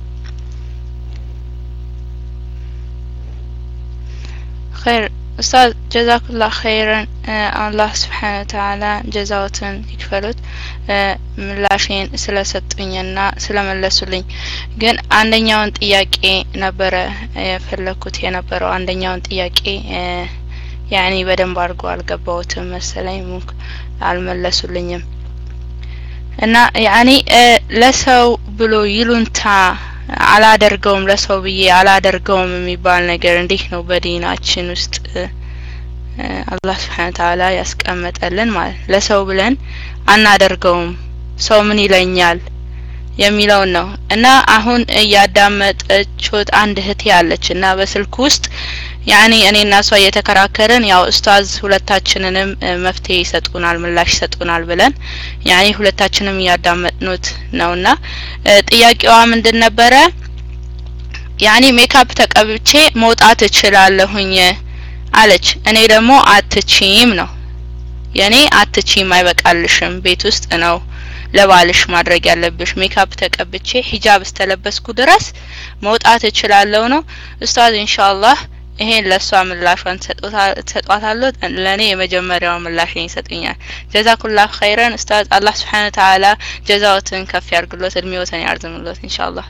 [SPEAKER 3] ኸይር ኡስታዝ ጀዛኩላህ ኸይረን አላህ ስብሓነ ወተዓላ ጀዛዎትን ይክፈሉት እ፣ ምላሼን ስለሰጡኝና ስለመለሱልኝ ግን አንደኛውን ጥያቄ ነበረ የፈለኩት የነበረው አንደኛውን ጥያቄ እ፣ ያኒ በደንብ አድርጎ አልገባሁትም መሰለኝ ሙክ አልመለሱልኝም እና ያኒ እ፣ ለሰው ብሎ ይሉንታ አላደርገውም ለሰው ብዬ አላደርገውም የሚባል ነገር እንዴት ነው በዲናችን ውስጥ እ፣ እ፣ አላህ ስብሓነ ወተዓላ ያስቀመጠልን ማለት ነው። ለሰው ብለን አናደርገውም ሰው ምን ይለኛል የሚለውን ነው እና አሁን እያዳመጠችሁት አንድ እህቴ አለች እና በስልክ ውስጥ ያኔ እኔና እሷ እየተከራከርን ያው ኡስታዝ ሁለታችንንም እ፣ መፍትሄ ይሰጡናል ምላሽ ይሰጡናል ብለን ያኔ ሁለታችንም እያዳመጥኑት ነውና እ፣ ጥያቄዋ ምንድን ነበረ ያኔ ሜካፕ ተቀብቼ መውጣት እችላለሁኝ አለች እኔ ደግሞ አትቺም ነው የኔ አትቺም አይበቃልሽም ቤት ውስጥ ነው ለባልሽ ማድረግ ያለብሽ ሜካፕ ተቀብቼ ሂጃብ እስተለበስኩ ድረስ መውጣት እችላለሁ ነው ኡስታዝ ኢንሻአላህ ይሄን ለእሷ ምላሿን ትሰጧታለሁ ለእኔ የመጀመሪያው ምላሽን ይሰጡኛል ጀዛኩላህ ኸይረን ኡስታዝ አላህ ስብሓን ተዓላ ጀዛዎትን ከፍ ያርግሎት እድሜዎትን ያርዝምሎት ኢንሻአላህ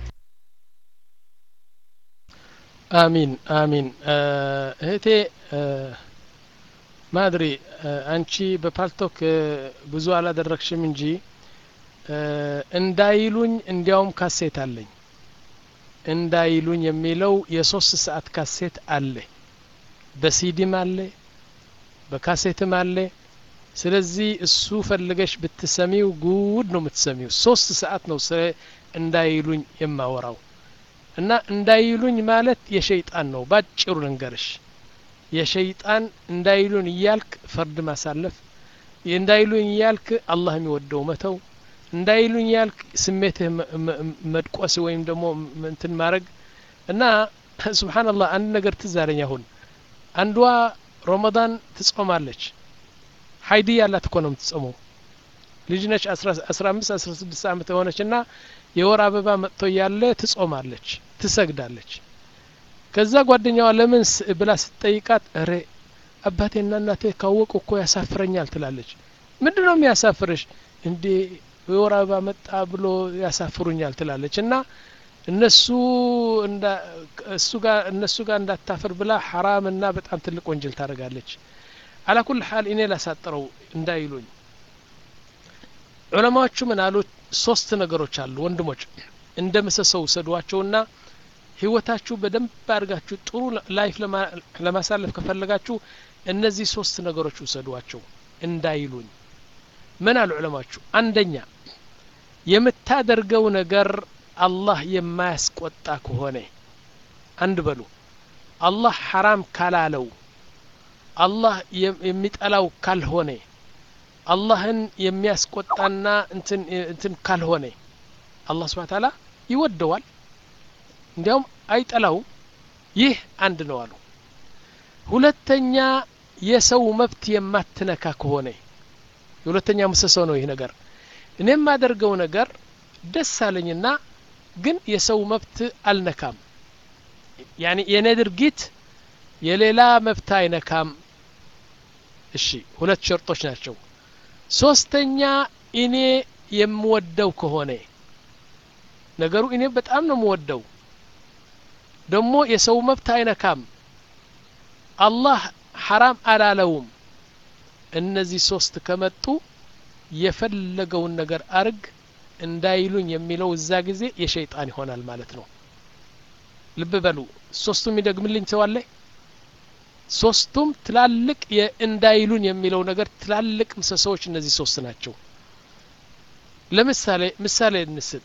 [SPEAKER 1] አሚን አሚን እ፣ እህቴ እ፣ ማድሪ እ፣ አንቺ በፓልቶክ እ፣ ብዙ አላደረግሽም እንጂ እ፣ እንዳይሉኝ እንዲያውም ካሴት አለኝ እንዳይሉኝ የሚለው የሶስት ሰዓት ካሴት አለ በሲዲም አለ በካሴትም አለ ስለዚህ እሱ ፈልገሽ ብትሰሚው ጉድ ነው የምትሰሚው ሶስት ሰዓት ነው ስለ እንዳይሉኝ የማወራው እና እንዳይሉኝ ማለት የሸይጣን ነው ባጭሩ ልንገርሽ የሸይጣን እንዳይሉን እያልክ ፈርድ ማሳለፍ እንዳይሉኝ እያልክ አላህ የሚወደው መተው እንዳይሉኝ ያልክ ስሜትህ መ- መ- መድቆስ ወይም ደግሞ ም- እንትን ማድረግ እና ሱብሓነላህ አንድ ነገር ትዝ አለኝ አሁን አንዷ ረመዳን ትጾማለች ሀይዲ ያላት እኮ ነው የምትጾመው ልጅ ነች አስራ አምስት አስራ ስድስት አመት የሆነች እና የወር አበባ መጥቶ እያለ ትጾማለች ትሰግዳለች ከዛ ጓደኛዋ ለምን ስ- ብላ ስትጠይቃት እሬ አባቴና እናቴ ካወቁ እኮ ያሳፍረኛል ትላለች ምንድን ነው የሚያሳፍርሽ እንዴ የወር አበባ መጣ ብሎ ያሳፍሩኛል ትላለች እና እነሱ እንዳ- እሱ ጋር እነሱ ጋር እንዳታፍር ብላ ሐራም እና በጣም ትልቅ ወንጀል ታደርጋለች አላኩል ሀል እኔ ላሳጥረው እንዳይሉኝ ዑለማዎቹ ምን አሉ ሶስት ነገሮች አሉ ወንድሞች እንደ ምሰሶ ውሰዷቸውና ህይወታችሁ በደንብ አድርጋችሁ ጥሩ ላይፍ ለማሳለፍ ከፈለጋችሁ እነዚህ ሶስት ነገሮች ውሰዷቸው እንዳይሉኝ ምን አሉ ዑለማችሁ አንደኛ የምታደርገው ነገር አላህ የማያስቆጣ ከሆነ አንድ በሉ አላህ ሐራም ካላለው አላህ የሚጠላው ካልሆነ አላህን የሚያስቆጣና እንትን እንትን ካልሆነ አላህ ስብሐ ተዓላ ይወደዋል እንዲያውም አይጠላው ይህ አንድ ነው አሉ ሁለተኛ የሰው መብት የማትነካ ከሆነ የሁለተኛ ምሰሶ ነው ይህ ነገር እኔ የማደርገው ነገር ደስ አለኝና ግን የሰው መብት አልነካም ያኒ የኔ ድርጊት የሌላ መብት አይነካም እሺ ሁለት ሸርጦች ናቸው ሶስተኛ እኔ የምወደው ከሆነ ነገሩ እኔ በጣም ነው የምወደው ደግሞ የሰው መብት አይነካም አላህ ሐራም አላለውም እነዚህ ሶስት ከመጡ የፈለገውን ነገር አርግ እንዳይሉኝ የሚለው እዛ ጊዜ የሸይጣን ይሆናል ማለት ነው ልብ በሉ ሶስቱም ይደግምልኝ ሰዋለ ሶስቱም ትላልቅ የእንዳይሉን የሚለው ነገር ትላልቅ ምሰሶዎች እነዚህ ሶስት ናቸው ለምሳሌ ምሳሌ እንስጥ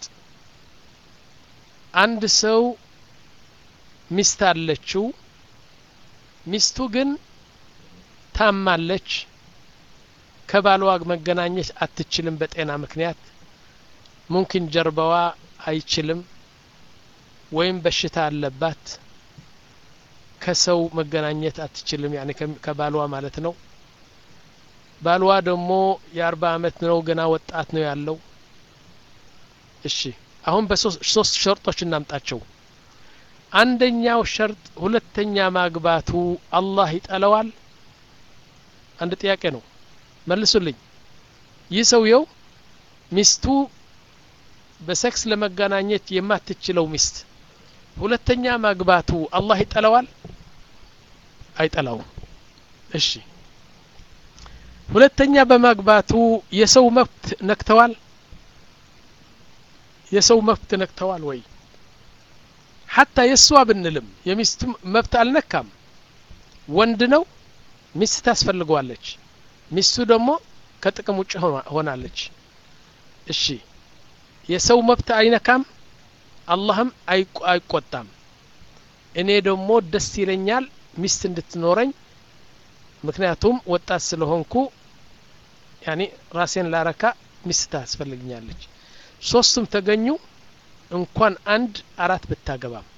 [SPEAKER 1] አንድ ሰው ሚስት አለችው ሚስቱ ግን ታማለች ከባሏ መገናኘት አትችልም በጤና ምክንያት ሙምኪን ጀርባዋ አይችልም ወይም በሽታ አለባት ከሰው መገናኘት አትችልም ያኔ ከባሏ ማለት ነው ባልዋ ደግሞ የአርባ አመት ነው ገና ወጣት ነው ያለው እሺ አሁን በሶስት ሸርጦች እናምጣቸው አንደኛው ሸርጥ ሁለተኛ ማግባቱ አላህ ይጠለዋል አንድ ጥያቄ ነው መልሱልኝ ይህ ሰውየው ሚስቱ በሴክስ ለመገናኘት የማትችለው ሚስት ሁለተኛ ማግባቱ አላህ ይጠለዋል አይጠላውም እሺ ሁለተኛ በማግባቱ የሰው መብት ነክተዋል የሰው መብት ነክተዋል ወይ ሐታ የእሷ ብንልም የሚስቱ መብት አልነካም ወንድ ነው ሚስት ታስፈልገዋለች ሚስቱ ደግሞ ከጥቅም ውጭ ሆናለች እሺ የሰው መብት አይነካም አላህም አይቆጣም እኔ ደግሞ ደስ ይለኛል ሚስት እንድትኖረኝ ምክንያቱም ወጣት ስለሆንኩ ያኒ ራሴን ላረካ ሚስት ታስፈልግኛለች ሶስቱም ተገኙ እንኳን አንድ አራት ብታገባም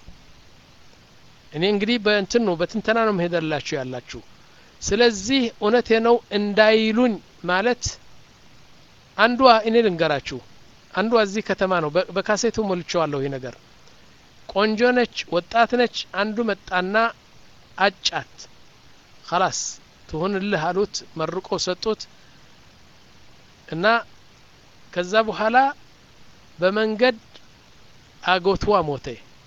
[SPEAKER 1] እኔ እንግዲህ በእንትን ነው በትንተና ነው መሄደላችሁ ያላችሁ ስለዚህ እውነቴ ነው እንዳይሉኝ ማለት አንዷ እኔ ልንገራችሁ አንዷ እዚህ ከተማ ነው በካሴቱ ሞልቸዋለሁ ይህ ነገር ቆንጆ ነች ወጣት ነች አንዱ መጣና አጫት ከላስ ትሁንልህ አሉት መርቆ ሰጡት እና ከዛ በኋላ በመንገድ አጎትዋ ሞተ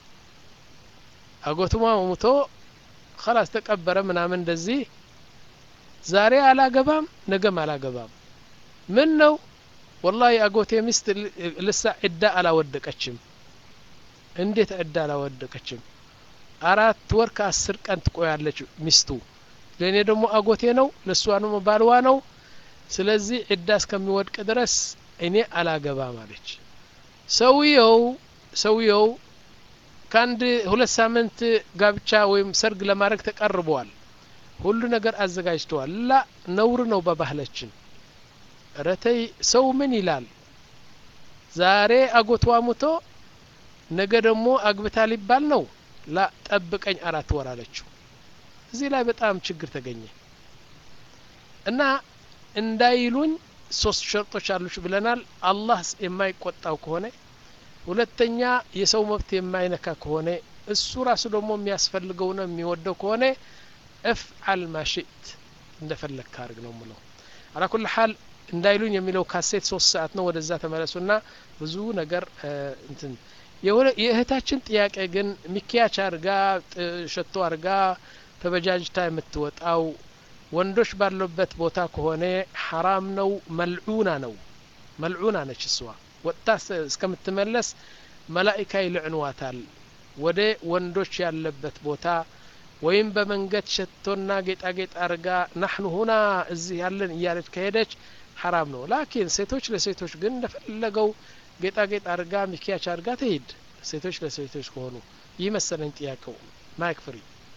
[SPEAKER 1] አጎትዋ ሞቶ ከላስ ተቀበረ ምናምን እንደዚህ ዛሬ አላገባም ነገም አላገባም ምን ነው ወላሂ አጎቴ ሚስት ልሳ ዕዳ አላወደቀችም እንዴት ዕዳ አላወደቀችም አራት ወር ከአስር ቀን ትቆያለች ሚስቱ ለእኔ ደግሞ አጎቴ ነው ለእሷ ደግሞ ባልዋ ነው ስለዚህ ዕዳ እስከሚወድቅ ድረስ እኔ አላገባም አለች ሰውየው ሰውየው ከአንድ ሁለት ሳምንት ጋብቻ ወይም ሰርግ ለማድረግ ተቀርበዋል ሁሉ ነገር አዘጋጅተዋል ላ ነውር ነው በባህላችን ረተይ ሰው ምን ይላል ዛሬ አጎቷ ሙቶ ነገ ደግሞ አግብታ ሊባል ነው ላ ጠብቀኝ አራት ወር አለችው እዚህ ላይ በጣም ችግር ተገኘ እና እንዳይሉኝ ሶስት ሸርጦች አሉች ብለናል አላህ የማይቆጣው ከሆነ ሁለተኛ የሰው መብት የማይነካ ከሆነ እሱ ራሱ ደግሞ የሚያስፈልገው ነው የሚወደው ከሆነ እፍዓል ማሽት እንደፈለግ ካርግ ነው ምለው አላ ኩል ሓል እንዳይሉኝ የሚለው ካሴት ሶስት ሰዓት ነው ወደዛ ተመለሱና ብዙ ነገር እንትን የእህታችን ጥያቄ ግን ሚኪያች አርጋ ሸቶ አርጋ ተበጃጅታ የምትወጣው ወንዶች ባለበት ቦታ ከሆነ ሐራም ነው መልዑና ነው መልዑና ነች እሷ ወጥታ እስከምትመለስ መላኢካ ይልዕንዋታል ወደ ወንዶች ያለበት ቦታ ወይም በመንገድ ሸቶና ጌጣጌጥ አርጋ ናሕኑ ሁና እዚህ ያለን እያለች ከሄደች ሐራም ነው ላኪን ሴቶች ለሴቶች ግን እንደፈለገው ጌጣጌጥ አርጋ ሚኪያች አርጋ ትሄድ ሴቶች ለሴቶች ከሆኑ ይህ መሰለኝ ጥያቄው ማይክ ፍሪ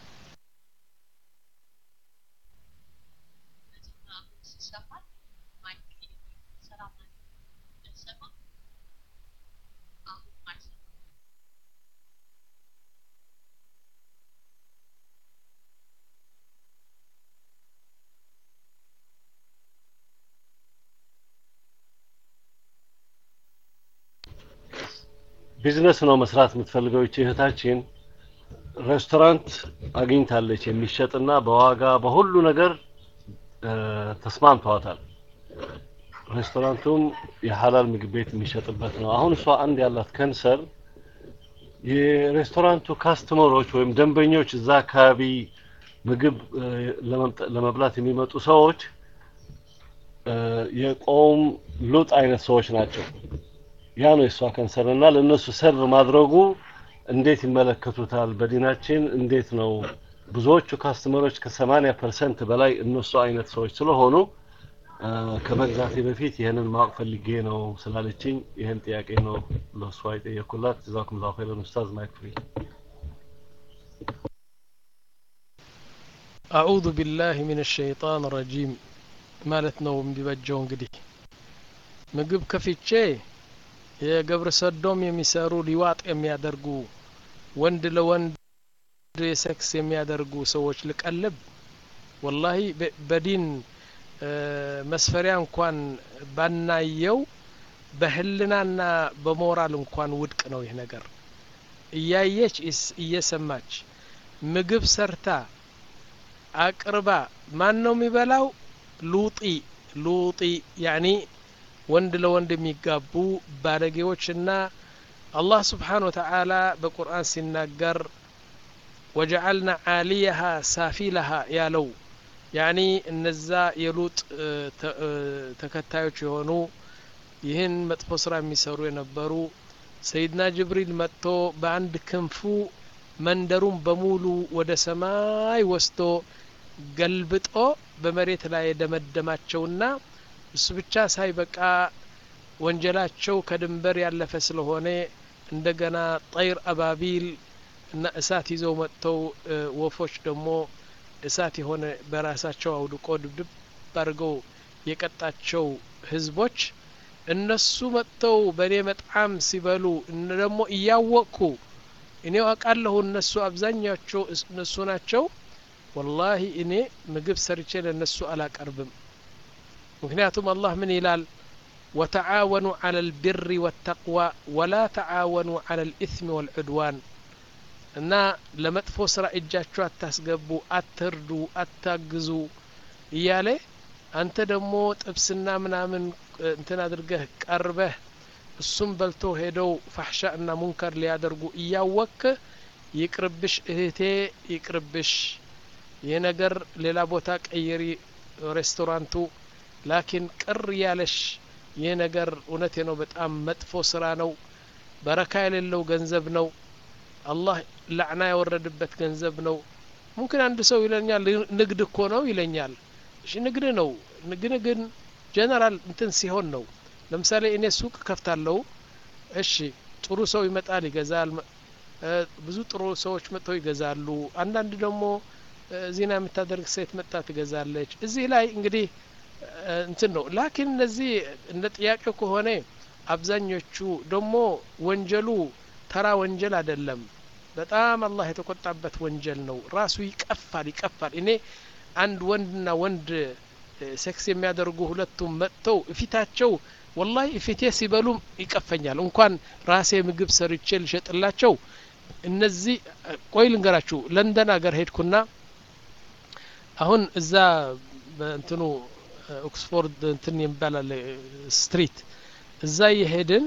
[SPEAKER 2] ቢዝነስ ነው መስራት የምትፈልገው ይቺ እህታችን ሬስቶራንት አግኝታለች የሚሸጥና በዋጋ በሁሉ ነገር እ፣ ተስማምተዋታል ሬስቶራንቱም የሀላል ምግብ ቤት የሚሸጥበት ነው አሁን እሷ አንድ ያላት ከንሰር የሬስቶራንቱ ካስተመሮች ወይም ደንበኞች እዛ አካባቢ ምግብ እ፣ ለመምጠ- ለመብላት የሚመጡ ሰዎች እ፣ የቆም ሉጥ አይነት ሰዎች ናቸው ያ ነው የእሷ ከንሰር እና ለእነሱ ሰርቭ ማድረጉ እንዴት ይመለከቱታል በዲናችን እንዴት ነው ብዙዎቹ ካስተመሮች ከሰማኒያ ፐርሰንት በላይ እነሱ አይነት ሰዎች ስለሆኑ አ፣ ከመግዛቴ በፊት ይህንን ማወቅ ፈልጌ ነው ስላለችኝ ይህን ጥያቄ ነው ለእሷ የጠየኩላት ጀዛኩም ላሁ ኸይረን ኡስታዝ ማይክ ፍሪ
[SPEAKER 1] አዑዙ ቢላህ ሚን ሸይጣን ረጂም ማለት ነው የሚበጀው እንግዲህ ምግብ ከፍቼ የገብረ ሰዶም የሚሰሩ ሊዋጥ የሚያደርጉ ወንድ ለወንድ ሴክስ የሚያደርጉ ሰዎች ልቀልብ ወላሂ በ- በዲን እ፣ መስፈሪያ እንኳን ባናየው በህልናና በሞራል እንኳን ውድቅ ነው ይህ ነገር እያየች እስ- እየሰማች ምግብ ሰርታ አቅርባ ማን ነው የሚበላው ሉጢ ሉጢ ያኒ ወንድ ለወንድ የሚጋቡ ባለጌዎችና አላህ ስብሓን ወተዓላ በቁርአን ሲናገር ወጀዐልና ዓሊየሃ ሳፊለሃ ያለው ያኒ እነዛ የሉጥ እ፣ ተ- እ፣ ተከታዮች የሆኑ ይህን መጥፎ ስራ የሚሰሩ የነበሩ ሰይድና ጅብሪል መጥቶ በአንድ ክንፉ መንደሩን በሙሉ ወደ ሰማይ ወስዶ ገልብጦ በመሬት ላይ የደመደማቸውና እሱ ብቻ ሳይበቃ ወንጀላቸው ከድንበር ያለፈ ስለሆነ እንደገና ጠይር አባቢል እና እሳት ይዘው መጥተው እ፣ ወፎች ደግሞ እሳት የሆነ በራሳቸው አውድቆ ድብድብ አድርገው የቀጣቸው ህዝቦች እነሱ መጥተው በእኔ መጣም ሲበሉ እነ ደግሞ እያወቅኩ እኔ አውቃለሁ እነሱ አብዛኛቸው እስ- እነሱ ናቸው ወላሂ እኔ ምግብ ሰርቼ ለእነሱ አላቀርብም ምክንያቱም አላህ ምን ይላል ወተዓወኑ ዐለ ልብሪ ወተቅዋ ወላ ተዓወኑ ዐለ ልኢትሚ ወልዑድዋን እና ለመጥፎ ስራ እጃችሁ አታስገቡ አትርዱ አታግዙ እያለ አንተ ደግሞ ጥብስና ምናምን እ፣ እንትን አድርገህ ቀርበህ እሱም በልቶ ሄደው ፋሕሻ እና ሙንከር ሊያደርጉ እያወክ ይቅርብሽ እህቴ ይቅርብሽ ይህ ነገር ሌላ ቦታ ቀይሪ ሬስቶራንቱ ላኪን ቅር ያለሽ ይህ ነገር እውነቴ ነው በጣም መጥፎ ስራ ነው በረካ የሌለው ገንዘብ ነው አላህ ላዕና ያወረድበት ገንዘብ ነው ሙምኪን አንድ ሰው ይለኛል ንግድ እኮ ነው ይለኛል እሺ ንግድ ነው ግን ግን ጀነራል እንትን ሲሆን ነው ለምሳሌ እኔ ሱቅ ከፍታለሁ እሺ ጥሩ ሰው ይመጣል ይገዛል መ- እ፣ ብዙ ጥሩ ሰዎች መጥተው ይገዛሉ አንዳንድ ደግሞ እ፣ ዚና የምታደርግ ሴት መጣ ትገዛለች እዚህ ላይ እንግዲህ እ፣ እንትን ነው ላኪን እነዚህ እንደ ጥያቄው ከሆነ አብዛኞቹ ደግሞ ወንጀሉ ተራ ወንጀል አይደለም በጣም አላህ የተቆጣበት ወንጀል ነው ራሱ ይቀፋል ይቀፋል እኔ አንድ ወንድና ወንድ እ፣ ሴክስ የሚያደርጉ ሁለቱም መጥተው እፊታቸው ወላሂ እፊቴ ሲበሉም ይቀፈኛል እንኳን ራሴ ምግብ ሰርቼ ልሸጥላቸው እነዚህ እ፣ ቆይ ልንገራችሁ ለንደን ሀገር ሄድኩና አሁን እዛ በእንትኑ እ፣ ኦክስፎርድ እንትን የሚባላል ስትሪት እዛ የሄድን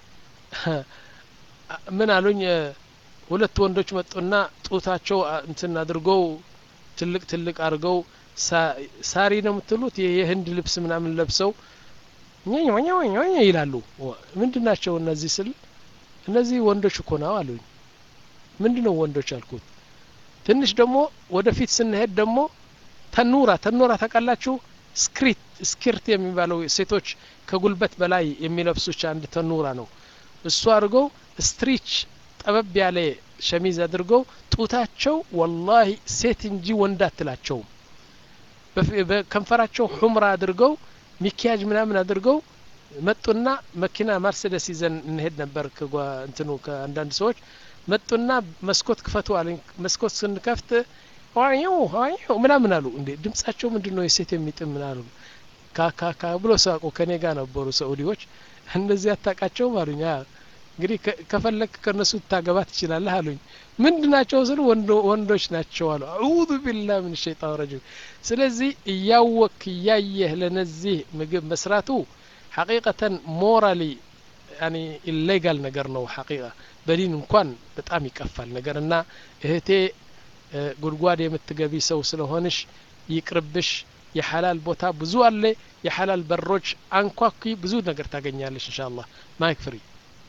[SPEAKER 1] ምን አሉኝ እ፣ ሁለት ወንዶች መጡና ጡታቸው አ- እንትን አድርገው ትልቅ ትልቅ አድርገው ሳ- ሳሪ ነው የምትሉት ይህ የህንድ ልብስ ምናምን ለብሰው ኛኝ ኛኝ ኛኝ ይላሉ ወ- ምንድን ናቸው እነዚህ ስል እነዚህ ወንዶች እኮ ነው አሉኝ ምንድን ነው ወንዶች አልኩት ትንሽ ደግሞ ወደፊት ስንሄድ ደግሞ ተኑራ ተኑራ ታውቃላችሁ ስክሪት ስክርት የሚባለው ሴቶች ከጉልበት በላይ የሚለብሱች አንድ ተኑራ ነው እሱ አድርገው ስትሪች ጠበብ ያለ ሸሚዝ አድርገው ጡታቸው ወላሂ ሴት እንጂ ወንድ አትላቸውም በከንፈራቸው ሑምራ አድርገው ሚኪያጅ ምናምን አድርገው መጡና መኪና መርሴደስ ይዘን እንሄድ ነበር እንትኑ ከአንዳንድ ሰዎች መጡና መስኮት ክፈቱ አለኝ መስኮት ስንከፍት ዋዩ ዋዩ ምናምን አሉ እንዴ ድምጻቸው ምንድን ነው የሴት የሚጥም ምናሉ ካካካ ብሎ ሳቁ ከኔ ጋር ነበሩ ሰዑዲዎች እንደዚህ አታቃቸውም አሉኝ እንግዲህ ከፈለክ ከነሱ ታገባ ትችላለህ አሉኝ ምንድ ናቸው ስሉ ወንዶች ናቸው አሉ አዑዙ ቢላህ ምን ሸይጣን ረጂም ስለዚህ እያወክ እያየህ ለነዚህ ምግብ መስራቱ ሐቂቀተን ሞራሊ ያኒ ኢሌጋል ነገር ነው ሐቂቃ በዲን እንኳን በጣም ይቀፋል ነገር እና እህቴ ጉድጓድ የምትገቢ ሰው ስለሆንሽ ይቅርብሽ የሐላል ቦታ ብዙ አለ የሐላል በሮች አንኳኩ ብዙ ነገር ታገኛለሽ እንሻ አላህ ማይክ ፍሪ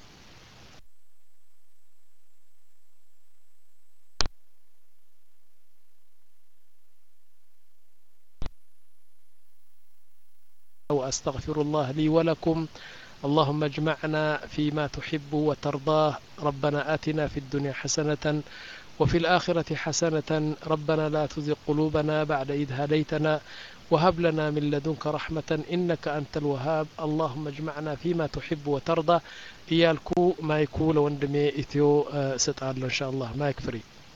[SPEAKER 1] وأستغفر الله لي ولكم اللهم اجمعنا فيما تحب وترضاه ربنا آتنا في الدنيا حسنة وفي الآخرة حسنة ربنا لا تزغ قلوبنا بعد إذ هديتنا وهب لنا من لدنك رحمة إنك أنت الوهاب اللهم اجمعنا فيما تحب وترضى إيالكو ما يكون وندمي إثيو ستعال إن شاء الله ما يكفري